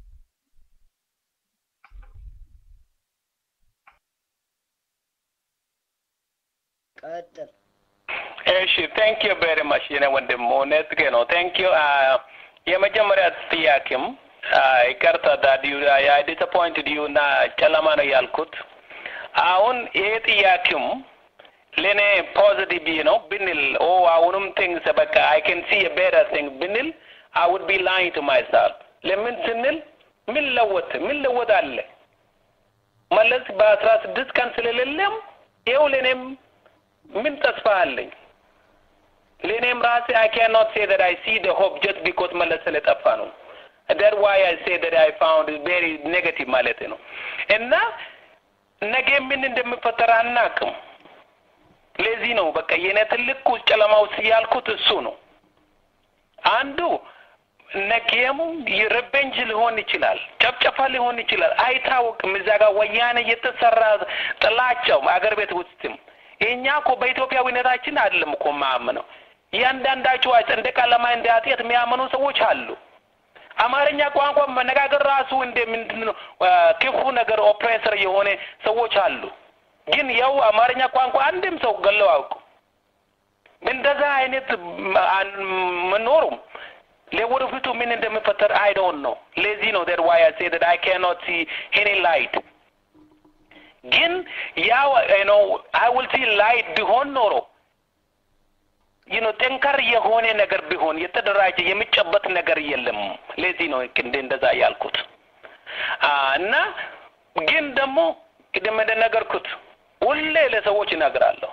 ቀጥል እሺ ቴንክ ዩ ቬሪ ማች የኔ ወንድም እውነት ነው ቴንክ ዩ የመጀመሪያ ጥያቄም ይቅርታ ዳዲዩ አይ ዲስአፖይንትድ ዩ እና ጨለማ ነው ያልኩት አሁን ይሄ ጥያቄም ለእኔ ፖዚቲቭ ነው ብንል ኦ አሁንም ቲንግስ በቃ አይ ካን ሲ ቤተር ቲንግ ብንል አይ ውድ ቢ ላይንግ ቱ ማይሰልፍ ለምን ስንል ምን ለወጥ ምን ለወጥ አለ መለስ በአስራ ስድስት ቀን ስለሌለም ይኸው ለእኔም ምን ተስፋ አለኝ ለእኔም ራሴ አይ ካን ኖት ሴ ዳት አይ ሲ ደ ሆፕ ጀስት ቢኮዝ መለስ ስለጠፋ ነው that why I say that I found it very negative ማለት ነው እና ነገ ምን እንደሚፈጠር አናቅም ለዚህ ነው በቃ የኔ ትልቁ ጨለማ ውስጥ ያልኩት እሱ ነው አንዱ ነገም ሪቬንጅ ሊሆን ይችላል ጨፍጨፋ ሊሆን ይችላል አይታወቅም እዛ ጋር ወያኔ የተሰራ ጥላቸው አገር ቤት ውስጥም የእኛ እኮ በኢትዮጵያዊነታችን አይደለም እኮ ማምነው እያንዳንዳቸው እንደ ቀለማ እንደ አጤት የሚያምኑ ሰዎች አሉ አማርኛ ቋንቋ መነጋገር ራሱ እንደ ምንድን ነው ክፉ ነገር ኦፕሬሰር የሆነ ሰዎች አሉ ግን ያው አማርኛ ቋንቋ አንድም ሰው ገለው አውቁ እንደዛ አይነት መኖሩም ለወደፊቱ ምን እንደሚፈጠር አይ ዶንት ኖ ለዚህ ነው that why I say that I cannot see any light ግን ያው you know I will see light ቢሆን ኖሮ you know ጠንከር የሆነ ነገር ቢሆን የተደራጀ የሚጨበት ነገር የለም ለዚህ ነው እንደ እንደዛ ያልኩት እና ግን ደግሞ ቅድም እንደነገርኩት ሁሌ ለሰዎች እነግራለሁ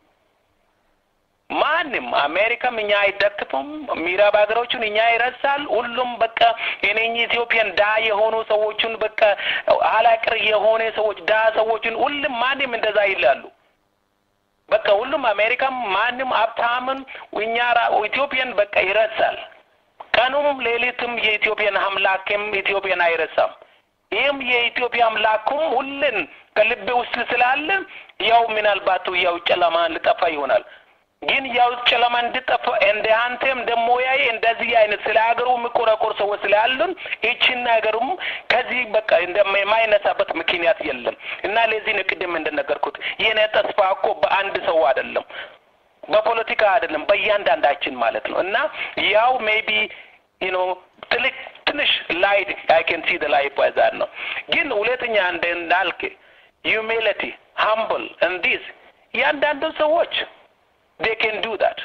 ማንም አሜሪካም እኛ አይደግፍም ምዕራብ ሀገሮቹን እኛ ይረሳል ሁሉም በቃ የኔኝ ኢትዮጵያን ዳ የሆኑ ሰዎችን በቃ አላቅር የሆነ ሰዎች ዳ ሰዎችን ሁሉም ማንም እንደዛ ይላሉ በቃ ሁሉም አሜሪካም ማንም ሀብታምን እኛ ኢትዮጵያን በቃ ይረሳል ቀኑም ሌሊትም የኢትዮጵያን አምላክም ኢትዮጵያን አይረሳም ይህም የኢትዮጵያ አምላኩም ሁልን ከልቤ ውስጥ ስላለ ያው ምናልባት ያው ጨለማ ልጠፋ ይሆናል ግን ያው ጨለማ እንድጠፋ እንደ አንተም ደግሞ ያይ እንደዚህ አይነት ስለ ሀገሩ የሚቆረቆር ሰዎች ስላሉን ይችን ሀገሩም ከዚህ በቃ እንደማይነሳበት ምክንያት የለም እና ለዚህ ነው ቅድም እንደነገርኩት የኔ ተስፋ እኮ በአንድ ሰው አይደለም በፖለቲካ አይደለም በእያንዳንዳችን ማለት ነው እና ያው ሜቢ ዩ ኖ ትልቅ ትንሽ ላይት አይ ካን ሲ ዘ ላይት ባይ ዛት ነው። ግን ሁለተኛ እንደ እንዳልክ ሂዩሚሊቲ ሃምብል እንዲስ እያንዳንዱ ሰዎች ዴ ካን ዱ ዳት።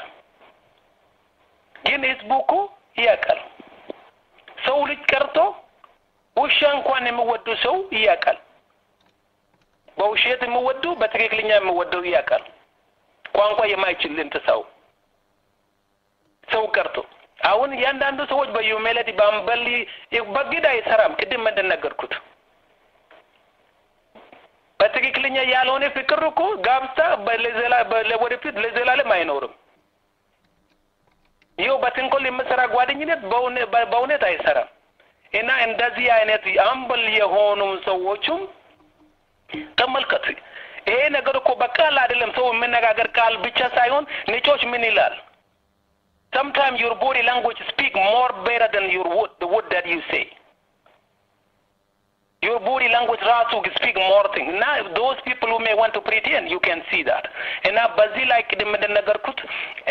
ግን ህዝቡ እኮ ያውቃል። ሰው ልጅ ቀርቶ ውሻ እንኳን የሚወዱ ሰው ያውቃል። በውሸት የሚወዱ በትክክለኛ የሚወደው ያውቃል። ቋንቋ የማይችል እንትን ሰው ሰው ቀርቶ አሁን እያንዳንዱ ሰዎች በዩሜለቲ በአምበል በግድ አይሰራም። ቅድም እንደነገርኩት በትክክለኛ ያልሆነ ፍቅር እኮ ጋብቻ ወደፊት ለዘላለም አይኖርም። ይኸው በትንኮል የምሰራ ጓደኝነት በእውነት አይሰራም። እና እንደዚህ አይነት አምበል የሆኑ ሰዎቹም ተመልከት። ይሄ ነገር እኮ በቃል አይደለም። ሰው የምነጋገር ቃል ብቻ ሳይሆን ንጮች ምን ይላል? sometimes your body language speak more better than your word, the word that you say. Your body language ራሱ speak more thing እና those people who may want to pretend you can see that እና በዚህ ላይ ቅድም እንደነገርኩት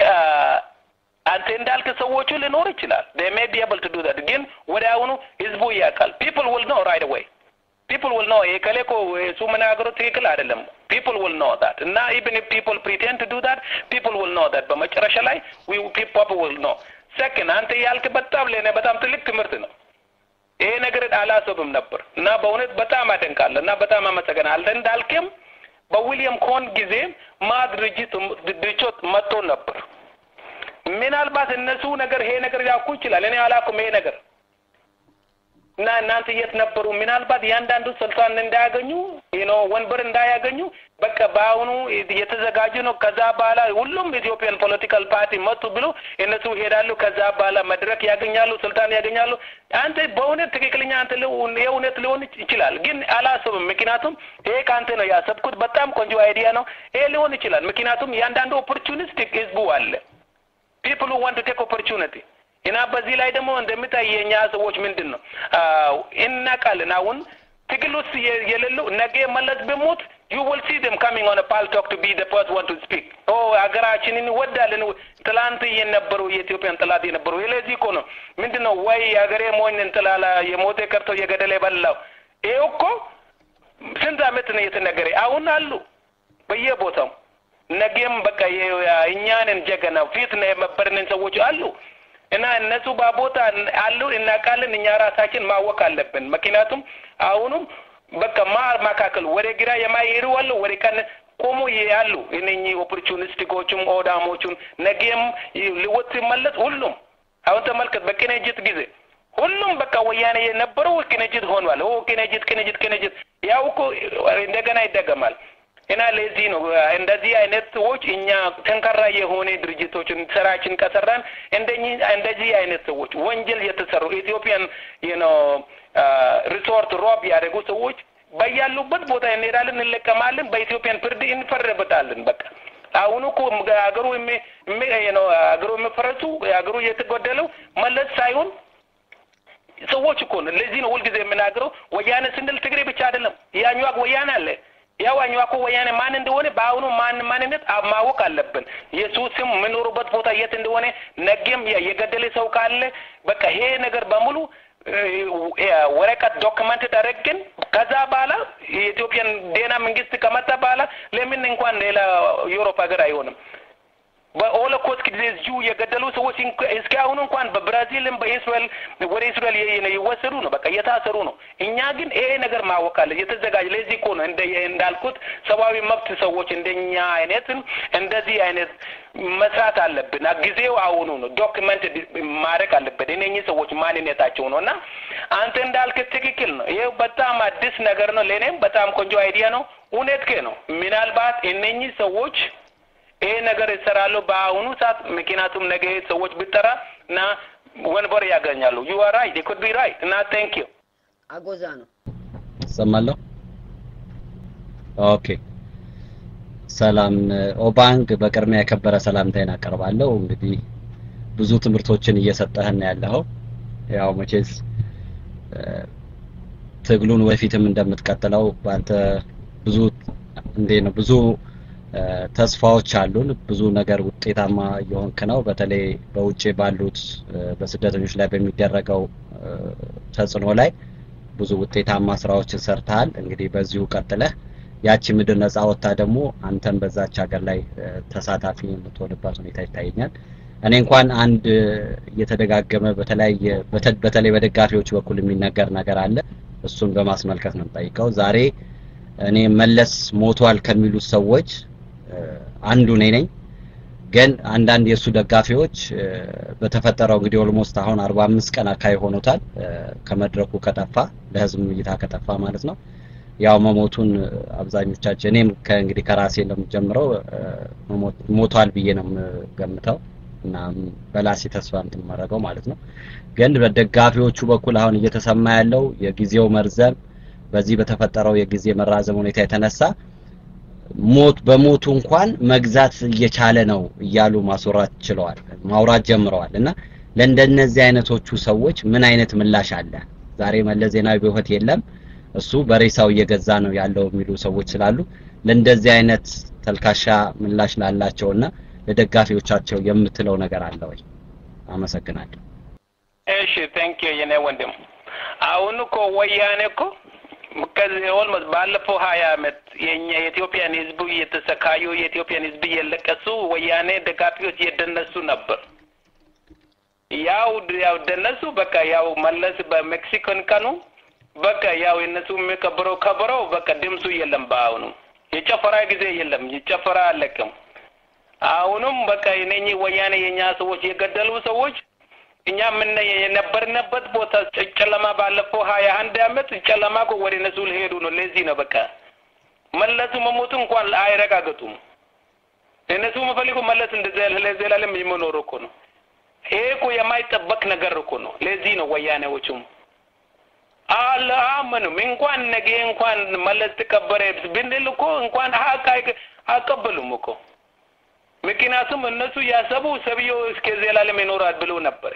አንተ እንዳልክ ሰዎቹ ሊኖር ይችላል they may be able to do that ግን ወዲያውኑ ህዝቡ ያውቃል people will know right away people will know የከሌ እኮ እሱ መናገሩ ትክክል አይደለም people will know that እና even if people pretend to do that people will know that በመጨረሻ ላይ we people will know second አንተ ያልክ በጣም ለኔ በጣም ትልቅ ትምህርት ነው ይሄ ነገር አላሰብም ነበር እና በእውነት በጣም አደንቃለሁ እና በጣም አመሰግናለሁ እንዳልክም በዊሊያም ኮን ጊዜ ማ ድርጅት ድርጅት መጥቶ ነበር ምናልባት እነሱ ነገር ይሄ ነገር ያውቁ ይችላል እኔ አላውቅም ይሄ ነገር እና እናንተ የት ነበሩ? ምናልባት እያንዳንዱ ስልጣን እንዳያገኙ ነው ወንበር እንዳያገኙ በቃ በአሁኑ የተዘጋጁ ነው። ከዛ በኋላ ሁሉም ኢትዮጵያን ፖለቲካል ፓርቲ መጡ ብሎ እነሱ ይሄዳሉ። ከዛ በኋላ መድረክ ያገኛሉ፣ ስልጣን ያገኛሉ። አንተ በእውነት ትክክለኛ አንተ የእውነት ሊሆን ይችላል፣ ግን አላስብም። ምክንያቱም ይሄ ከአንተ ነው ያሰብኩት። በጣም ቆንጆ አይዲያ ነው። ይሄ ሊሆን ይችላል። ምክንያቱም እያንዳንዱ ኦፖርቹኒስቲክ ህዝቡ አለ ፒፕል ዋንት ቱ ቴክ ኦፖርቹኒቲ እና በዚህ ላይ ደግሞ እንደምታይ የኛ ሰዎች ምንድን ነው እናውቃለን። አሁን ትግል ውስጥ የሌለው ነገ መለስ ብሞት ዩ ዊል ሲ ደም ካሚንግ ኦን ፓል ቶክ ቱ ቢ ዘ ፈርስት ዋን ቱ ስፒክ ኦ ሀገራችንን እንወዳለን። ትላንት የነበሩ የኢትዮጵያን ጥላት የነበሩ ስለዚህ እኮ ነው ምንድን ነው ወይ የሀገሬ ሞኝ እንትላላ የሞተ ቀርቶ የገደለ የበላው ይሄ እኮ ስንት አመት ነው የተነገረ። አሁን አሉ በየቦታው ነገም በቃ እኛንን ጀገና ፊት ነው የመበርንን ሰዎች አሉ እና እነሱ በቦታ አሉ እናውቃለን። እኛ ራሳችን ማወቅ አለብን። ምክንያቱም አሁኑም በቃ ማር መካከል ወደ ግራ የማይሄዱ አሉ፣ ወደ ቀን ቆሙ ያሉ እነኚህ ኦፖርቹኒስቲኮቹም ኦዳሞቹም ነገም ልወጥ ሲመለስ ሁሉም አሁን ተመልከት፣ በቅንጅት ጊዜ ሁሉም በቃ ወያኔ የነበረው ቅንጅት ሆኗል። ኦ ቅንጅት ቅንጅት ቅንጅት ያው እኮ እንደገና ይደገማል። እና ለዚህ ነው እንደዚህ አይነት ሰዎች እኛ ጠንካራ የሆነ ድርጅቶችን ስራችን ከሰራን እንደኚህ እንደዚህ አይነት ሰዎች ወንጀል የተሰሩ ኢትዮጵያን ነው ሪሶርት ሮብ ያደረጉ ሰዎች በያሉበት ቦታ እንሄዳለን፣ እንለቀማለን፣ በኢትዮጵያን ፍርድ እንፈረበታለን። በቃ አሁኑ እኮ ሀገሩ ነው ሀገሩ የሚፈረሱ ሀገሩ እየተጎደለው መለስ ሳይሆን ሰዎች እኮ ነው። ለዚህ ነው ሁልጊዜ የምናገረው ወያኔ ስንል ትግሬ ብቻ አይደለም፣ ያኛው ወያኔ አለ ያው አኝዋኮ ወያኔ ማን እንደሆነ በአሁኑ ማን ማንነት ማወቅ አለብን። የሱስም የምኖሩበት ቦታ የት እንደሆነ ነገም የገደለ ሰው ካለ በቃ ይሄ ነገር በሙሉ ወረቀት ዶክመንት አደረግን። ከዛ በኋላ የኢትዮጵያን ዴና መንግስት ከመጣ በኋላ ለምን እንኳን ሌላ ዩሮፕ ሀገር አይሆንም? በሆሎኮስት ጊዜ እዚሁ የገደሉ ሰዎች እስከ አሁኑ እንኳን በብራዚልም በእስራኤል ወደ እስራኤል ይወሰዱ ነው፣ በቃ እየታሰሩ ነው። እኛ ግን ይሄ ነገር ማወቅ አለ የተዘጋጀ ለዚህ እኮ ነው እንደ እንዳልኩት ሰብአዊ መብት ሰዎች እንደኛ አይነትን እንደዚህ አይነት መስራት አለብን። ጊዜው አሁኑ ነው። ዶክመንት ማድረግ አለብን እነኚህ ሰዎች ማንነታቸው ነው። እና አንተ እንዳልክ ትክክል ነው። ይሄ በጣም አዲስ ነገር ነው። ለእኔም በጣም ቆንጆ አይዲያ ነው። እውነት ነው። ምናልባት እነኚህ ሰዎች ይሄ ነገር ይሰራሉ በአሁኑ ሰዓት። ምክንያቱም ነገ ሰዎች ብጠራ እና ወንበር ያገኛሉ። ዩ አር ራይት ዩ ኩድ ቢ ራይት እና ቴንክ ዩ አጎዛ ነው እሰማለሁ። ኦኬ ሰላም ኦባንግ፣ በቅድሚያ የከበረ ሰላምታዬን አቀርባለሁ። እንግዲህ ብዙ ትምህርቶችን እየሰጠህን ያለኸው ያው መቼስ ትግሉን ወደፊትም እንደምትቀጥለው በአንተ ብዙ እንዴ ነው ብዙ ተስፋዎች አሉን። ብዙ ነገር ውጤታማ እየሆንክ ነው። በተለይ በውጭ ባሉት በስደተኞች ላይ በሚደረገው ተጽዕኖ ላይ ብዙ ውጤታማ ስራዎችን ሰርተሃል። እንግዲህ በዚሁ ቀጥለህ ያቺ ምድር ነጻ ወጥታ ደግሞ አንተም በዛች ሀገር ላይ ተሳታፊ የምትሆንባት ሁኔታ ይታየኛል። እኔ እንኳን አንድ እየተደጋገመ በተለያየ በተለይ በደጋፊዎች በኩል የሚነገር ነገር አለ። እሱን በማስመልከት ነው የምጠይቀው። ዛሬ እኔ መለስ ሞቷል ከሚሉት ሰዎች አንዱ እኔ ነኝ። ግን አንዳንድ የእሱ ደጋፊዎች በተፈጠረው እንግዲህ ኦልሞስት አሁን አርባ አምስት ቀን አካባቢ ሆኖታል ከመድረኩ ከጠፋ ለህዝብ እይታ ከጠፋ ማለት ነው። ያው መሞቱን አብዛኞቻችን እኔም ከእንግዲህ ከራሴ እንደምጀምረው ሞቷል ብዬ ነው የምገምተው እና በላሴ ተስፋ እንትን ማድረገው ማለት ነው። ግን በደጋፊዎቹ በኩል አሁን እየተሰማ ያለው የጊዜው መርዘም በዚህ በተፈጠረው የጊዜ መራዘም ሁኔታ የተነሳ ሞት በሞቱ እንኳን መግዛት እየቻለ ነው እያሉ ማስወራት ችለዋል፣ ማውራት ጀምረዋል። እና ለእንደነዚህ አይነቶቹ ሰዎች ምን አይነት ምላሽ አለ? ዛሬ መለስ ዜናዊ በህይወት የለም፣ እሱ በሬሳው እየገዛ ነው ያለው የሚሉ ሰዎች ስላሉ ለእንደዚህ አይነት ተልካሻ ምላሽ ላላቸውና ለደጋፊዎቻቸው የምትለው ነገር አለ ወይ? አመሰግናለሁ። እሺ ቴንክ ዩ የኔ ወንድም። አሁን እኮ ወያኔ እኮ ከዚህ ኦልሞስት ባለፈው ሀያ አመት የኛ የኢትዮጵያን ህዝብ እየተሰቃዩ የኢትዮጵያን ህዝብ እየለቀሱ ወያኔ ደጋፊዎች እየደነሱ ነበር። ያው ያው ደነሱ በቃ ያው መለስ በሜክሲኮን ቀኑ በቃ ያው የነሱ የሚከብረው ከብረው በቃ ድምፁ የለም። በአሁኑ የጨፈራ ጊዜ የለም፣ የጨፈራ አለቅም። አሁንም በቃ የነኚህ ወያኔ የኛ ሰዎች የገደሉ ሰዎች እኛ ምን የነበርንበት ቦታ ጨለማ ባለፈው ሀያ አንድ አመት ጨለማ እኮ ወደ እነሱ ሊሄዱ ነው። ለዚህ ነው በቃ መለሱ መሞቱ እንኳን አይረጋገጡም። እነሱ የሚፈልጉ መለስ ለዘላለም የሚኖሩ እኮ ነው። ይሄ እኮ የማይጠበቅ ነገር እኮ ነው። ለዚህ ነው ወያኔዎቹም አላመኑም። እንኳን ነገ እንኳን መለስ ተቀበረ ብንል እኮ እንኳን ሀቅ አቀበሉም እኮ ምክንያቱም እነሱ ያሰቡ ሰብየው እስከ ዘላለም ይኖራል ብሎ ነበር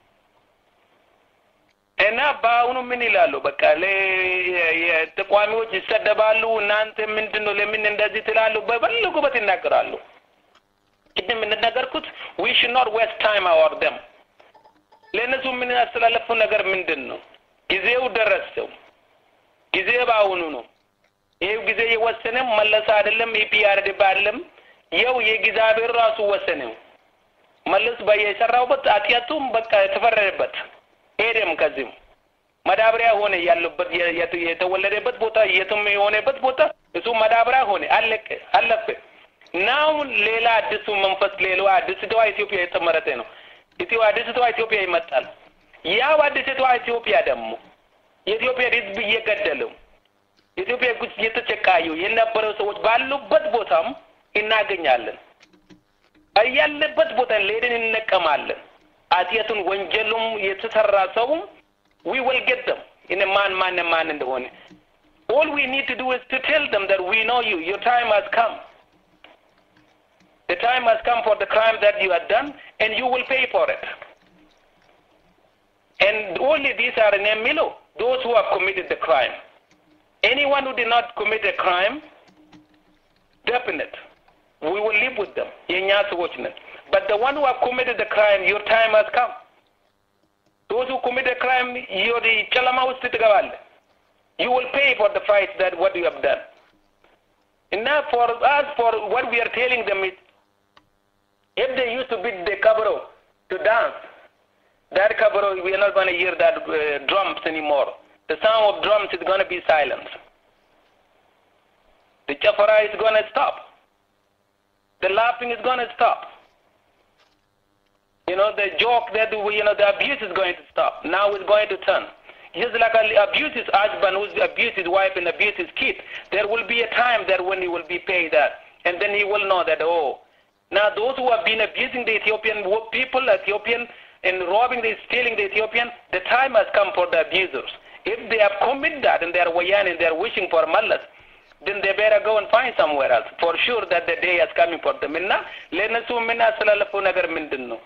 እና በአሁኑ ምን ይላሉ? በቃ ተቋሚዎች ይሰደባሉ። እናንተ ምንድን ነው ለምን እንደዚህ ትላሉ? በፈለጉበት ይናገራሉ። ቅድም እንደነገርኩት ዊ ሹድ ኖት ዌስት ታይም አወር ደም ለእነሱ ምን ያስተላለፉ ነገር ምንድን ነው? ጊዜው ደረሰው። ጊዜ በአሁኑ ነው። ይሄው ጊዜ የወሰነም መለስ አይደለም ኢፒአርዲቢ አይደለም ይኸው የእግዚአብሔር ራሱ ወሰነው። መለስ በየሰራውበት ኃጢአቱም በቃ የተፈረደበት ሄደም ከዚህም መዳበሪያ ሆነ ያለበት የተወለደበት ቦታ የትም የሆነበት ቦታ እሱ መዳበሪያ ሆነ አለቀ አለፈ። ናው ሌላ አዲሱ መንፈስ ሌላ አዲስቷ ኢትዮጵያ የተመረተ ነው። ኢትዮ አዲስቷ ኢትዮጵያ ይመጣል። ያው አዲስቷ ኢትዮጵያ ደግሞ የኢትዮጵያ ሕዝብ እየገደለው ኢትዮጵያ ውስጥ እየተጨቃዩ የነበረው ሰዎች ባሉበት ቦታም እናገኛለን። ያለበት ቦታ ሌድን እንነቀማለን። ኃጢአቱን ወንጀሉም የተሰራ ሰውም ዊ ዊል ጌት ደም in ማን ማን ማን እንደሆነ all we need to do is to tell them that we know you your time has come the time has come for the crime that you have done and you will pay for it and only these are in Emilo, those who have committed the crime anyone who did not commit a crime definite we will live with them የእኛ ሰዎች ነን but the one who have committed the crime your time has come those who commit a crime you're the ጨለማ ውስጥ ትገባለህ you will pay for the fight that what you have done and now for us for what we are telling them is if they used to beat the cabro to dance that cabro we are not going to hear that uh, drums anymore the sound of drums is going to be silent the chafara is going to stop the laughing is going to stop. You know, the joke that, we, you know, the abuse is going to stop. Now it's going to turn. Just like abuse his husband who's abused his wife and abused his kid, there will be a time that when he will be paid that. And then he will know that, oh, now those who have been abusing the Ethiopian people, Ethiopian, and robbing, the, stealing the Ethiopian, the time has come for the abusers. If they have committed that and they are wayan and they are wishing for mallas, then they better go and find somewhere else for sure that the day is coming for them እና ለእነሱ የምናስተላለፈው ነገር ምንድን ነው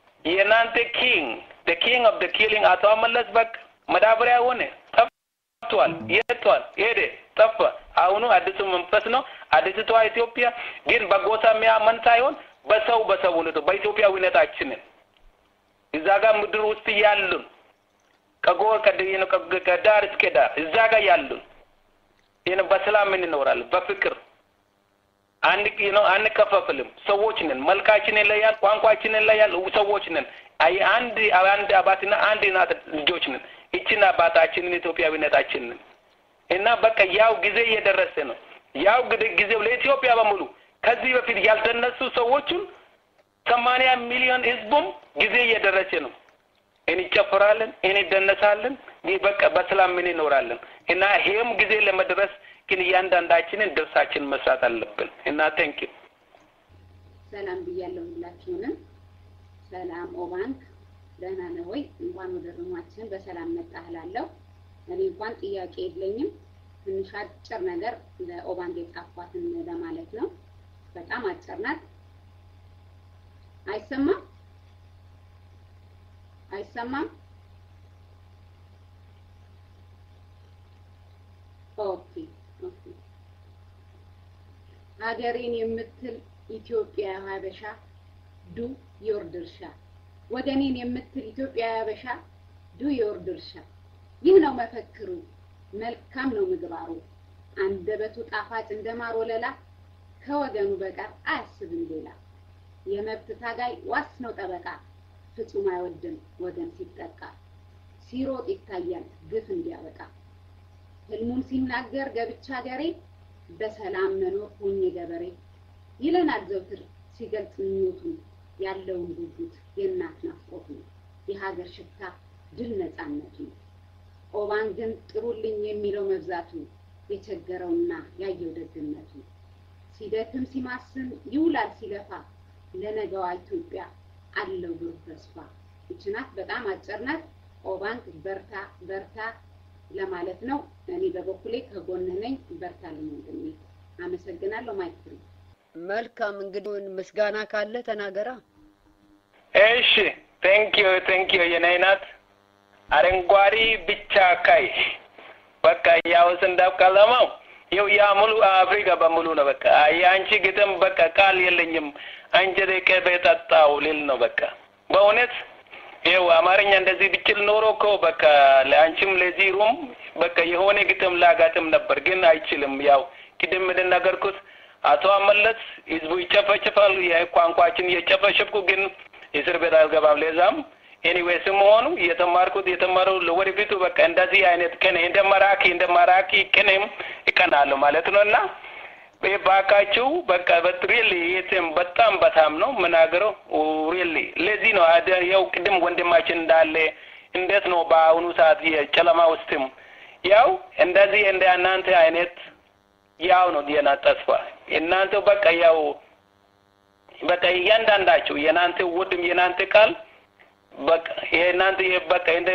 የእናንተ ኪንግ the king of the killing አቶ መለስ በቃ መዳበሪያ ሆነ ጠፍቷል። የቷል? ሄደ፣ ጠፋ። አሁኑ አዲሱ መንፈስ ነው። አዲስቷ ኢትዮጵያ ግን በጎሳ የሚያመን ሳይሆን በሰው በሰውነቱ በኢትዮጵያዊነታችንን እዛ ጋር ምድር ውስጥ ያሉን ከጎር ከዳር እስከ ዳር እዛ ጋር ያሉን ይህን በሰላም እንኖራለን፣ በፍቅር አንከፋፍልም። ሰዎች ነን። መልካችን ይለያል፣ ቋንቋችን ይለያል። ሰዎች ነን። አንድ አንድ አባትና አንድ እናት ልጆች ነን። ይችን አባታችንን ኢትዮጵያዊነታችንን እና በቃ ያው ጊዜ እየደረሰ ነው። ያው ጊዜው ለኢትዮጵያ በሙሉ ከዚህ በፊት ያልተነሱ ሰዎችን ሰማንያ ሚሊዮን ህዝቡም ጊዜ እየደረሰ ነው። እንጨፍራለን፣ እንደነሳለን፣ በቃ በሰላም እንኖራለን እና ይሄም ጊዜ ለመድረስ ግን እያንዳንዳችንን ድርሳችን መስራት አለብን እና ቴንክ ዩ ሰላም ብያለሁ ሁላችሁንም። ሰላም ኦባንክ ደህና ነህ ወይ? እንኳን ወደ ሩማችን በሰላም መጣህ እላለሁ። እኔ እንኳን ጥያቄ የለኝም። ትንሽ አጭር ነገር ለኦባንክ የጻፏትን ለማለት ነው። በጣም አጭር ናት። አይሰማም? አይሰማም? ኦኬ ኦኬ። ሀገሬን የምትል ኢትዮጵያ ሀበሻ ዱ ዮር ድርሻ ወገኔን የምትል ኢትዮጵያ ሀበሻ ዱ ዮር ድርሻ። ይህ ነው መፈክሩ፣ መልካም ነው ምግባሩ። አንደበቱ ጣፋጭ እንደ ማር ወለላ፣ ከወገኑ በቀር አያስብም ሌላ። የመብት ታጋይ ዋስ ነው ጠበቃ፣ ፍጹም አይወድም ወገን ሲጠቃ። ሲሮጥ ይታያል ግፍ እንዲያበቃ። ህልሙን ሲናገር ገብቻ ሀገሬ፣ በሰላም መኖር ሁኜ ገበሬ ይለናል ዘውትር ሲገልጽ ምኞቱን ያለውን ጉጉት የእናት ናፍቆቱን የሀገር ሽታ ድል ነፃነቱ ኦባን ግን ጥሩልኝ የሚለው መብዛቱ የቸገረውና ያየው ደግነቱ ሲደክም ሲማስን ይውላል ሲለፋ ለነገዋ ኢትዮጵያ አለው ብሩህ ተስፋ። ይች ናት፣ በጣም አጭር ናት። ኦባንክ በርታ በርታ ለማለት ነው። እኔ በበኩሌ ከጎንህ ነኝ። በርታ ወንድሜ። አመሰግናለሁ። ማይክ ፍሪ። መልካም እንግዲህ ምስጋና ካለ ተናገራ። እሺ ቴንክ ዩ ቴንክ ዩ የኔ ናት። አረንጓዴ ቢጫ ቀይ በቃ ያው እንዳቀለመው ይው ያ ሙሉ አፍሪካ በሙሉ ነው። በቃ የአንቺ ግጥም በቃ ቃል የለኝም አንጀቴ ቅቤ ጠጣው ሊል ነው። በቃ በእውነት ይው አማርኛ እንደዚህ ብችል ኖሮ እኮ በቃ ለአንቺም ለዚህ ሩም በቃ የሆነ ግጥም ላጋጥም ነበር፣ ግን አይችልም። ያው ቅድም እንደነገርኩት አቶ አመለስ ህዝቡ ይጨፈጭፋሉ። የቋንቋችን እየጨፈጨፍኩ ግን እስር ቤት አልገባም። ለዛም ኤኒዌይ ስመሆኑ እየተማርኩት የተማረው ለወደፊቱ በቃ እንደዚህ አይነት ቅኔ እንደ መራኪ እንደ መራኪ ቅኔም ይቀናለሁ ማለት ነው እና ባካችሁ በቃ ሪሊ የትም በጣም በጣም ነው ምናገረው ሪሊ ለዚህ ነው ያው ቅድም ወንድማችን እንዳለ እንዴት ነው በአሁኑ ሰዓት የጨለማ ውስጥም ያው እንደዚህ እንደ እናንተ አይነት ያው ነው የና ተስፋ እናንተ በቃ ያው በቃ እያንዳንዳችሁ የናንተ ውድም የናንተ ቃል በቃ የናንተ በቃ እንደ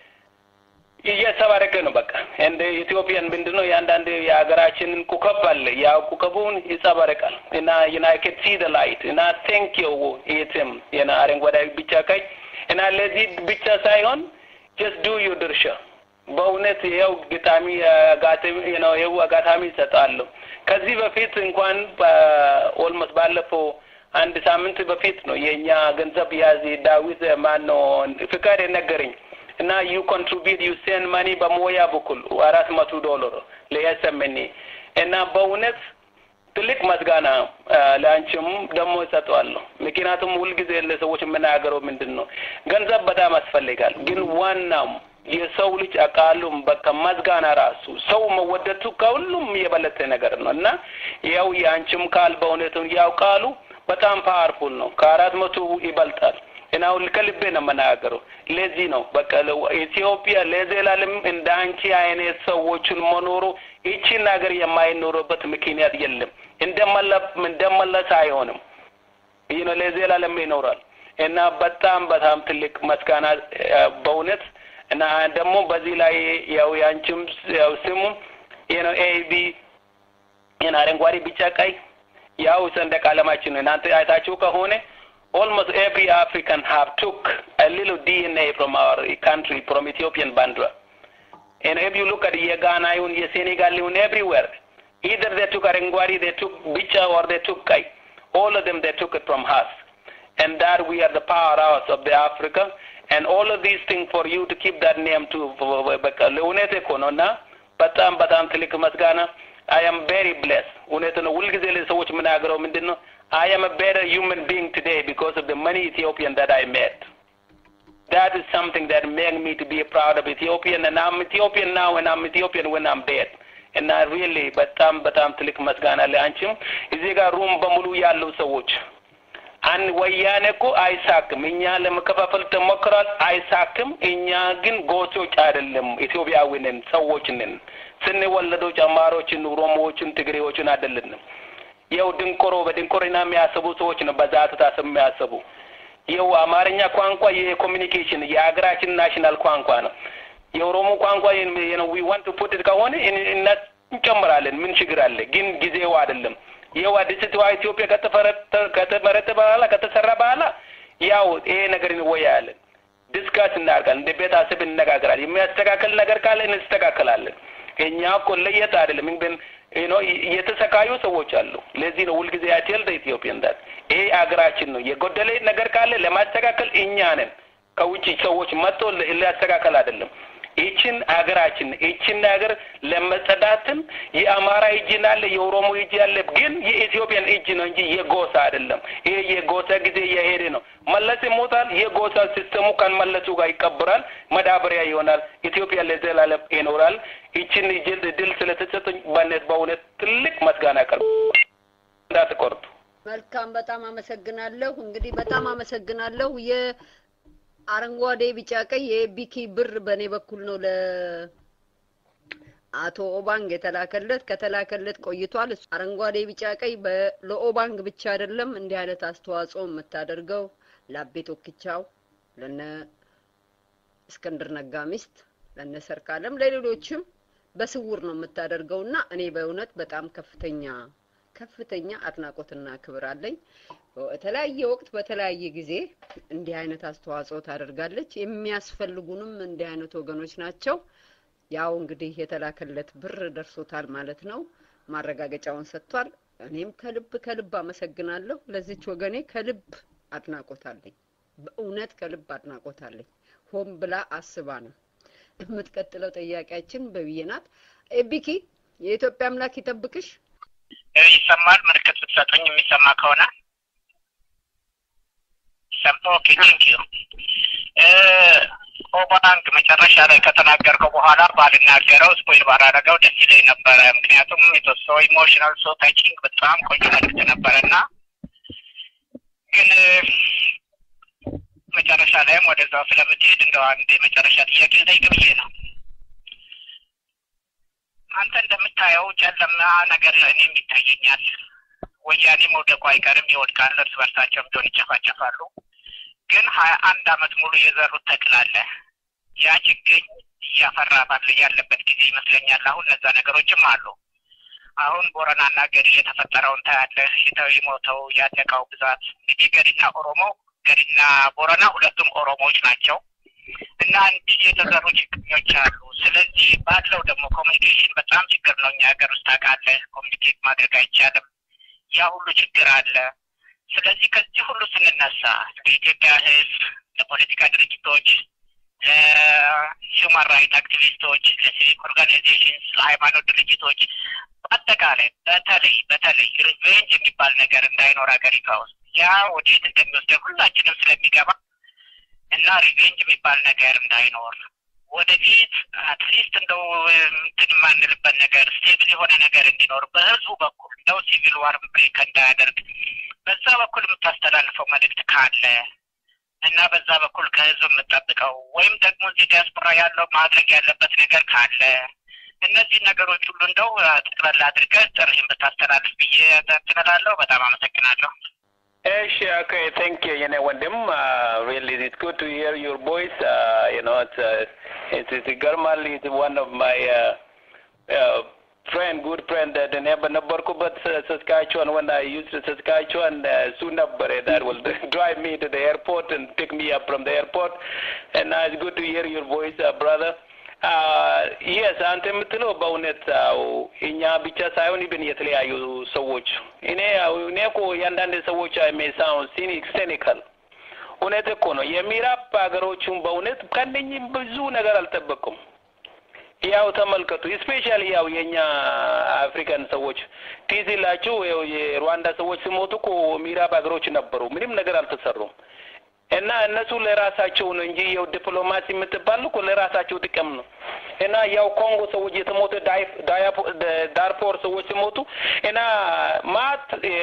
እየተባረከ ነው። በቃ እንደ ኢትዮጵያን ምንድን ነው የአንዳንድ የሀገራችንን ኩከብ አለ። ያው ኩከቡን ይጸባረቃል እና እና ከት ሲ ደ ላይት እና ቴንክ ዩ የትም እና አረንጓዴ ብቻ ቀይ እና ለዚህ ብቻ ሳይሆን ጀስት ዱ ዩ ድርሻ በእውነት ይኸው ግጣሚ አጋጣሚ ነው ይኸው አጋጣሚ ይሰጣለሁ። ከዚህ በፊት እንኳን ኦልሞስት ባለፈው አንድ ሳምንት በፊት ነው የእኛ ገንዘብ ያዝ ዳዊት ማን ነው ፍቃድ የነገረኝ እና ዩ ኮንትሪቢዩት ዩ ሴንድ ማኒ በሞያ በኩል አራት መቶ ዶላር ለኤስኤምኤን እና በእውነት ትልቅ መስጋና ለአንቺም ደግሞ እሰጠዋለሁ። ምክንያቱም ሁልጊዜ ለሰዎች የምናገረው ምንድን ነው ገንዘብ በጣም ያስፈልጋል፣ ግን ዋናው የሰው ልጅ አቃሉም በቃ መስጋና ራሱ ሰው መወደቱ ከሁሉም የበለጠ ነገር ነው እና ያው የአንቺም ቃል በእውነቱ ያው ቃሉ በጣም ፓወርፉል ነው። ከአራት መቶ ይበልጣል እና ሁል ከልቤ ነው የምናገረው። ለዚህ ነው በቃ ኢትዮጵያ ለዘላለም እንደ አንቺ አይነት ሰዎችን መኖሩ ይቺን ሀገር የማይኖሩበት ምክንያት የለም። እንደመለስ አይሆንም። ይህ ነው ለዘላለም ይኖራል እና በጣም በጣም ትልቅ መስጋና በእውነት እና ደግሞ በዚህ ላይ ያው ያንቺም ያው ስሙ ይህ ነው ኤቢ ይህን አረንጓዴ ቢጫ ቀይ ያው ሰንደቅ ዓላማችን ነው። እናንተ አይታችሁ ከሆነ almost every African have took a little DNA from our country, from Ethiopian bandra. And if you look at Ghana, Senegal, everywhere, either they took Arengwari, they took Bicha, or they took Kai. All of them, they took it from us. And that we are the powerhouse of the Africa. And all of these things for you to keep that name to Leonete Konona, በጣም በጣም ትልቅ መስጋና I am very blessed. እውነት ነው። ሁልጊዜ ለሰዎች የምናገረው ምንድን ነው? I am a better human being today because of the many Ethiopian that I met. That is something that made me to be proud of Ethiopian, and I'm Ethiopian now, and I'm Ethiopian when I'm dead. እና ሪሊ በጣም በጣም ትልቅ መስጋና አለ። አንቺም እዚህ ጋር ሩም በሙሉ ያሉ ሰዎች አን ወያኔ እኮ አይሳክም። እኛ ለመከፋፈል ተሞክሯል፣ አይሳክም። እኛ ግን ጎሶች አይደለም፣ ኢትዮጵያዊ ነን፣ ሰዎች ነን። ስንወለዶች አማሮችን፣ ኦሮሞዎችን፣ ትግሬዎችን አይደለንም። ይኸው ድንቆሮ በድንቆርና የሚያስቡ ሰዎች ነው በዛቱ ታስብ የሚያስቡ ይኸው አማርኛ ቋንቋ የኮሚኒኬሽን የሀገራችን ናሽናል ቋንቋ ነው። የኦሮሞ ቋንቋ ዊ ዋንት ቱ ፑት ከሆነ እንጨምራለን። ምን ችግር አለ? ግን ጊዜው አይደለም። ይኸው አዲስቷ ኢትዮጵያ ከተመረጠ በኋላ ከተሰራ በኋላ ያው ይሄ ነገር እንወያያለን፣ ዲስካስ እናደርጋለን፣ እንደ ቤት አስብ እንነጋገራለን። የሚያስተካከል ነገር ካለ እንስተካከላለን። እኛ እኮ ለየት አይደለም ግን ኖ የተሰቃዩ ሰዎች አሉ። ለዚህ ነው ሁልጊዜ አቴል ኢትዮጵያን ዳት ይሄ አገራችን ነው። የጎደለ ነገር ካለ ለማስተካከል እኛ ነን። ከውጭ ሰዎች መጥቶ ሊያስተካከል አይደለም። ይችን ሀገራችን ይችን ሀገር ለመጸዳትም የአማራ እጅ አለ፣ የኦሮሞ እጅ አለ፣ ግን የኢትዮጵያን እጅ ነው እንጂ የጎሳ አይደለም። ይሄ የጎሳ ጊዜ የሄደ ነው። መለስ ይሞታል፣ የጎሳ ሲስተሙ ከመለሱ ጋር ይቀብራል፣ መዳበሪያ ይሆናል። ኢትዮጵያ ለዘላለም ይኖራል። ይችን ድል ስለተሰጠኝ በእውነት በእውነት ትልቅ መስጋና ቀርብ እንዳትቆርጡ። መልካም፣ በጣም አመሰግናለሁ። እንግዲህ በጣም አመሰግናለሁ። የአረንጓዴ ቢጫ ቀይ የቢኪ ብር በእኔ በኩል ነው ለአቶ ኦባንግ የተላከለት። ከተላከለት ቆይቷል። አረንጓዴ ቢጫ ቀይ ለኦባንግ ብቻ አይደለም እንዲህ አይነት አስተዋጽኦ የምታደርገው ለአቤ ቶክቻው፣ ለነ እስክንድር ነጋ ሚስት፣ ለነ ሰርካለም፣ ለሌሎችም በስውር ነው የምታደርገው እና እኔ በእውነት በጣም ከፍተኛ ከፍተኛ አድናቆትና ክብር አለኝ። በተለያየ ወቅት በተለያየ ጊዜ እንዲህ አይነት አስተዋጽኦ ታደርጋለች። የሚያስፈልጉንም እንዲህ አይነት ወገኖች ናቸው። ያው እንግዲህ የተላከለት ብር ደርሶታል ማለት ነው። ማረጋገጫውን ሰጥቷል። እኔም ከልብ ከልብ አመሰግናለሁ። ለዚች ወገኔ ከልብ አድናቆት አለኝ። በእውነት ከልብ አድናቆት አለኝ። ሆን ብላ አስባ ነው። የምትቀጥለው ጥያቄያችን በብዬ ናት። ኤቢኪ የኢትዮጵያ አምላክ ይጠብቅሽ። ይሰማል? ምልክት ብትሰጡኝ የሚሰማ ከሆነ ኦኬ ቴንክ ዩ ኦባንግ መጨረሻ ላይ ከተናገርከው በኋላ ባልናገረው ስፖይል ባላደረገው ደስ ይለኝ ነበረ። ምክንያቱም የተወሰው ኢሞሽናል ሶ ታቺንግ በጣም ቆንጆ መልዕክት ነበረ እና ግን መጨረሻ ላይም ወደዛው ስለምትሄድ እንደው አንድ የመጨረሻ ጥያቄ ልጠይቅ ብዬ ነው። አንተ እንደምታየው ጨለማ ነገር እኔም ይታየኛል። ወያኔ መውደቁ አይቀርም፣ ይወድቃል። እርስ በርሳቸውም ቢሆን ይጨፋጨፋሉ። ግን ሀያ አንድ አመት ሙሉ የዘሩት ተክል አለ። ያ ችግኝ እያፈራ ባለ ያለበት ጊዜ ይመስለኛል። አሁን እነዛ ነገሮችም አሉ። አሁን ቦረናና ገዲ የተፈጠረውን ታያለህ። የተው የሞተው ያለቃው ብዛት እንግዲህ ገዲና ኦሮሞ ገዲና ቦረና ሁለቱም ኦሮሞዎች ናቸው እና እንዲህ የተዘሩ ችግኞች አሉ። ስለዚህ ባለው ደግሞ ኮሚኒኬሽን በጣም ችግር ነው። እኛ ሀገር ውስጥ ታውቃለህ፣ ኮሚኒኬት ማድረግ አይቻልም። ያ ሁሉ ችግር አለ። ስለዚህ ከዚህ ሁሉ ስንነሳ ለኢትዮጵያ ሕዝብ፣ ለፖለቲካ ድርጅቶች፣ ለሂውማን ራይት አክቲቪስቶች፣ ለሲቪክ ኦርጋናይዜሽንስ፣ ለሃይማኖት ድርጅቶች በአጠቃላይ በተለይ በተለይ ሪቬንጅ የሚባል ነገር እንዳይኖር ሀገሪቷ ውስጥ ያ ወዴት እንደሚወስደን ሁላችንም ስለሚገባ እና ሪቬንጅ የሚባል ነገር እንዳይኖር ወደፊት አትሊስት እንደው እንትን የማንልበት ነገር ስቴብል የሆነ ነገር እንዲኖር በህዝቡ በኩል እንደው ሲቪል ዋር ብሬክ እንዳያደርግ በዛ በኩል የምታስተላልፈው መልእክት ካለ እና በዛ በኩል ከህዝብ የምጠብቀው ወይም ደግሞ እዚህ ዲያስፖራ ያለው ማድረግ ያለበት ነገር ካለ እነዚህ ነገሮች ሁሉ እንደው ጠቅላላ አድርገህ ጥሪህን ብታስተላልፍ ብዬ ትላለሁ። በጣም አመሰግናለሁ። Yes, okay, thank you, you know, Wendim. Uh, really, it's good to hear your voice. Uh, you know, it's, uh, it's, it's Garmal is one of my uh, uh, friend, good friend that in Ebenabarkubat, Saskatchewan, when I used to Saskatchewan, uh, Sunabare, that will drive me to the airport and pick me up from the airport. And uh, it's good to hear your voice, uh, brother. የስ አንተ የምትለው በእውነት አዎ እኛ ብቻ ሳይሆን ይብን የተለያዩ ሰዎች እኔ እኔ እኮ የአንዳንድ ሰዎች ሜሳውን ሲኒክ ሴኒካል እውነት እኮ ነው። የምዕራብ ሀገሮቹን በእውነት ከነኝም ብዙ ነገር አልጠበቁም። ያው ተመልከቱ፣ ስፔሻሊ ያው የኛ አፍሪካን ሰዎች ትዝ ይላችሁ ያው የሩዋንዳ ሰዎች ሲሞቱ እኮ ምዕራብ ሀገሮች ነበሩ፣ ምንም ነገር አልተሰሩም። እና እነሱ ለራሳቸው ነው እንጂ ያው ዲፕሎማሲ የምትባል እኮ ለራሳቸው ጥቅም ነው። እና ያው ኮንጎ ሰዎች የተሞቱ ዳርፎር ሰዎች ሲሞቱ እና ማት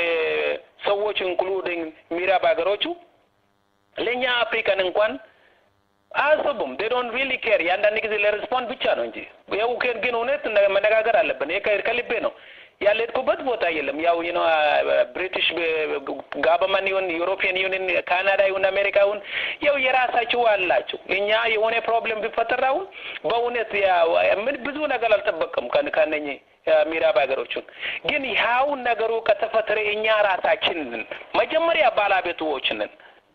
ሰዎች ኢንክሉዲንግ ምዕራብ ሀገሮቹ ለእኛ አፍሪካን እንኳን አያስቡም። ዴ ዶንት ሪሊ ኬር። የአንዳንድ ጊዜ ለሬስፖንድ ብቻ ነው እንጂ ያው ግን እውነት መነጋገር አለብን። ይሄ ከልቤ ነው። ያልሄድኩበት ቦታ የለም። ያው ዩ ኖ ብሪቲሽ ጋቨርንመንት ይሁን ዩሮፒያን ዩኒየን ካናዳ ይሁን አሜሪካ ይሁን ያው የራሳቸው አላቸው። እኛ የሆነ ፕሮብሌም ቢፈጠር አሁን በእውነት ምን ብዙ ነገር አልጠበቅም ከነኝ ምዕራብ ሀገሮቹን ግን ያው ነገሩ ከተፈጠረ እኛ ራሳችን መጀመሪያ ባለቤቶች ነን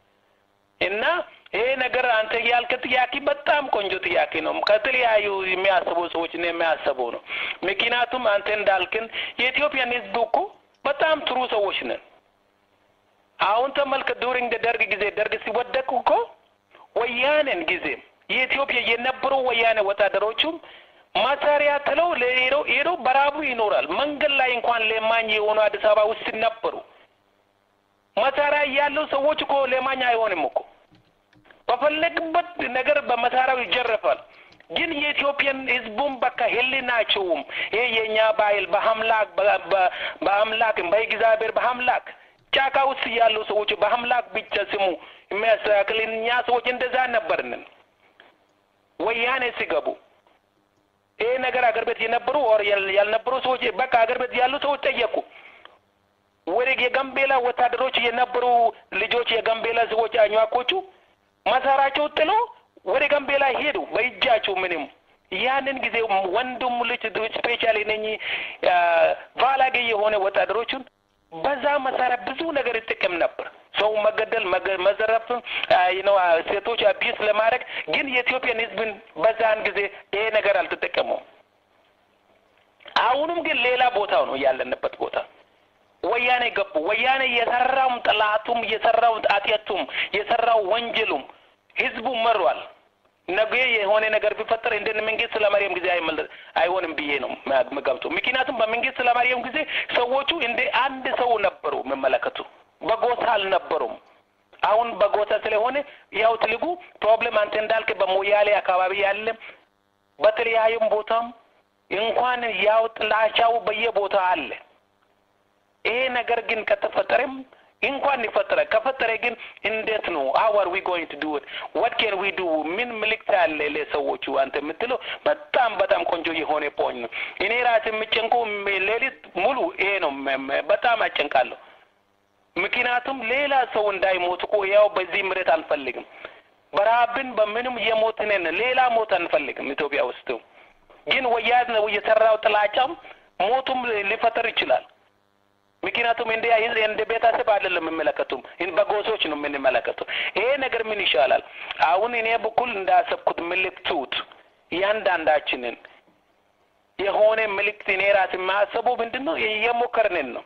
እና ይሄ ነገር አንተ ያልክ ጥያቄ በጣም ቆንጆ ጥያቄ ነው። ከተለያዩ የሚያስቡ ሰዎች ነው የሚያስበው ነው። ምክንያቱም አንተ እንዳልክን የኢትዮጵያን ሕዝብ እኮ በጣም ጥሩ ሰዎች ነን። አሁን ተመልከት፣ ዱሪንግ ደርግ ጊዜ ደርግ ሲወደቅ እኮ ወያኔን ጊዜም የኢትዮጵያ የነበሩ ወያኔ ወታደሮቹም መሳሪያ ትለው ሄዶ ሄዶ በራቡ ይኖራል። መንገድ ላይ እንኳን ለማኝ የሆኑ አዲስ አበባ ውስጥ ነበሩ። መሳሪያ ያለው ሰዎች እኮ ለማኝ አይሆንም እኮ በፈለግበት ነገር በመሳሪያው ይጀረፋል። ግን የኢትዮጵያን ህዝቡም በቃ ህሊናቸውም ይሄ የእኛ ባህል በአምላክ በአምላክ በእግዚአብሔር በአምላክ ጫካ ውስጥ ያሉ ሰዎች በአምላክ ብቻ ስሙ የሚያስተካክል እኛ ሰዎች እንደዛ ነበርንን። ወያኔ ሲገቡ ይሄ ነገር አገር ቤት የነበሩ ኦር ያልነበሩ ሰዎች በቃ አገር ቤት ያሉ ሰዎች ጠየቁ። ወደ የጋምቤላ ወታደሮች የነበሩ ልጆች የጋምቤላ ሰዎች አኟኮቹ መሳሪያቸው ጥሎ ወደ ጋምቤላ ሄዱ በእጃቸው ምንም ያንን ጊዜ ወንድሙ ልጅ ስፔሻሊ እነኚህ ቫላጌ የሆነ ወታደሮቹን በዛ መሳሪያ ብዙ ነገር ይጠቀም ነበር። ሰው መገደል፣ መዘረፍ፣ ነው ሴቶች አቢስ ለማድረግ ግን የኢትዮጵያን ህዝብን በዛን ጊዜ ይሄ ነገር አልተጠቀመውም። አሁንም ግን ሌላ ቦታው ነው ያለንበት ቦታ ወያኔ ገቡ። ወያኔ የሰራውም ጥላቱም የሰራውም ጣጤቱም የሰራው ወንጀሉም ህዝቡ መሯል። ነገ የሆነ ነገር ቢፈጠር እንደ መንግስት ለማርያም ጊዜ አይሆንም ብዬ ነው የምገምተው። ምክንያቱም በመንግስት ለማርያም ጊዜ ሰዎቹ እንደ አንድ ሰው ነበሩ የሚመለከቱ፣ በጎሳ አልነበሩም። አሁን በጎሳ ስለሆነ ያው ትልቁ ፕሮብሌም አንተ እንዳልክ በሞያሌ አካባቢ ያለ በተለያዩም ቦታም እንኳን ያው ጥላቻው በየቦታ አለ። ይሄ ነገር ግን ከተፈጠረም እንኳን ይፈጠረ ከፈጠረ ግን እንዴት ነው how are we going to do it what can we do ምን ምልክት አለ ለሰዎቹ አንተ የምትለው በጣም በጣም ቆንጆ የሆነ ፖኝ ነው እኔ ራሴ የምጨንቀው ሌሊት ሙሉ ይሄ ነው በጣም አጨንቃለሁ ምክንያቱም ሌላ ሰው እንዳይሞት እኮ ያው በዚህ ምሬት አንፈልግም በረሀብን በምንም የሞትን ሌላ ሞት አንፈልግም ኢትዮጵያ ውስጥ ግን ወያድ ነው የሰራው ጥላቻም ሞቱም ሊፈጠር ይችላል ምክንያቱም እንደ እንደ ቤተሰብ አይደለም የምመለከቱም በጎሶች ነው የምንመለከቱ። ይሄ ነገር ምን ይሻላል? አሁን እኔ በኩል እንዳሰብኩት ምልክቱት እያንዳንዳችንን የሆነ ምልክት እኔ ራስ የማያሰበው ምንድን ነው እየሞከርንን ነው።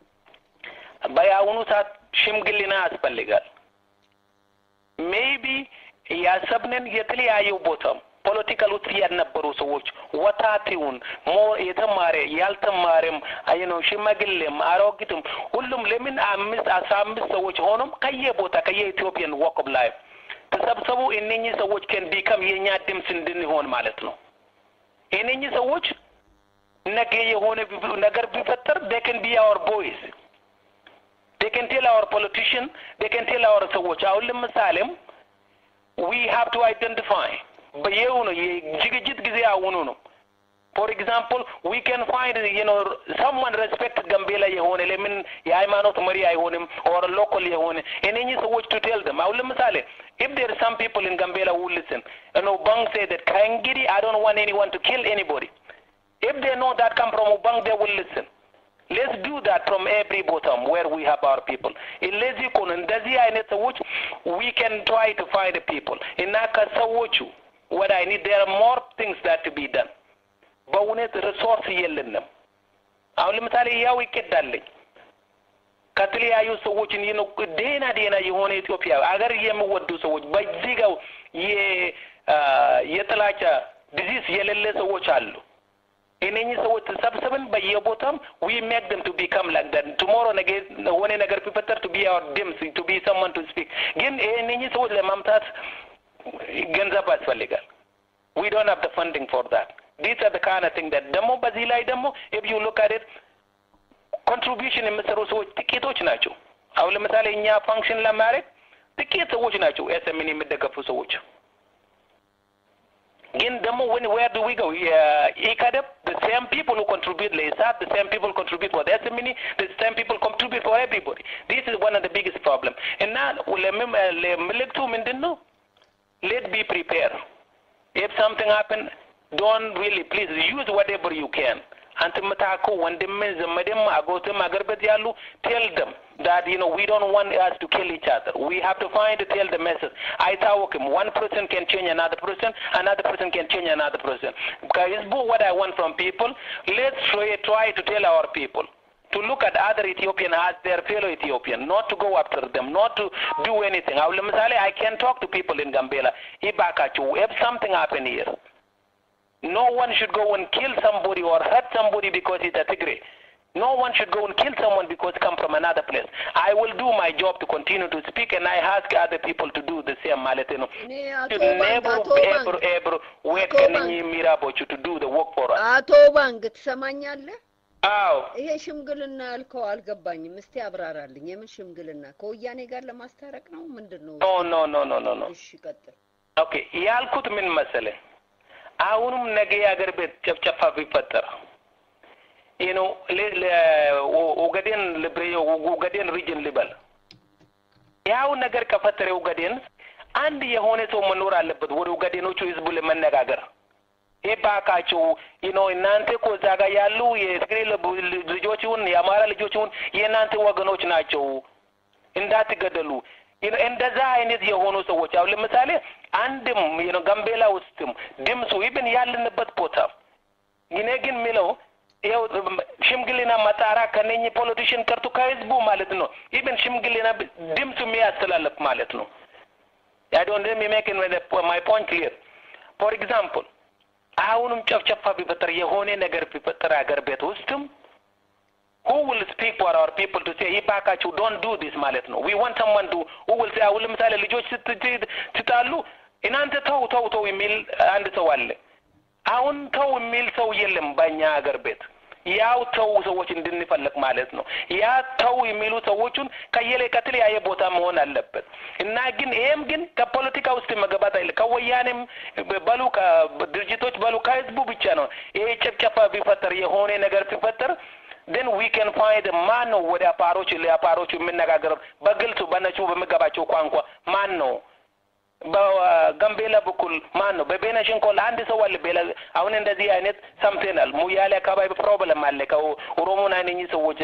በአሁኑ ሰዓት ሽምግልና ያስፈልጋል። ሜይቢ ያሰብንን የተለያዩ ቦታም ፖለቲካል ውስጥ ያልነበሩ ሰዎች ወጣቲውን ሞ የተማረ ያልተማረም አይ ነው ሽማግሌም አሮጊትም ሁሉም ለምን አምስት አስራ አምስት ሰዎች ሆኖም ከየቦታ ከየኢትዮጵያን ወቅብ ላይ ተሰብሰቡ እነኚህ ሰዎች ከን ቢከም የእኛ ድምፅ እንድንሆን ማለት ነው። እነኚህ ሰዎች ነገ የሆነ ነገር ቢፈጠር they can be our boys they can tell our politician they can tell our ሰዎች አሁን ለምሳሌም we have to identify በየው ነው የዝግጅት ጊዜ አሁኑ ነው ፎር ኤግዛምፕል ዊ ካን ፋይንድ ዩ ኖ ሰምዋን ሬስፔክት ጋምቤላ የሆነ ለምን የሃይማኖት መሪ አይሆንም ኦር ሎካል የሆነ እነኚህ ሰዎች ቱ ቴል ደም አሁን ለምሳሌ if there are some people in Gambela who listen you know Bang say that ከእንግዲህ I don't want anyone to kill anybody if they know that come from Ubang they will listen let's do that from every bottom where we have our people እንደዚህ እኮ ነው እንደዚህ አይነት ሰዎች we can try to find people እና ከሰዎቹ what I need. There are more things that to be done. በእውነት ሪሶርስ የለንም። አሁን ለምሳሌ ያው ይቀዳለኝ ከተለያዩ ሰዎችን ይህ ነው ደህና ደህና የሆነ ኢትዮጵያ አገር የሚወዱ ሰዎች በዚህ ጋር የጥላቻ ዲዚዝ የሌለ ሰዎች አሉ። እነኚህ ሰዎች ተሰብስበን በየቦታም ዊ ሜክ ደም ቱ ቢካም ላይክ ዳት ቱሞሮ ነገ የሆነ ነገር ቢፈጠር ቱ ቢ አወር ድምፅ ቱ ቢ ሰመን ቱ ስፒክ ግን እነኚህ ሰዎች ለማምጣት ገንዘብ ያስፈልጋል። ዊ ዶንት ሃቭ ዘ ፈንዲንግ ፎር ዳት ዲስ አር ዘ ካይንድ ኦፍ ቲንግ ዳት ደግሞ በዚህ ላይ ደግሞ ኢፍ ዩ ሉክ አት ኢት ኮንትሪቢዩሽን የምሰሩ ሰዎች ጥቂቶች ናቸው። አሁን ለምሳሌ እኛ ፋንክሽን ለማድረግ ጥቂት ሰዎች ናቸው ኤስኤምን የሚደገፉ ሰዎች። ግን ደግሞ when where do we go? ኢካደብ the same people who contribute ለኢሳት the same people contribute for the SMNE the same people contribute for everybody. This is one of the biggest problem. እና ለምልክቱ ምንድን ነው? Let be prepared. If something happen, don't really please use whatever you can. አንተ የምታውቀው ወንድምን ዘመድም አጎትም አገር ቤት ያሉ ቴል ደም that you know we don't want us to kill each other we have to find tell the message አይታወቅም one person can change another person another person can change another person ከህዝቡ what I want from people let's try, try to tell our people to look at other Ethiopian as their fellow Ethiopian, not to go after them, not to do anything. አሁን ለምሳሌ I can talk to people in Gambela, ይባካችሁ if something happen here, no one should go and kill somebody or hurt somebody because it's a Tigray. No one should go and kill someone because come from another place. I will do my job to continue to speak and I ask other people to do the same ማለት ነው. Should never ever ever wait ከነኚህ ሚራቦቹ to do the work for us. አቶ ባንክ ትሰማኛለህ? አዎ ይሄ ሽምግልና ያልከው አልገባኝም። እስቲ አብራራልኝ። የምን ሽምግልና? ከወያኔ ጋር ለማስታረቅ ነው? ምንድን ነው? ኖ ኖ ኖ ኖ ኖ ኖ እሺ ቀጥል። ኦኬ ያልኩት ምን መሰለህ አሁንም ነገ የአገር ቤት ጨፍጨፋ ቢፈጠር ይህ ነው ኦገዴን ኦገዴን ሪጅን ልበል ያው ነገር ከፈጠረ ኦገዴን አንድ የሆነ ሰው መኖር አለበት ወደ ኦገዴኖቹ ህዝቡ ለመነጋገር ይባካችሁ ይህ ነው እናንተ እኮ እዛ ጋር ያሉ የትግሬ ልጆች ይሁን የአማራ ልጆች ይሁን የእናንተ ወገኖች ናቸው እንዳትገደሉ እንደዛ አይነት የሆኑ ሰዎች አሁን ለምሳሌ አንድም ነው ጋምቤላ ውስጥም ድምፁ ይብን ያለንበት ቦታ እኔ ግን የሚለው ይኸው ሽምግልና መጣራ ከነኚህ ፖለቲሽን ቀርቶ ከህዝቡ ማለት ነው ይብን ሽምግልና ድምፁ የሚያስተላልፍ ማለት ነው I don't let me make my point clear. For example, አሁንም ጨፍጨፋ ቢፈጠር የሆነ ነገር ቢፈጠር ሀገር ቤት ውስጥም who will speak for our people to say ይባካችሁ don't do this ማለት ነው we want someone to who will say አሁን ለምሳሌ ልጆች ስትጣሉ እናንተ ተው ተው ተው የሚል አንድ ሰው አለ አሁን ተው የሚል ሰው የለም በእኛ ሀገር ቤት ያው ተው ሰዎች እንድንፈልግ ማለት ነው ያ ተው የሚሉ ሰዎቹን ከየለ ከተለያየ ቦታ መሆን አለበት እና ግን ይሄም ግን ከፖለቲካ ውስጥ መገባት አይለ ከወያኔም በሉ ከድርጅቶች በሉ ከህዝቡ ብቻ ነው ይሄ ጭፍጨፋ ቢፈጠር የሆነ ነገር ቢፈጠር then we can find ማን ነው ወደ አፓሮች ለአፓሮቹ የምነጋገር በግልጹ በነጩ በሚገባቸው ቋንቋ ማን ነው በጋምቤላ በኩል ማን ነው በቤነሽንኮል አንድ ሰው አለ ቤላ አሁን እንደዚህ አይነት ሰምተናል ሙያሌ አካባቢ ፕሮብለም አለ ከኦሮሞና እነኚህ ሰዎች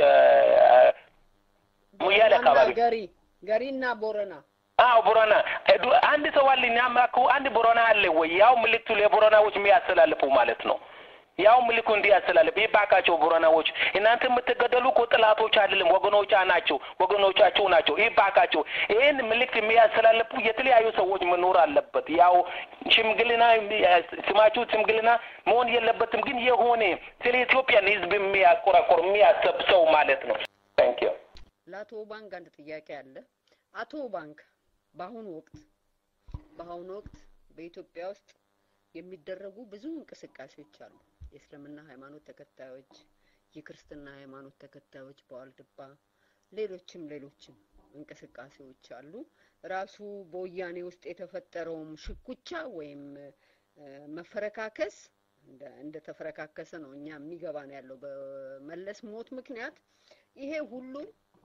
ሙያሌ አካባቢ ገሪ ገሪና ቦረና አዎ ቦረና አንድ ሰው አለ እኛም አንድ ቦረና አለ ወይ ያው ምልክቱ ለቦረናዎች የሚያስተላልፉ ማለት ነው ያው ምልኩ እንዲያስተላልፍ ይባካቸው ቦረናዎች እናንተ የምትገደሉ እኮ ጥላቶች አይደለም ወገኖቻ ናቸው ወገኖቻቸው ናቸው ይባካቸው ይህን ምልክት የሚያስተላልፉ የተለያዩ ሰዎች መኖር አለበት ያው ሽምግልና ስማችሁ ሽምግልና መሆን የለበትም ግን የሆነ ስለ ኢትዮጵያን ህዝብ የሚያቆራቆር የሚያሰብ ሰው ማለት ነው ታንክ ዩ ለአቶ ባንክ አንድ ጥያቄ አለ አቶ ባንክ በአሁኑ ወቅት በአሁኑ ወቅት በኢትዮጵያ ውስጥ የሚደረጉ ብዙ እንቅስቃሴዎች አሉ የእስልምና ሃይማኖት ተከታዮች የክርስትና ሃይማኖት ተከታዮች በዋልድባ ሌሎችም ሌሎችም እንቅስቃሴዎች አሉ ራሱ በወያኔ ውስጥ የተፈጠረውም ሽኩቻ ወይም መፈረካከስ እንደ ተፈረካከሰ ነው እኛ የሚገባ ነው ያለው በመለስ ሞት ምክንያት ይሄ ሁሉ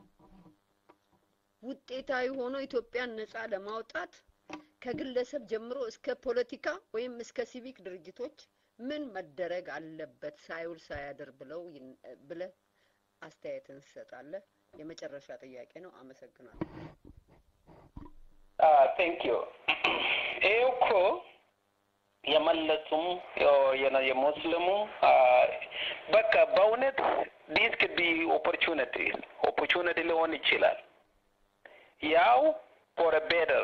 ውጤታዊ ሆኖ ኢትዮጵያን ነጻ ለማውጣት ከግለሰብ ጀምሮ እስከ ፖለቲካ ወይም እስከ ሲቪክ ድርጅቶች ምን መደረግ አለበት ሳይውል ሳያድር ብለው ብለ አስተያየትን ትሰጣለህ? የመጨረሻ ጥያቄ ነው። አመሰግናለሁ። ቴንክ ዩ። ይሄ እኮ የመለሱም የሙስሊሙ በቃ በእውነት ዲስ ክድ ቢ ኦፖርቹኒቲ ኦፖርቹኒቲ ሊሆን ይችላል ያው ፎር ቤተር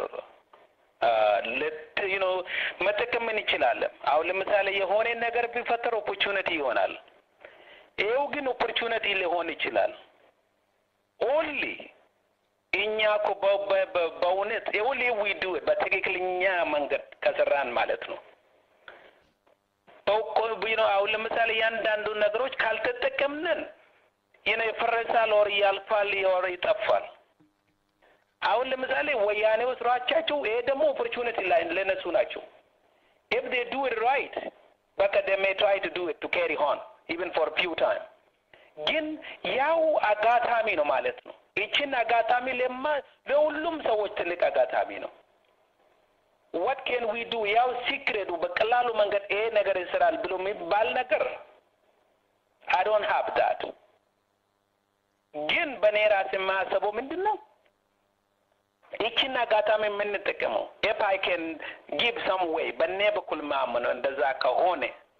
ኖ መጠቀም እንችላለን። አሁን ለምሳሌ የሆነ ነገር ቢፈጠር ኦፖርቹኒቲ ይሆናል። ይኸው ግን ኦፖርቹኒቲ ሊሆን ይችላል። ኦንሊ እኛ እኮ በእውነት ኦንሊ ዊ ዱ በትክክለኛ መንገድ ከሰራን ማለት ነው። አሁን ለምሳሌ እያንዳንዱ ነገሮች ካልተጠቀምንን ይፈረሳል፣ ወር ያልፋል፣ ወር ይጠፋል። አሁን ለምሳሌ ወያኔ ስራቻቸው ይሄ ደግሞ ኦፖርቹኒቲ ላይ ለነሱ ናቸው። ኢፍ ዴ ዱ ኢት ራይት በቃ ዴ ሜይ ትራይ ቱ ዱ ኢት ቱ ካሪ ኦን ኢቨን ፎር ፊው ታይም ግን ያው አጋጣሚ ነው ማለት ነው። ይችን አጋጣሚ ለማ ለሁሉም ሰዎች ትልቅ አጋጣሚ ነው። what can we do ያው ሲክሬቱ በቀላሉ መንገድ ይሄ ነገር ይስራል ብሎ የሚባል ነገር I don't have that ግን በእኔ ራሴ የማያሰበው ምንድን ነው ይችን አጋጣሚ የምንጠቀመው if I can give some way በእኔ በኩል ማምነው እንደዛ ከሆነ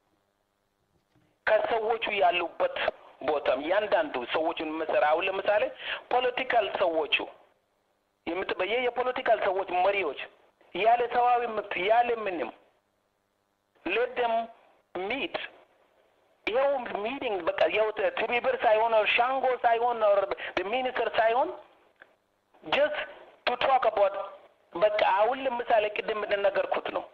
ከሰዎቹ ያሉበት ቦታም እያንዳንዱ ሰዎቹን መሰራ አሁን ለምሳሌ ፖለቲካል ሰዎቹ የምትበየ የፖለቲካል ሰዎች መሪዎች ያለ ሰዋዊ መብት ያለ ምንም ለደም ሚት ይኸው ሚቲንግ በቃ ይኸው ትብብር ሳይሆን ሻንጎ ሳይሆን ሚኒስትር ሳይሆን ጀስት ቱ ቶክ አባውት በቃ አሁን ለምሳሌ ቅድም እንደነገርኩት ነው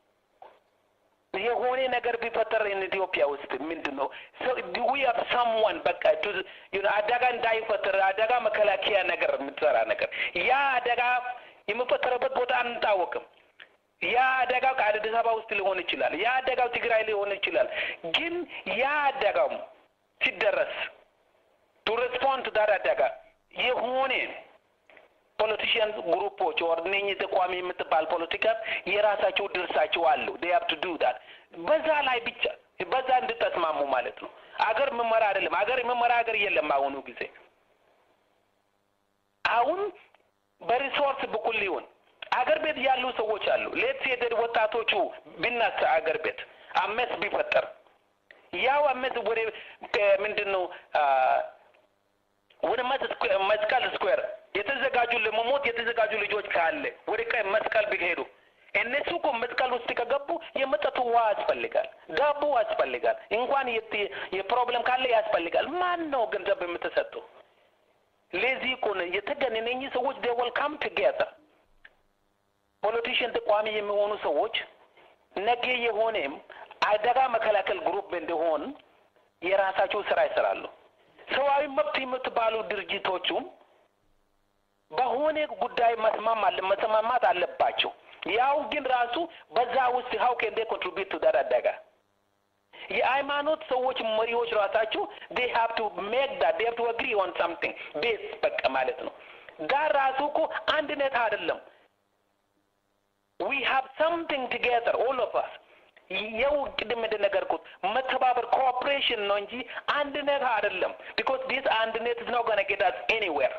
የሆነ ነገር ቢፈጠር ኢትዮጵያ ውስጥ ምንድን ነው ዊ ሃቭ ሰምዋን በቃ አደጋ እንዳይፈጠር አደጋ መከላከያ ነገር የምትሰራ ነገር ያ አደጋ የሚፈጠረበት ቦታ አንታወቅም። ያ አደጋው ከአዲስ አበባ ውስጥ ሊሆን ይችላል። ያ አደጋው ትግራይ ሊሆን ይችላል። ግን ያ አደጋው ሲደረስ ቱ ሬስፖንድ ቱ ዳት አደጋ የሆነ ፖለቲሽያን ግሩፖች ወር እነኝህ ተቋሚ የምትባል ፖለቲካ የራሳቸው ድርሳቸው አሉ። ዴይ ሃቭ ቱ ዱ ዳት በዛ ላይ ብቻ በዛ እንድተስማሙ ማለት ነው። አገር መመራ አይደለም። አገር የመመራ ሀገር የለም አሁኑ ጊዜ አሁን በሪሶርስ በኩል ሊሆን አገር ቤት ያሉ ሰዎች አሉ። ሌት ሴደድ ወጣቶቹ ቢናሳ አገር ቤት አመት ቢፈጠር ያው አመት ወደ ምንድን ነው ወደ መስቀል ስኩዌር የተዘጋጁ ለመሞት የተዘጋጁ ልጆች ካለ ወደ መስቀል ቢሄዱ እነሱ እኮ መስቀል ውስጥ ከገቡ የመጠጡ ውሃ ያስፈልጋል፣ ዳቦ ያስፈልጋል፣ እንኳን የፕሮብለም ካለ ያስፈልጋል። ማን ነው ገንዘብ የምትሰጠው? ለዚህ እኮ ነው የተገን እነኚህ ሰዎች they will come together ፖለቲሽን ተቋሚ የሚሆኑ ሰዎች ነገ የሆነም አደጋ መከላከል ግሩፕ እንደሆን የራሳቸው ስራ ይሰራሉ። ሰብአዊ መብት የምትባሉ ድርጅቶቹም በሆነ ጉዳይ መስማም አለ መስማማት አለባቸው። ያው ግን ራሱ በዛ ውስጥ how can they contribute to that አደጋ የሃይማኖት ሰዎች መሪዎች ራሳቸው they have to make that they have to agree on something ቤስ በቃ ማለት ነው። ጋር ራሱ እኮ አንድነት አይደለም። we have something together all of us የው ቅድም እንደነገርኩት መተባበር ኮኦፕሬሽን ነው እንጂ አንድነት አይደለም። because this አንድነት is not gonna get us anywhere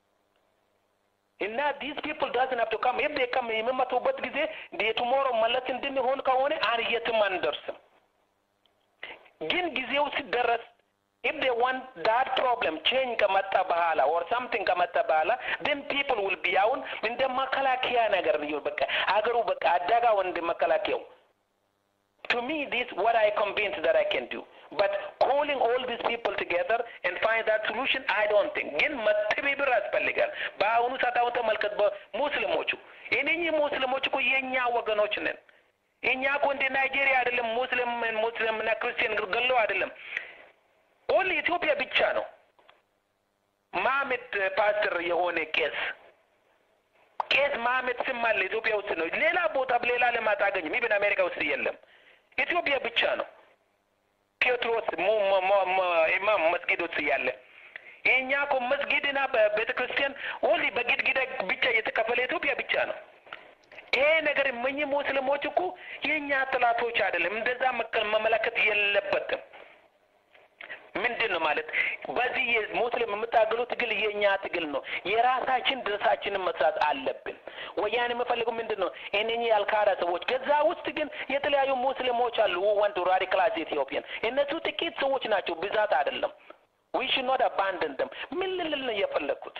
እና ዲስ ፒፕል ዳዝን ሀቭ ቱ ካም ኢፍ ዴ ካም የሚመጡበት ጊዜ የቱሞሮ መለስ እንድንሆን ከሆነ አን የትም አንደርስም። ግን ጊዜው ሲደረስ if they want that problem change ከመጣ በኋላ or something ከመጣ በኋላ then people will be አሁን እንደ መከላከያ ነገር ነው በቃ አገሩ በቃ አደጋው እንደ መከላከያው to me this what I convinced that I can do but calling all these people together and find that solution I don't think ግን መተባበር ያስፈልጋል በአሁኑ ሰዓት አሁን ተመልከት በሙስሊሞቹ እነኚህ ሙስሊሞች እኮ የኛ ወገኖች ነን እኛ እኮ እንደ ናይጄሪያ አይደለም ሙስሊም ሙስሊም እና ክርስቲያን ገለው አይደለም ኦንሊ ኢትዮጵያ ብቻ ነው ማህመድ ፓስተር የሆነ ቄስ ቄስ ማህመድ ስም አለ ኢትዮጵያ ውስጥ ነው ሌላ ቦታ ሌላ ልማት አገኝም ኢብን አሜሪካ ውስጥ የለም ኢትዮጵያ ብቻ ነው ጴጥሮስ ኢማም መስጊድ ውስጥ ያለ የእኛ እኮ መስጊድና በቤተ ክርስቲያን ኦንሊ በግድግዳ ብቻ የተከፈለ ኢትዮጵያ ብቻ ነው ይሄ ነገር እነኚህ ሙስሊሞች እኮ የእኛ ጥላቶች አይደለም እንደዛ መመለከት የለበትም ምንድን ነው ማለት በዚህ ሙስሊም የምታገሉ ትግል የኛ ትግል ነው። የራሳችን ድርሳችንን መስራት አለብን። ወያኔ የምፈልገው ምንድን ነው? እነኚህ ያልካዳ ሰዎች ከዛ ውስጥ ግን የተለያዩ ሙስሊሞች አሉ ወንድ ራዲካላይዝ ኢትዮጵያን እነሱ ጥቂት ሰዎች ናቸው፣ ብዛት አይደለም። ዊ ሹድ ኖት አባንደን ደም ምን ልል ነው የፈለግኩት?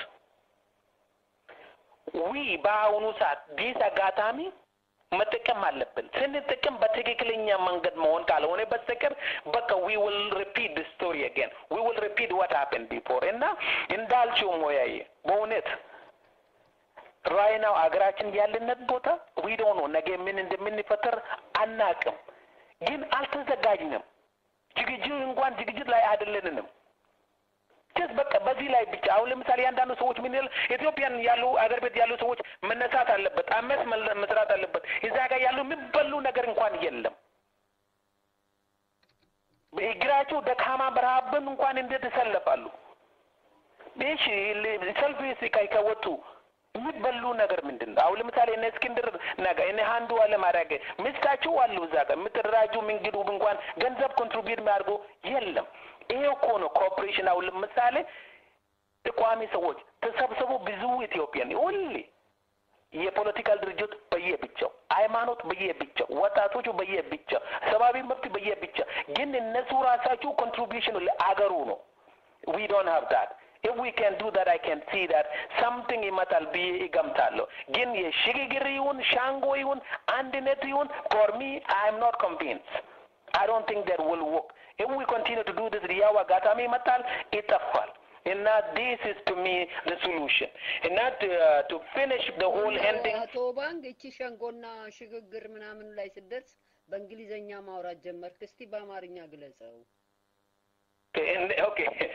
ዊ በአሁኑ ሰዓት ዲስ አጋጣሚ መጠቀም አለብን። ስንጠቀም በትክክለኛ መንገድ መሆን ካልሆነ በስተቀር በቃ ዊ ዊል ሪፒት ድ ስቶሪ አገን ዊ ዊል ሪፒት ዋት ሀፕን ቢፎር እና እንዳልችው ሞያዬ በእውነት ራይ ናው አገራችን ያለነት ቦታ ዊ ዶንት ኖ ነገ ምን እንደምንፈጠር አናቅም፣ ግን አልተዘጋጅንም። ዝግጅት እንኳን ዝግጅት ላይ አይደለንም። ጀስት በቃ በዚህ ላይ ብቻ አሁን ለምሳሌ አንዳንዱ ሰዎች ምን ይላል ኢትዮጵያን ያሉ አገር ቤት ያሉ ሰዎች መነሳት አለበት፣ አመስ መስራት አለበት። እዛ ጋር ያሉ የሚበሉ ነገር እንኳን የለም። እግራቸው ደካማ በረሃብም እንኳን እንዴት ይሰለፋሉ? እሺ ሰልፍ ከወጡ የሚበሉ ነገር ምንድን ነው? አሁን ለምሳሌ እነ እስክንድር ነጋ እነ አንዱ አለማድረግ ምስታቸው አሉ እዛ ጋር የምትደራጁ ምንግዱ እንኳን ገንዘብ ኮንትሪቢዩት የሚያደርጉ የለም። ይሄ እኮ ነው ኮኦፕሬሽን። አሁን ለምሳሌ ተቋሚ ሰዎች ተሰብስቦ ብዙ ኢትዮጵያን ሁሌ የፖለቲካል ድርጅት በየብቻው፣ ሃይማኖት በየብቻው፣ ወጣቶቹ በየብቻው፣ ሰብአዊ መብት በየብቻ ግን እነሱ ራሳቸው ኮንትሪቢሽኑ ለአገሩ ነው። ዊ ዶንት ሃቭ ዳት if we can do that, I can see that something ይመጣል ብዬ እገምታለሁ። ግን የሽግግር ይሁን ሻንጎ ይሁን አንድነት ይሁን for me I am not convinced. I don't think that will work. If we continue to do this ያው አጋጣሚ ይመጣል ይጠፋል። እና this is to me the solution. And not to, uh, to finish the whole ending. አቶ ባንክ እቺ ሸንጎና ሽግግር ምናምን ላይ ስደርስ በእንግሊዘኛ ማውራት ጀመርክ። እስቲ በአማርኛ ግለጸው። ኦኬ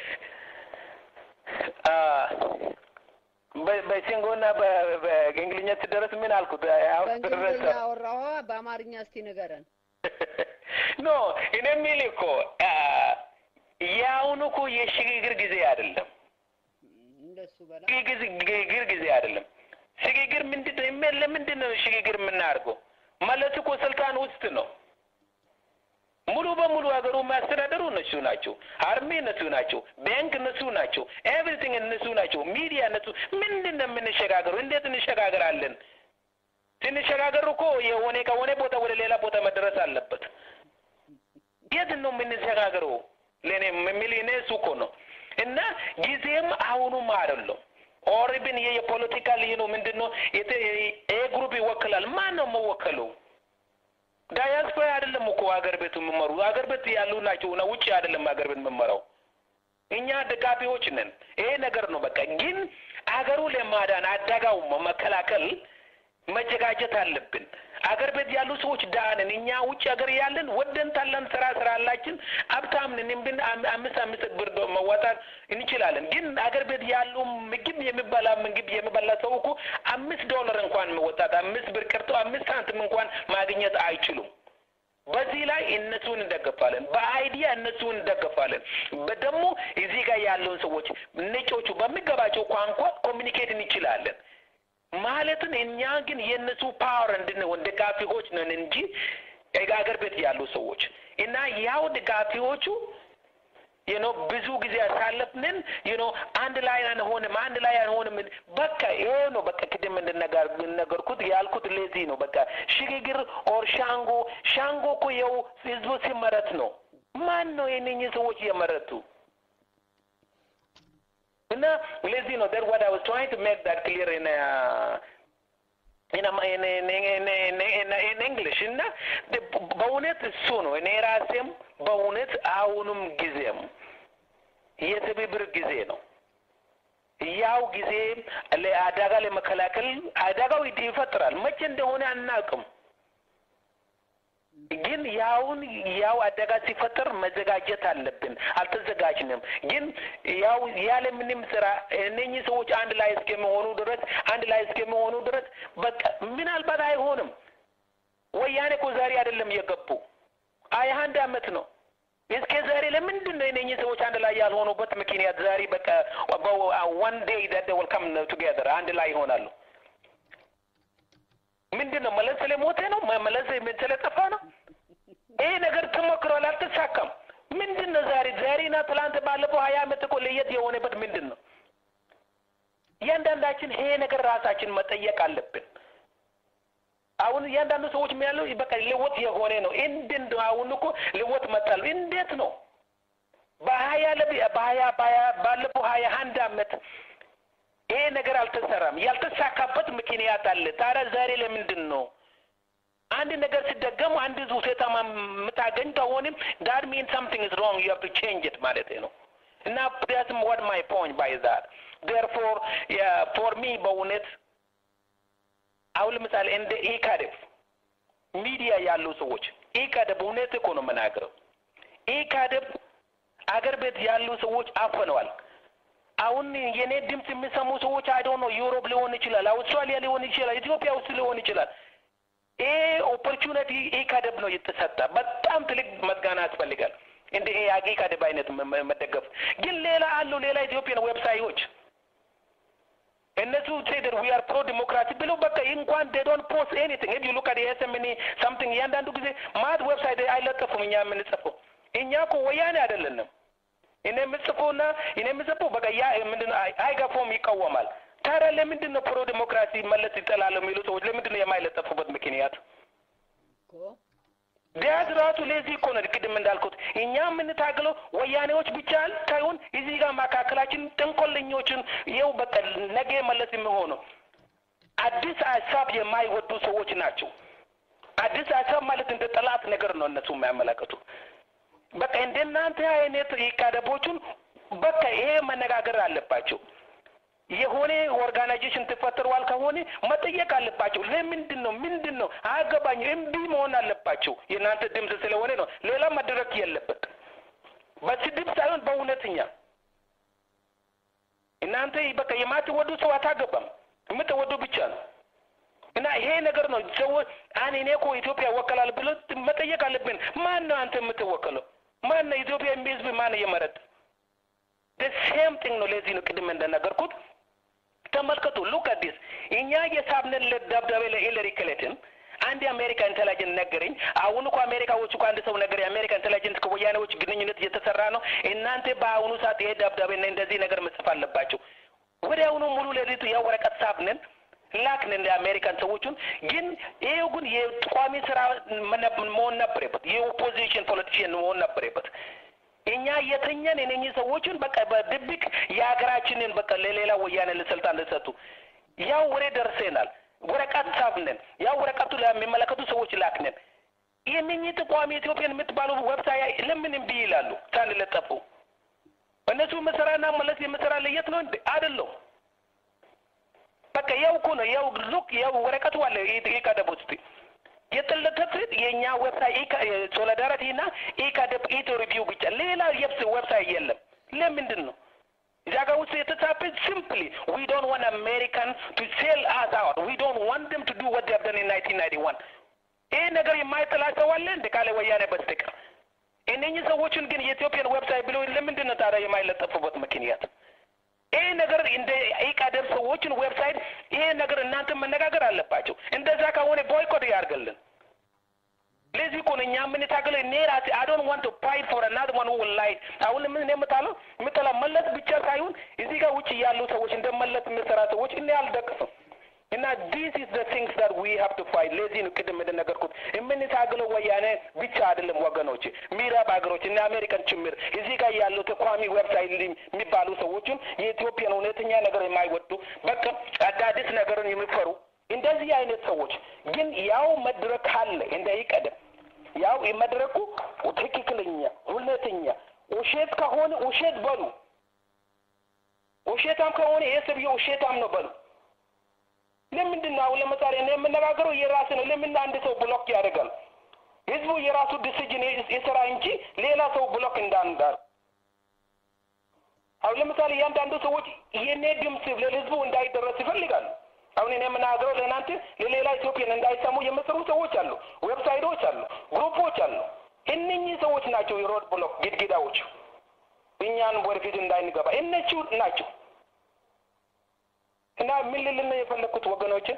በሲንጎና በእንግሊዝኛ ስደረስ ምን አልኩት? በእንግሊዝኛ አወራዋ፣ በአማርኛ እስቲ ንገረን። ኖ እኔ የሚል እኮ የአሁኑ እኮ የሽግግር ጊዜ አይደለም። እንደሱ በላ ሽግግር ጊዜ አይደለም። ሽግግር ምንድን ነው? ለምንድን ነው ሽግግር የምናደርገው? ማለት እኮ ስልጣን ውስጥ ነው። ሙሉ በሙሉ ሀገሩ የሚያስተዳደሩ እነሱ ናቸው። አርሚ እነሱ ናቸው። ባንክ እነሱ ናቸው። ኤቭሪቲንግ እነሱ ናቸው። ሚዲያ እነሱ። ምንድን ነው የምንሸጋገሩ? እንዴት እንሸጋገራለን? ስንሸጋገሩ እኮ የሆነ ከሆነ ቦታ ወደ ሌላ ቦታ መድረስ አለበት። የት ነው የምንሸጋገረው? ለእኔ የሚል እኔ እሱ እኮ ነው እና ጊዜም አሁኑም አይደለም። ኦሪብን ይሄ የፖለቲካል ይህ ነው ምንድን ነው ይሄ ግሩፕ ይወክላል። ማን ነው የምወከለው? ዳያስፖራ አይደለም እኮ ሀገር ቤቱ የምመሩ ሀገር ቤት ያሉ ናቸው እና ውጭ አይደለም ሀገር ቤት የምመራው እኛ ደጋፊዎች ነን። ይሄ ነገር ነው በቃ። ግን አገሩ ለማዳን አደጋው መከላከል መዘጋጀት አለብን። አገር ቤት ያሉ ሰዎች ዳንን። እኛ ውጭ ሀገር ያለን ወደን ታለን ስራ ስራ አላችን ሀብታም ነን ብን አምስት አምስት ብር መዋጣት እንችላለን። ግን አገር ቤት ያሉ ምግብ የሚበላ ምግብ የሚበላ ሰው እኮ አምስት ዶላር እንኳን መወጣት አምስት ብር ቀርቶ አምስት ሳንቲም እንኳን ማግኘት አይችሉም። በዚህ ላይ እነሱን እንደገፋለን፣ በአይዲያ እነሱን እንደገፋለን። ደግሞ እዚህ ጋር ያለውን ሰዎች ነጮቹ በሚገባቸው ቋንቋ ኮሚኒኬት እንችላለን። ማለትን እኛ ግን የእነሱ ፓወር እንድንሆን ደጋፊዎች ነን እንጂ አገር ቤት ያሉ ሰዎች እና ያው ደጋፊዎቹ ዩኖ ብዙ ጊዜ ያሳለፍንን ዩኖ አንድ ላይ አንሆንም፣ አንድ ላይ አንሆንም። በቃ ይሄ ነው በቃ ቅድም እንደነገርኩት ያልኩት ለዚህ ነው በቃ ሽግግር ኦር ሻንጎ ሻንጎ እኮ የው ህዝቡ ሲመረት ነው። ማን ነው የነኝህ ሰዎች የመረቱ? እና ለዚህ ነው that what I was trying to make that clear in uh, in, in, in, in, in, in, in English እና በእውነት እሱ ነው እኔ ራሴም በእውነት አሁኑም ጊዜም የትብብር ጊዜ ነው። ያው ጊዜ ለአደጋ ለመከላከል አደጋው ይፈጥራል። መቼ እንደሆነ አናውቅም። ግን ያውን ያው አደጋ ሲፈጠር መዘጋጀት አለብን። አልተዘጋጅንም። ግን ያው ያለ ምንም ስራ እነኚህ ሰዎች አንድ ላይ እስከሚሆኑ ድረስ አንድ ላይ እስከሚሆኑ ድረስ በቃ ምናልባት አይሆንም። ወያኔ እኮ ዛሬ አይደለም የገቡ ሀያ አንድ አመት ነው። እስከ ዛሬ ለምንድን ነው እነኚህ ሰዎች አንድ ላይ ያልሆኑበት ምክንያት? ዛሬ በቃ ዋን ዴይ ዳት ዊል ካም ቱጌዘር አንድ ላይ ይሆናሉ። ምንድን ነው መለስ ስለሞተ ነው? መለስ ስለጠፋ ነው? ይሄ ነገር ተሞክሯል፣ አልተሳካም። ምንድን ነው ዛሬ ዛሬና ትላንት ባለፈው ሀያ አመት እኮ ለየት የሆነበት ምንድን ነው? እያንዳንዳችን ይሄ ነገር ራሳችን መጠየቅ አለብን። አሁን እያንዳንዱ ሰዎች የሚያለው በቃ ልወት የሆነ ነው። እንዴት ነው አሁን እኮ ልወት መጣሉ እንዴት ነው? በሀያ በሀያ ባለፈው ሀያ አንድ አመት ይሄ ነገር አልተሰራም። ያልተሳካበት ምክንያት አለ። ታዲያ ዛሬ ለምንድን ነው አንድ ነገር ሲደገሙ አንድ ውጤታማ የምታገኝ ከሆንም ዳት ሚን ሳምቲንግ ኢዝ ሮንግ ዩ ሃቭ ቱ ቼንጅ ኢት ማለት ነው። እና ዳትም ዋት ማይ ፖይንት ባይ ዛት ዴርፎር ፎር ሚ በእውነት አሁን ለምሳሌ እንደ ኢካደብ ሚዲያ ያሉ ሰዎች ኢካደብ እውነት እኮ ነው የምናገረው። ኢካደብ አገር ቤት ያሉ ሰዎች አፈነዋል። አሁን የኔ ድምፅ የሚሰሙ ሰዎች አይዶ ነው ዩሮፕ ሊሆን ይችላል፣ አውስትራሊያ ሊሆን ይችላል፣ ኢትዮጵያ ውስጥ ሊሆን ይችላል። ይሄ ኦፖርቹኒቲ ኢካደብ ነው የተሰጠ። በጣም ትልቅ መስጋና ያስፈልጋል። እንደ ይሄ ኢካደብ አይነት መደገፍ ግን ሌላ አሉ ሌላ ኢትዮጵያን ዌብሳይቶች እነሱ ሴደር ዊ አር ፕሮ ዲሞክራሲ ብለው በቃ እንኳን ዴ ዶንት ፖስት ኤኒቲንግ ኢፍ ዩ ሉክ አት ኤስኤምኒ ሳምቲንግ እያንዳንዱ ጊዜ ማት ዌብሳይት አይለጠፉም። እኛ የምንጽፈው እኛ እኮ ወያኔ አይደለንም። እኔ የምጽፈውና እኔ የምጽፈው በቃ ያ ምንድን ነው አይገፎም ይቃወማል። ታዲያ ለምንድን ነው ፕሮ ዲሞክራሲ መለስ ይጠላል የሚሉ ሰዎች ለምንድን ነው የማይለጠፉበት ምክንያት? ቢያዝ ራሱ ለዚህ እኮ ነው ቅድም እንዳልኩት እኛ የምንታግለው ወያኔዎች ብቻ ሳይሆን እዚህ ጋር መካከላችን ጥንቆለኞችን ይኸው በቃ ነገ መለስ የሚሆነው አዲስ ሀሳብ የማይወዱ ሰዎች ናቸው። አዲስ ሀሳብ ማለት እንደ ጠላት ነገር ነው እነሱ የሚያመለክቱ። በቃ እንደናንተ አይነት ኢካደቦቹን በቃ ይሄ መነጋገር አለባቸው። የሆነ ኦርጋናይዜሽን ተፈጥሯል ከሆነ መጠየቅ አለባቸው። ለምንድን ነው ምንድን ነው አያገባኝ እምቢ መሆን አለባቸው። የእናንተ ድምፅ ስለሆነ ነው። ሌላ መድረክ የለበት። በስድብ ሳይሆን በእውነተኛ እናንተ በቃ የማትወዱ ሰው አታገባም። የምትወዱ ብቻ ነው። እና ይሄ ነገር ነው ሰዎች አን እኔ እኮ ኢትዮጵያ ወከላል ብሎ መጠየቅ አለብን። ማን ነው አንተ የምትወከለው? ማን ነው ኢትዮጵያ ህዝብ ማን ነው የመረጥ? ሴም ቲንግ ነው። ለዚህ ነው ቅድም እንደነገርኩት ተመልከቱ። ሉክ አዲስ እኛ የሳብነን ደብዳቤ ለሂለሪ ክሊንተን አንድ የአሜሪካ ኢንቴሊጀንት ነገረኝ። አሁን እኮ አሜሪካዎች እኮ አንድ ሰው ነገር የአሜሪካ ኢንቴሊጀንት ከወያኔዎች ግንኙነት እየተሰራ ነው። እናንተ በአሁኑ ሰዓት ይሄ ደብዳቤና እንደዚህ ነገር መጽፍ አለባቸው። ወዲያውኑ ሙሉ ሌሊቱ ያው ወረቀት ሳብነን ላክን እንደ አሜሪካን ሰዎቹን። ግን ይሄው ግን የቋሚ ስራ መሆን ነበረበት፣ የኦፖዚሽን ፖለቲሽን መሆን ነበረበት። እኛ የተኛን የነኚህ ሰዎችን በቃ በድብቅ የሀገራችንን በቃ ለሌላ ወያኔ ለስልጣን ለሰጡ ያው ወሬ ደርሰናል። ወረቀት ሳብነን ያው ወረቀቱ ለሚመለከቱ ሰዎች ላክነን። የነኚህ ተቋሚ ኢትዮጵያን የምትባሉ ዌብሳይት ለምን እምቢ ይላሉ ሳንለጠፉ? እነሱ መሰራና መለስ የምሰራ ለየት ነው እንዴ? አይደለም። በቃ ያው እኮ ነው ያው ሉክ ያው ወረቀቱ አለ ኢካደብ ውስጥ የጥልቀት የእኛ ዌብሳይት ሶሊዳሪቲ እና ኢካደብ ኢትዮ ሪቪው ብቻ ሌላ የብስ ዌብሳይት የለም። ለምንድን ነው እዚያ ጋር ውስጥ የተጻፈ ሲምፕሊ ዊ ዶንት ዋንት አሜሪካን ቱ ሴል አስ አውት ዊ ዶንት ዋንት ደም ቱ ዱ ወት ዴቭ ደን ኢን 1991 ይሄ ነገር የማይጥላ ሰው አለ እንደ ካለ ወያኔ በስተቀር እነኚህ ሰዎችን ግን የኢትዮጵያን ዌብሳይት ብሎ ለምንድን ነው ታዲያ የማይለጠፉበት ምክንያት? ይሄ ነገር እንደ ኢቃደብ ሰዎችን ዌብሳይት ይሄ ነገር እናንተ መነጋገር አለባቸው። እንደዛ ከሆነ ቦይኮት ያርገልን። ለዚህ እኮ ነው እኛ የምንታገለው። እኔ ራሴ አይ ዶንት ዋንት ቱ ፋይት ፎር አናዘር ዋን ሁ ዊል ላይ አሁን ምን የምታለው የምጠላ መለስ ብቻ ሳይሆን እዚህ ጋር ውጭ ያሉ ሰዎች እንደ መለስ የምሰራ ሰዎች እኔ አልደቅፍም። እና ዲስ ኢዝ ዘ ቲንግስ ዳት ዊ ሃቭ ቱ ፋይት። ለዚህ ነው ቅድም እንደነገርኩት የምንታገለው ወያኔ ብቻ አይደለም ወገኖች፣ ምዕራብ ሀገሮች እና አሜሪካን ጭምር እዚህ ጋር ያለው ተቋሚ ዌብሳይት የሚባሉ ሰዎችን የኢትዮጵያን እውነተኛ ነገር የማይወዱ በቃ አዳዲስ ነገርን የሚፈሩ እንደዚህ አይነት ሰዎች ግን ያው መድረክ አለ እንደ ይቀደም ያው መድረኩ ትክክለኛ እውነተኛ ውሸት ከሆነ ውሸት በሉ፣ ውሸታም ከሆነ ይሄ ሰውዬ ውሸታም ነው በሉ። ለምንድን ነው አሁን ለምሳሌ እኔ የምነጋገረው የራስ ነው። ለምን አንድ ሰው ብሎክ ያደርጋል? ህዝቡ የራሱ ዲሲጅን የስራ እንጂ ሌላ ሰው ብሎክ እንዳንዳር። አሁን ለምሳሌ እያንዳንዱ ሰዎች የኔ ድምፅ ለህዝቡ እንዳይደረስ ይፈልጋሉ። አሁን እኔ የምናገረው ለእናንተ ለሌላ ኢትዮጵያን እንዳይሰሙ የምሰሩ ሰዎች አሉ፣ ዌብሳይቶች አሉ፣ ግሩፖች አሉ። እነኚህ ሰዎች ናቸው የሮድ ብሎክ ግድግዳዎች፣ እኛን ወደፊት እንዳይንገባ እነሱ ናቸው። እና ምን ልል ነው የፈለግኩት ወገኖችን፣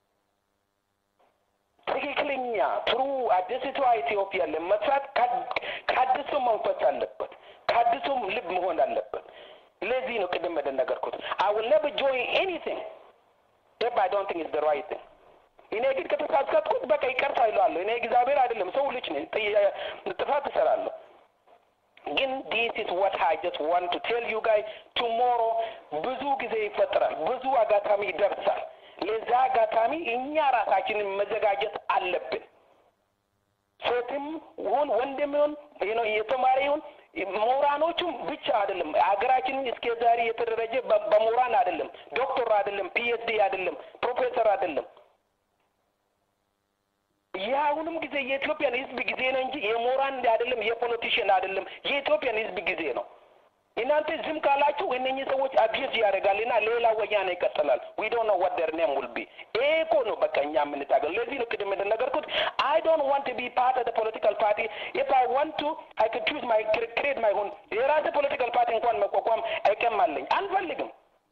ትክክለኛ ትሩ አዲስቷ ኢትዮጵያ ለመስራት ከአዲሱ መንፈስ አለበት፣ ከአዲሱም ልብ መሆን አለበት። ለዚህ ነው ቅድም እንደነገርኩት አይ ዊል ኔቨር ጆይን ኤኒቲንግ if I don't think it's the right thing. እኔ ግን ከተሳሳትኩት በቃ ይቅርታ ይለዋለሁ። እኔ እግዚአብሔር አይደለም ሰው ልጅ ነኝ፣ ጥፋት እሰራለሁ። ግን ዲስ ኢዝ ዋት አይ ጀስት ዋንት ቱ ቴል ዩ ጋይ ቱሞሮ ብዙ ጊዜ ይፈጠራል፣ ብዙ አጋጣሚ ይደርሳል። ለዛ አጋጣሚ እኛ ራሳችንን መዘጋጀት አለብን። ሴትም ይሁን ወንድም ይሁን ነው የተማረ ይሁን ምሁራኖቹም ብቻ አይደለም። ሀገራችንን እስከ ዛሬ የተደረጀ በምሁራን አይደለም፣ ዶክተር አይደለም፣ ፒኤችዲ አይደለም፣ ፕሮፌሰር አይደለም። የአሁኑም ጊዜ የኢትዮጵያን ሕዝብ ጊዜ ነው እንጂ የምሁራን አይደለም፣ የፖለቲሽን አይደለም፣ የኢትዮጵያን ሕዝብ ጊዜ ነው። እናንተ ዝም ካላችሁ እነኚህ ሰዎች አቢዩዝ ያደርጋልና ሌላ ወያኔ ይቀጥላል። ዊ ዶንት ኖ ዋት ዴር ኔም ዊል ቢ። ይሄ እኮ ነው በቃ እኛ የምንታገል። ለዚህ ነው ቅድም እንደነገርኩት አይ ዶንት ዋንት ቱ ቢ ፓርት ኦፍ ፖለቲካል ፓርቲ ኢፍ አይ ዋንት ቱ አይ ኩድ ቹዝ ማይ ክሬት ማይ ሁን የራሴ ፖለቲካል ፓርቲ እንኳን መቋቋም አይቀም አለኝ። አንፈልግም።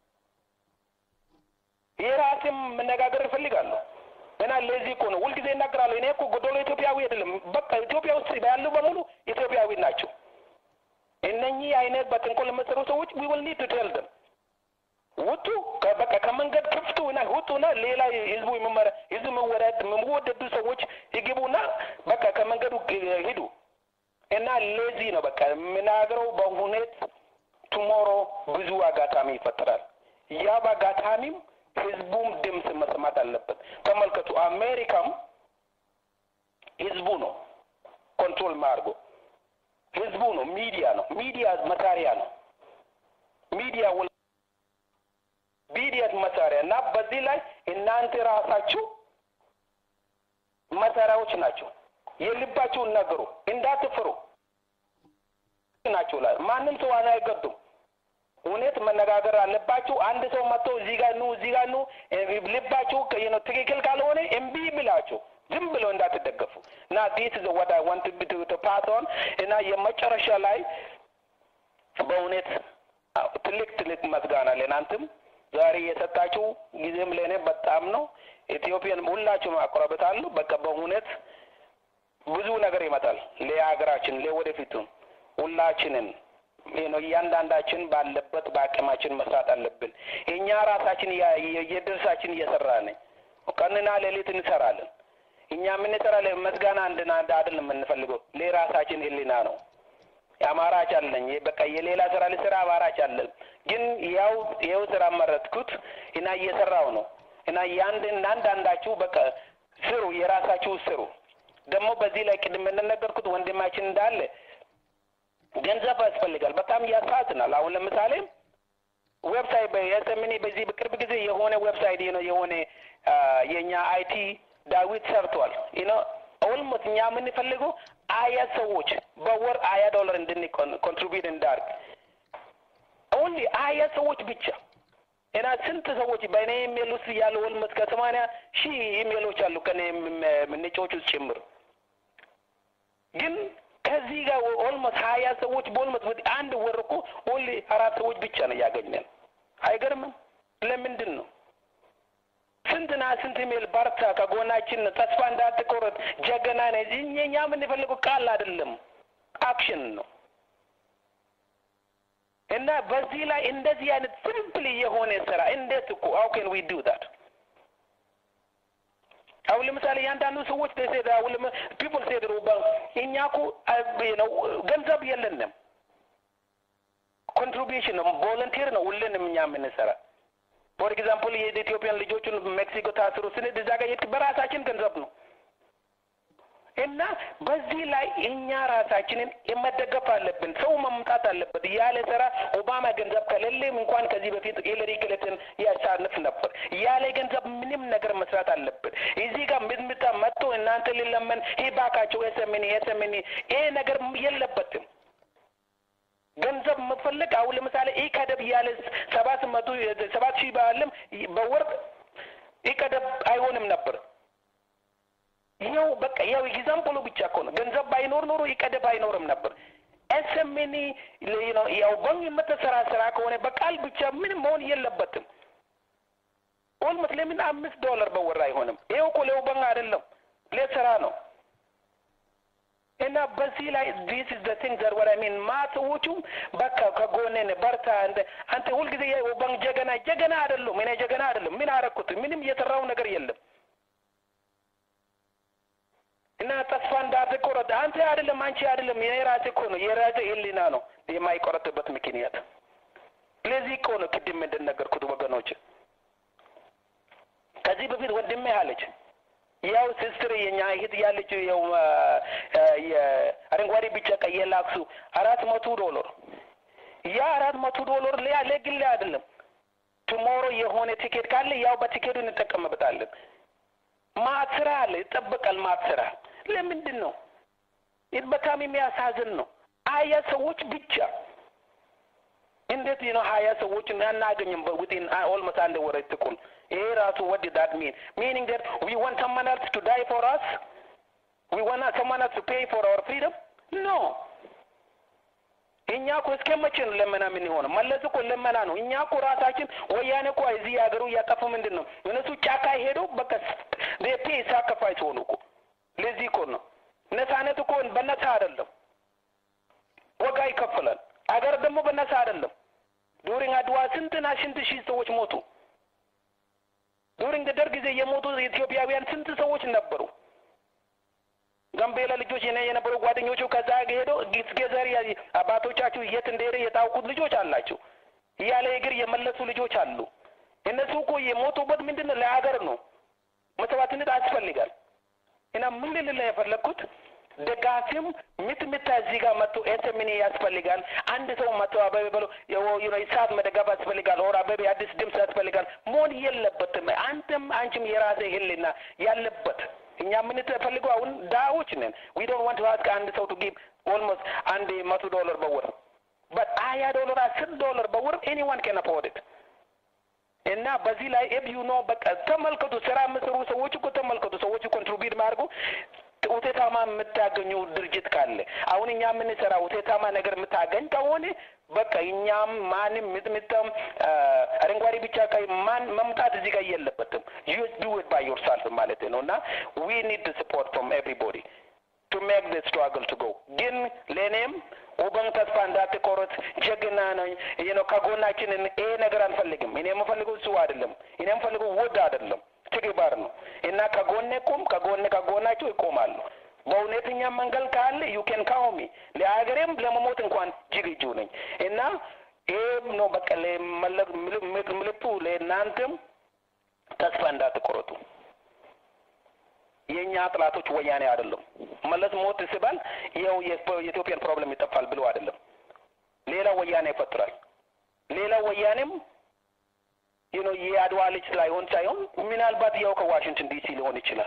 የራሴም መነጋገር እፈልጋለሁ። እና ለዚህ እኮ ነው ሁልጊዜ እናገራለሁ። እኔ እኮ ጎዶሎ ኢትዮጵያዊ አይደለም። በቃ ኢትዮጵያ ውስጥ ያሉ በሙሉ ኢትዮጵያዊ ናቸው። እነኚህ አይነት በተንኮል ለመሰሩ ሰዎች ዊ ዊል ኒድ ቱ ቴል ደም ውጡ፣ በቃ ከመንገድ ክፍቱ እና ውጡና ሌላ ህዝቡ የሚመራ ህዝቡ መወደድ የሚወደዱ ሰዎች ይግቡና በቃ ከመንገዱ ሂዱ። እና ለዚህ ነው በቃ የምናገረው በሁኔት ቱሞሮ ብዙ አጋጣሚ ይፈጠራል። ያ በአጋጣሚም ህዝቡም ድምፅ መስማት አለበት። ተመልከቱ፣ አሜሪካም ህዝቡ ነው ኮንትሮል ማድርጎ ህዝቡ ነው። ሚዲያ ነው። ሚዲያ መሳሪያ ነው። ሚዲያ ሚዲያ መሳሪያ እና በዚህ ላይ እናንተ ራሳችሁ መሳሪያዎች ናቸው። የልባችሁን ነገሩ እንዳትፍሩ ናቸው። ላይ ማንም ሰው አይገዱም። እውነት መነጋገር አለባችሁ። አንድ ሰው መጥቶ እዚህ ጋር ኑ እዚህ ጋር ኑ ልባችሁ ነው ትክክል ካልሆነ እምቢ ብላችሁ ዝም ብሎ እንዳትደገፉ እና ዲስ ኢዝ ዋት አይ ዋንት ቱ ቱ ፓስ ኦን እና የመጨረሻ ላይ በእውነት ትልቅ ትልቅ መስጋና ለእናንተም ዛሬ የሰጣችሁ ጊዜም ለእኔ በጣም ነው። ኢትዮጵያን ሁላችሁም አቆራበታለሁ። በቃ በእውነት ብዙ ነገር ይመጣል ለሀገራችን ለወደፊቱ ሁላችንን ነው እያንዳንዳችን ባለበት በአቅማችን መስራት አለብን። እኛ ራሳችን የድርሳችን እየሰራን ቀንና ሌሊት እንሰራለን። እኛ የምንሰራ መስጋና እንድና አይደለም የምንፈልገው ለራሳችን ህሊና ነው። አማራጭ አለኝ በቃ የሌላ ስራ ልስራ አማራጭ አለን። ግን ያው ይኸው ስራ መረጥኩት እና እየሰራው ነው እና ያንድን አንዳንዳችሁ በቃ ስሩ፣ የራሳችሁ ስሩ። ደግሞ በዚህ ላይ ቅድም እንደነገርኩት ወንድማችን እንዳለ ገንዘብ ያስፈልጋል። በጣም ያሳዝናል። አሁን ለምሳሌ ዌብሳይት በኤስኤምኒ በዚህ በቅርብ ጊዜ የሆነ ዌብሳይት ነው የሆነ የኛ አይቲ ዳዊት ሰርቷል። ኖ ኦልሞስት እኛ የምንፈልገው አያ ሰዎች በወር አያ ዶላር እንድን ኮንትሪቢዩት እንዳርግ ኦንሊ አያ ሰዎች ብቻ እና ስንት ሰዎች በእኔ ኢሜል ውስጥ ያሉ ኦልሞስት ከሰማንያ ሺህ ኢሜሎች አሉ ከኔ ምንጮች ውስጥ ጭምር ግን ከዚህ ጋር ኦልሞስት ሀያ ሰዎች በኦልሞስት አንድ ወር እኮ ኦንሊ አራት ሰዎች ብቻ ነው ያገኘን። አይገርምም? ለምንድን ነው? ስንትና ስንት ኢሜል በርታ፣ ከጎናችን ተስፋ እንዳትቆረጥ፣ ጀገና ነህ። እኛ የምንፈልገው ቃል አይደለም አክሽን ነው። እና በዚህ ላይ እንደዚህ አይነት ሲምፕል የሆነ ስራ እንዴት እኮ how can we do that አሁን ለምሳሌ ያንዳንዱ ሰዎች ተሰዳ አሁን ፒፕል ሴድ እኛ እኮ ነው ገንዘብ የለንም ኮንትሪቢዩሽን ነው ቮለንቲር ነው ሁሉንም እኛ የምንሰራ ፎር ኤግዛምፕል የኢትዮጵያን ልጆቹን ሜክሲኮ ታስሩ ስንድ እዛ ጋር በራሳችን ገንዘብ ነው እና በዚህ ላይ እኛ ራሳችንን የመደገፍ አለብን። ሰው መምጣት አለበት። ያለ ስራ ኦባማ ገንዘብ ከሌለም እንኳን ከዚህ በፊት ሂለሪ ክሊንተን ያሳንፍ ነበር። ያለ ገንዘብ ምንም ነገር መስራት አለብን። እዚህ ጋር ምጥምጣ መጥቶ እናንተ ሊለመን ሂባካቸው ኤስኤምኒ ኤስኤምኒ ይሄ ነገር የለበትም። ገንዘብ መፈለግ አሁን ለምሳሌ ኢከደብ ያለ ሰባት መቶ ሰባት ሺህ ባለም በወር ኢከደብ አይሆንም ነበር። ይኸው በቃ ያው ኤግዛምፕሉ ብቻ እኮ ነው። ገንዘብ ባይኖር ኖሮ ይቀደብ አይኖርም ነበር። ኤስኤምኒ ነው ያው በን የምትሰራ ስራ ከሆነ በቃል ብቻ ምንም መሆን የለበትም። ኦልሞስት ለምን አምስት ዶላር በወር አይሆንም? ይኸው እኮ ለውበን አይደለም ለስራ ነው። እና በዚህ ላይ ዲስ ኢዝ ዘ ቲንግ ዘር ወር ሚን ማሰዎቹም በቃ ከጎኔን በርታ እንደ አንተ ሁልጊዜ የውበን ጀገና ጀገና አይደለም። እኔ ጀገና አይደለም። ምን አረኩት? ምንም የሰራው ነገር የለም። አንተ አይደለም አንቺ አይደለም የራሴ እኮ ነው የራሴ ህሊና ነው የማይቆረጥበት ምክንያት። ለዚህ እኮ ነው ቅድም እንደነገርኩት ወገኖች። ከዚህ በፊት ወንድሜ አለች ያው ሲስትር የኛ እህት ያለችው ያው የአረንጓዴ ቢጫ ቀይ የላክሱ አራት መቶ ዶላር ያ አራት መቶ ዶላር ሊያ ለግል አይደለም። ቱሞሮ የሆነ ቲኬት ካለ ያው በቲኬቱ እንጠቀምበታለን። ማት ስራ አለ ይጠበቃል። ማት ስራ ለምንድን ነው? ይህ በጣም የሚያሳዝን ነው። ሀያ ሰዎች ብቻ እንዴት ነው ሀያ ሰዎች አናገኝም? ዊቲን ኦልሞስት አንድ ወር ትቁል ይሄ ራሱ ወድ ዳት ሚን ሚኒንግ ዳት ዊ ዋንት ሰማን ኤልስ ቱ ዳይ ፎር አስ ዊ ዋንት ሰማን ኤልስ ቱ ፔይ ፎር አወር ፍሪደም ኖ እኛ እኮ እስከ መቼ ነው ለመና ምን ሆነ? መለስ እኮ ለመና ነው። እኛ እኮ ራሳችን ወያኔ እኮ እዚህ ሀገሩ እያጠፉ ምንድን ነው እነሱ ጫካ ሄደው በቃ ፔ ሳክሪፋይስ ሆኑ እኮ። ለዚህ እኮ ነው ነፃነት እኮ በነፃ አይደለም፣ ወጋ ይከፈላል። አገር ደግሞ በነፃ አይደለም። ዱሪንግ አድዋ ስንትና ስንት ሺህ ሰዎች ሞቱ። ዱሪንግ ደርግ ጊዜ የሞቱ ኢትዮጵያውያን ስንት ሰዎች ነበሩ። ጋምቤላ ልጆች የኔ የነበሩ ጓደኞቹ ከዛ ሄደው ገዘር አባቶቻችሁ የት እንደሄደ የታውቁት ልጆች አላቸው። እያለ እግር የመለሱ ልጆች አሉ። እነሱ እኮ የሞቱበት ምንድን ነው? ለሀገር ነው። መስዋዕትነት ያስፈልጋል። እና ምን ልል ነው የፈለግኩት ደጋፊም ምት ምታ እዚህ ጋር መጥቶ ኤስምኒ ያስፈልጋል። አንድ ሰው መጥቶ አበቤ ብሎ ሰዓት መደጋፍ ያስፈልጋል። ኦር አበቤ አዲስ ድምፅ ያስፈልጋል። መሆን የለበትም። አንተም አንቺም የራሴ ህልና ያለበት እኛ የምንፈልገው አሁን ዳዎች ነን። ዊ ዶንት ዋንት ቱ አስክ አንድ ሰው ቱ ጊቭ ኦልሞስት አንድ መቶ ዶላር በወር በት ሀያ ዶላር አስር ዶላር በወር ኤኒዋን ካን አፎርድ ኢት እና በዚህ ላይ ኤብ ዩ ኖ በቃ ተመልከቱ፣ ስራ የምሰሩ ሰዎች እኮ ተመልከቱ፣ ሰዎች ኮንትሪቢዩት ማድረጉ ውጤታማ የምታገኙ ድርጅት ካለ አሁን እኛ የምንሰራ ውጤታማ ነገር የምታገኝ ከሆነ በቃ እኛም ማንም ምጥምጥም አረንጓዴ ብቻ ቀይ ማን መምጣት እዚህ ጋር የለበትም። ዩ ዱ ኢት ባይ ዮርሰልፍ ማለት ነው እና ዊ ኒድ ሰፖርት ፍሮም ኤቭሪቦዲ ቱ ሜክ ደ ስትራግል ቱ ጎ ግን ለእኔም ውበን ተስፋ እንዳትቆርጥ ጀግና ነኝ ነው ከጎናችንን ይሄ ነገር አንፈልግም። እኔ የምፈልገው እሱ አይደለም። እኔ የምፈልገው ውድ አይደለም ትግባር ነው እና ከጎኔ ቁም፣ ከጎኔ ከጎናቸው ይቆማሉ። በእውነተኛ መንገድ ካለ ዩ ኬን ካውሚ ለሀገሬም ለመሞት እንኳን ዝግጁ ነኝ እና ይህም ነው በቃ ምልክቱ ለእናንተም ተስፋ እንዳትቆረጡ። የእኛ ጥላቶች ወያኔ አይደለም። መለስ ሞት ሲባል ይኸው የኢትዮጵያን ፕሮብለም ይጠፋል ብሎ አይደለም። ሌላ ወያኔ ይፈጥራል። ሌላ ወያኔም ይኖ የአድዋ ልጅ ላይሆን ሳይሆን ምናልባት ያው ከዋሽንግተን ዲሲ ሊሆን ይችላል።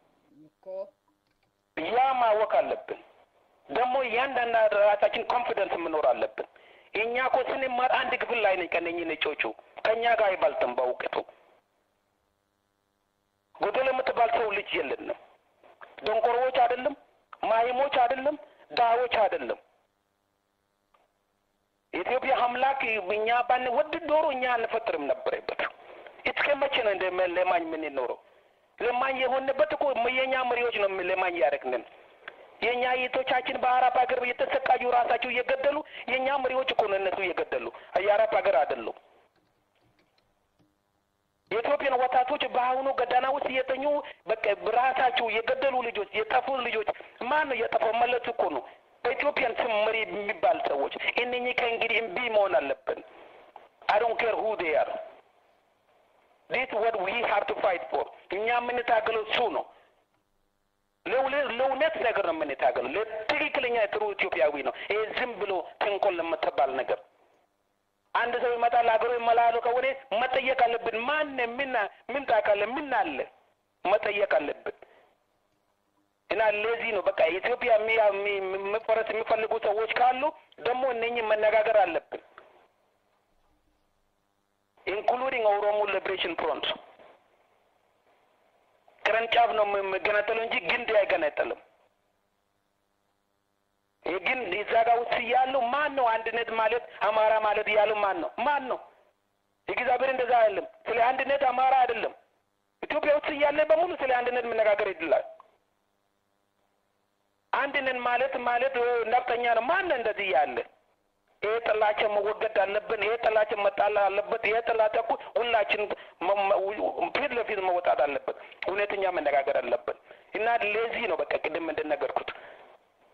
ያ ማወቅ አለብን። ደግሞ እያንዳንድ ራሳችን ኮንፊደንስ መኖር አለብን። እኛ እኮ ስንማር አንድ ክፍል ላይ ነኝ ከነኚህ ነጮቹ ከእኛ ጋር አይበልጥም በእውቀቱ። ጎደል የምትባል ሰው ልጅ የለንም። ደንቆሮዎች አይደለም፣ ማይሞች አይደለም፣ ዳዎች አይደለም። የኢትዮጵያ አምላክ እኛ ባን ወድ ዶሮ እኛ አንፈጥርም ነበረበት። እስከ መቼ ነው እንደ ለማኝ የምንኖረው? ለማኝ የሆንበት እኮ የኛ መሪዎች ነው ለማኝ ያደረግንን። የእኛ እህቶቻችን በአረብ ሀገር እየተሰቃዩ ራሳቸው እየገደሉ የእኛ መሪዎች እኮ ነው እነሱ እየገደሉ የአረብ ሀገር አይደሉም። የኢትዮጵያን ወጣቶች በአሁኑ ገዳና ውስጥ እየተኙ በቃ ራሳቸው የገደሉ ልጆች የጠፉ ልጆች ማን ነው የጠፋው? መለስ እኮ ነው። በኢትዮጵያን ስም መሪ የሚባል ሰዎች እነኚህ ከእንግዲህ እምቢ መሆን አለብን። አይ ዶንት ኬር ሁ ዴይ አር ዲስ ወት ዊ ሃቭ ቱ ፋይት ፎር። እኛ የምንታገለው እሱ ነው። ለእውነት ነገር ነው የምንታገለው። ለትክክለኛ ጥሩ ኢትዮጵያዊ ነው። ይሄ ዝም ብሎ ተንኮል ለምትባል ነገር አንድ ሰው ይመጣል ሀገሩ ይመላሉ ከሆነ መጠየቅ አለብን። ማን ምን ምን ታውቃለህ? ምን አለ መጠየቅ አለብን። እና ለዚህ ነው በቃ ኢትዮጵያ መፈረስ የሚፈልጉ ሰዎች ካሉ ደግሞ እነኝህ መነጋገር አለብን። ኢንክሉዲንግ ኦሮሞ ሊብሬሽን ፍሮንት ቅርንጫፍ ነው የሚገነጠለው እንጂ ግንድ አይገነጠልም። ግን እዛ ጋር ውስጥ እያሉ ማን ነው አንድነት ማለት አማራ ማለት እያሉ ማን ነው ማን ነው? እግዚአብሔር እንደዛ አይደለም። ስለ አንድነት አማራ አይደለም። ኢትዮጵያ ውስጥ እያለ በሙሉ ስለ አንድነት መነጋገር ይድላል። አንድነት ማለት ማለት ነፍጠኛ ነው። ማን ነው እንደዚህ ያለ? ይሄ ጥላቻ መወገድ አለብን። ይሄ ጥላቻ መጣል አለበት። ይሄ ጥላቻ እኮ ሁላችን ፊት ለፊት መወጣት አለበት። እውነተኛ መነጋገር አለብን እና ለዚህ ነው በቃ ቅድም እንደነገርኩት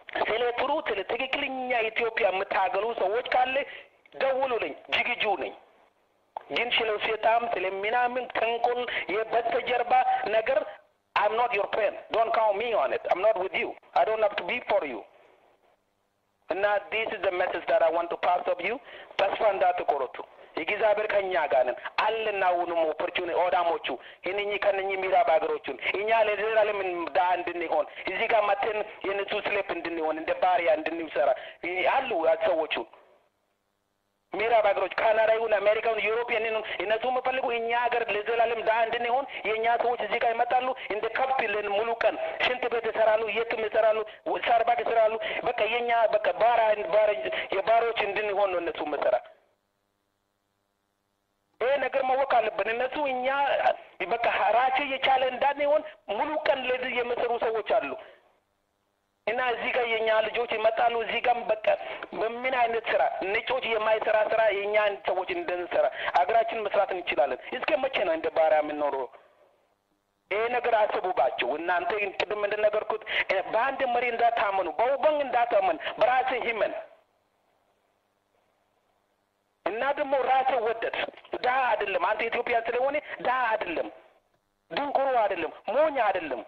ስለ ትሩ ስለ ትክክለኛ ኢትዮጵያ የምታገሉ ሰዎች ካለ ደውሉልኝ፣ ዝግጁ ነኝ። ግን ስለ ሴጣም ስለ ምናምን ተንኮል የበስተጀርባ ነገር I'm not your friend. Don't count me on it. I'm not with you. I don't have to be for you. እና this is the message that I want to pass of you. ተስፋ እንዳትቆርጡ። እግዚአብሔር ከኛ ጋር ነን አለና አሁንም ኦፖርቹኒ ኦዳሞቹ እነኚህ ከነኚህ ምዕራብ ሀገሮቹን እኛ ለዘላለም ድሀ እንድንሆን እዚህ ጋር መተን የነሱ ስሌፕ እንድንሆን እንደ ባሪያ እንድንሰራ አሉ ሰዎቹ ምዕራብ ሀገሮች ካናዳ ይሁን አሜሪካ ይሁን ዩሮፒያን ይሁን እነሱ የምፈልጉ እኛ ሀገር ለዘላለም ድሀ እንድንሆን የእኛ ሰዎች እዚህ ጋር ይመጣሉ። እንደ ከብት ለን ሙሉ ቀን ሽንት ቤት ይሰራሉ፣ የትም ይሰራሉ፣ ሳርባክ ይሰራሉ። በቃ የእኛ በቃ ባራ የባሮች እንድንሆን ነው እነሱ መሰራ ይሄ ነገር ማወቅ አለብን። እነሱ እኛ በቃ ራቸው የቻለ እንዳንሆን ሙሉ ቀን ለዚህ የሚሰሩ ሰዎች አሉ እና እዚህ ጋር የኛ ልጆች ይመጣሉ። እዚህ ጋር በቃ በምን አይነት ስራ ነጮች የማይሰራ ስራ የኛ ሰዎች እንድንሰራ አገራችን መስራት እንችላለን። እስከ መቼ ነው እንደ ባሪያ የምንኖረው? ይሄ ነገር አስቡባቸው። እናንተ ቅድም እንደነገርኩት በአንድ መሪ እንዳታመኑ፣ በውበን እንዳታመን፣ በራስህ ሂመን እና ደግሞ ራስህ ወደድ። ድሀ አይደለም አንተ ኢትዮጵያ ስለሆነ ድሀ አይደለም፣ ድንቁሮ አይደለም፣ ሞኝ አይደለም።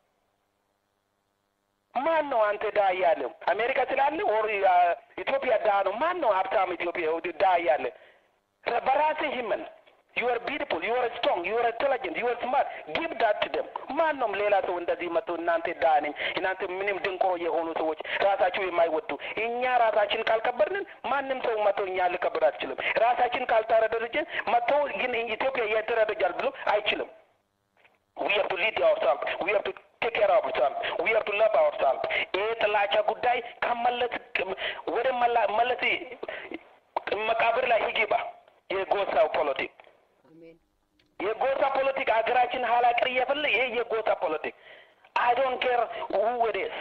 ማን ነው አንተ ድሀ እያለ አሜሪካ ስላለ ኦር ኢትዮጵያ ድሀ ነው? ማን ነው ሀብታም ኢትዮጵያ ድሀ እያለ? በራስህ ሂመን ዩ አር ቢዩቲፉል ዩ አር ስትሮንግ ዩ አር ኢንቴሊጀንት ዩ አር ስማርት ጊቭ ዳት ቱ ደም። ማን ነው ሌላ ሰው እንደዚህ መጥቶ እናንተ ድሀ ነኝ እናንተ ምንም ድንቆሮ የሆኑ ሰዎች ራሳቸው የማይወዱ እኛ ራሳችን ካልከበርንን ማንም ሰው መጥቶ እኛ ሊከበር አትችልም። ራሳችን ካልተረደረጀን መጥቶ ግን ኢትዮጵያ እየተረደጃል ብሎ አይችልም። we have to lead ourselves we have to take care of ourselves we have to love ourselves ይሄ ጥላቻ ጉዳይ ከመለስ ወደ መለስ መቃብር ላይ ይግባ የጎሳው ፖለቲክ የጎሳ ፖለቲክ ሀገራችን ኋላ ቀር እየፈለ ይሄ የጎሳ ፖለቲክ አይ ዶንት ኬር ሁ ኢት ኢዝ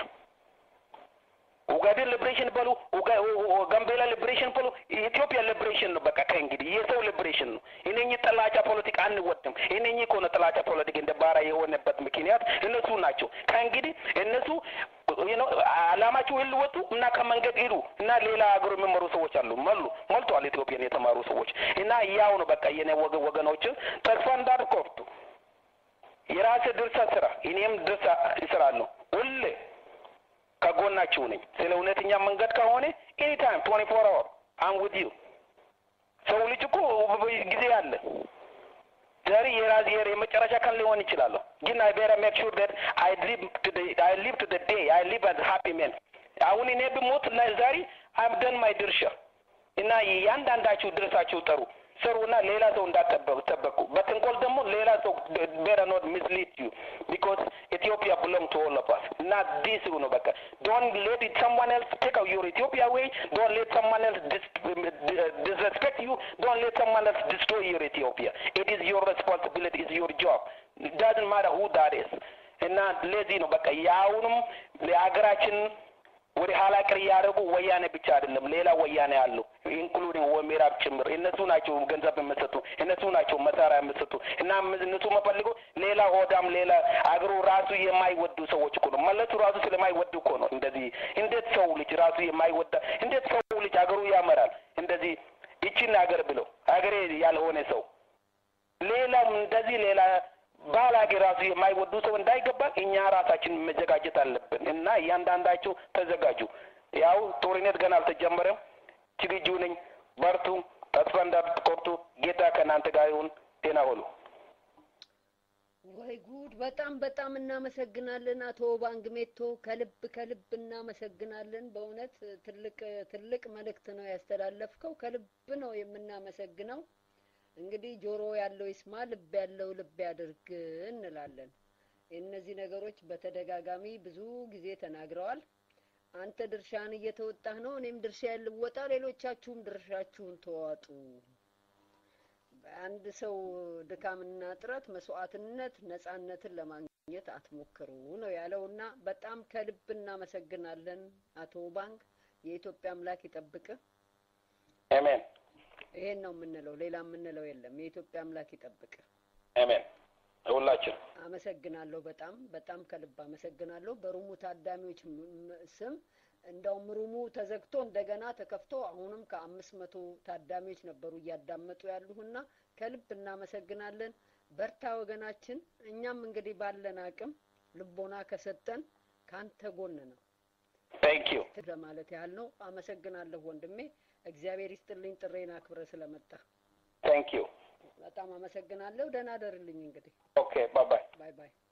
ኡጋዴን ሊብሬሽን በሉ ጋምቤላ ሊብሬሽን በሉ ኢትዮጵያ ሊብሬሽን ነው። በቃ ከእንግዲህ የሰው ሊብሬሽን ነው። እነኚህ ጥላቻ ፖለቲክ አንወድም። እነኚህ ከሆነ ጥላቻ ፖለቲክ እንደ ባራ የሆነበት ምክንያት እነሱ ናቸው። ከእንግዲህ እነሱ አላማቸው ይልወጡ እና ከመንገድ ሂዱ እና ሌላ ሀገሩ የሚመሩ ሰዎች አሉ መሉ ሞልቷል። ኢትዮጵያን የተማሩ ሰዎች እና ያው ነው በቃ የኔ ወገ ወገኖችን ተስፋ እንዳትቆርጡ የራሴ ድርሻ ስራ እኔም ድርሻ ይስራለሁ ሁሌ ከጎናችሁ ነኝ። ስለ እውነተኛ መንገድ ከሆነ ኤኒታይም ትዌንቲ ፎር አወር አም ዊዝ ዩ። ሰው ልጅ እኮ ጊዜ አለ። ዛሬ የራዝ የመጨረሻ ቀን ሊሆን ይችላለሁ፣ ግን አይ ቤራ ሜክ ሹር ዳት አይ ሊቭ ቱ አይ ሊቭ ቱ ዴይ አይ ሊቭ አዝ ሃፒ ሜን። አሁን እኔ ብሞት ዛሬ አም ደን ማይ ድርሻ እና እያንዳንዳችሁ ድርሳችሁ ጠሩ ስሩና ሌላ ሰው እንዳትጠበቁ። በትንኮል ደግሞ ሌላ ሰው ቤረ ኖት ሚስሊድ ዩ ቢኮዝ ኢትዮጵያ ብሎንግ ቱ ኦል ኦፍ አስ እና ዲስ ነው በቃ ዶንት ሌት ሰምዋን ኤልስ ቴክ ዩር ኢትዮጵያ ዌይ ዶንት ሌት ሰምዋን ኤልስ ዲስሬስፔክት ዩ ዶንት ሌት ሰምዋን ኤልስ ዲስትሮይ ዩር ኢትዮጵያ ኢት ኢዝ ዩር ሬስፖንሲቢሊቲ ኢዝ ዩር ጆብ ዳዝንት ማተር ሁ ዳት ኢዝ እና ለዚህ ነው በቃ የአሁኑም የሀገራችን ወደ ኋላ ቀር እያደረጉ ወያኔ ብቻ አይደለም፣ ሌላ ወያኔ አሉ ኢንክሉዲንግ ወምዕራብ ጭምር። እነሱ ናቸው ገንዘብ የምሰጡ፣ እነሱ ናቸው መሳሪያ የምሰጡ እና እነሱ መፈልገው ሌላ ሆዳም፣ ሌላ አገሩ ራሱ የማይወዱ ሰዎች እኮ ነው። መለሱ ራሱ ስለማይወዱ እኮ ነው እንደዚህ። እንዴት ሰው ልጅ ራሱ የማይወዳ እንዴት ሰው ልጅ አገሩ ያመራል እንደዚህ ይችን ሀገር ብለው ሀገሬ ያልሆነ ሰው ሌላም እንደዚህ ሌላ ባላጌ ራሱ የማይወዱ ሰው እንዳይገባ እኛ ራሳችን መዘጋጀት አለብን እና እያንዳንዳቸው ተዘጋጁ። ያው ጦርነት ገና አልተጀመረም። ዝግጁ ነኝ። በርቱ፣ ተስፋ እንዳትቆርጡ። ጌታ ከእናንተ ጋር ይሁን። ጤና ሁሉ ወይ ጉድ! በጣም በጣም እናመሰግናለን አቶ ባንግ ሜቶ፣ ከልብ ከልብ እናመሰግናለን። በእውነት ትልቅ ትልቅ መልእክት ነው ያስተላለፍከው። ከልብ ነው የምናመሰግነው። እንግዲህ ጆሮ ያለው ይስማ፣ ልብ ያለው ልብ ያድርግ እንላለን። እነዚህ ነገሮች በተደጋጋሚ ብዙ ጊዜ ተናግረዋል። አንተ ድርሻህን እየተወጣህ ነው፣ እኔም ድርሻዬን ልወጣ፣ ሌሎቻችሁም ድርሻችሁን ተዋጡ። በአንድ ሰው ድካምና ጥረት መስዋዕትነት ነጻነትን ለማግኘት አትሞክሩ ነው ያለውና በጣም ከልብ እናመሰግናለን አቶ ባንክ። የኢትዮጵያ አምላክ ይጠብቅህ። አሜን። ይሄን ነው የምንለው፣ ሌላ የምንለው የለም። የኢትዮጵያ አምላክ ይጠብቅ። አሜን። ሁላችን አመሰግናለሁ። በጣም በጣም ከልብ አመሰግናለሁ። በሩሙ ታዳሚዎች ም- ም- ስም እንደውም ሩሙ ተዘግቶ እንደገና ተከፍቶ አሁንም ከአምስት መቶ ታዳሚዎች ነበሩ እያዳመጡ ያሉና ከልብ እናመሰግናለን። በርታ ወገናችን። እኛም እንግዲህ ባለን አቅም ልቦና ከሰጠን ካንተ ጎን ነው ታንክ ዩ ለማለት ያህል ነው። አመሰግናለሁ ወንድሜ። እግዚአብሔር ይስጥልኝ ጥሬን አክብረ ስለመጣ ታንክ ዩ በጣም አመሰግናለሁ። ደህና ደርልኝ እንግዲህ ኦኬ ባይ ባይ ባይ ባይ።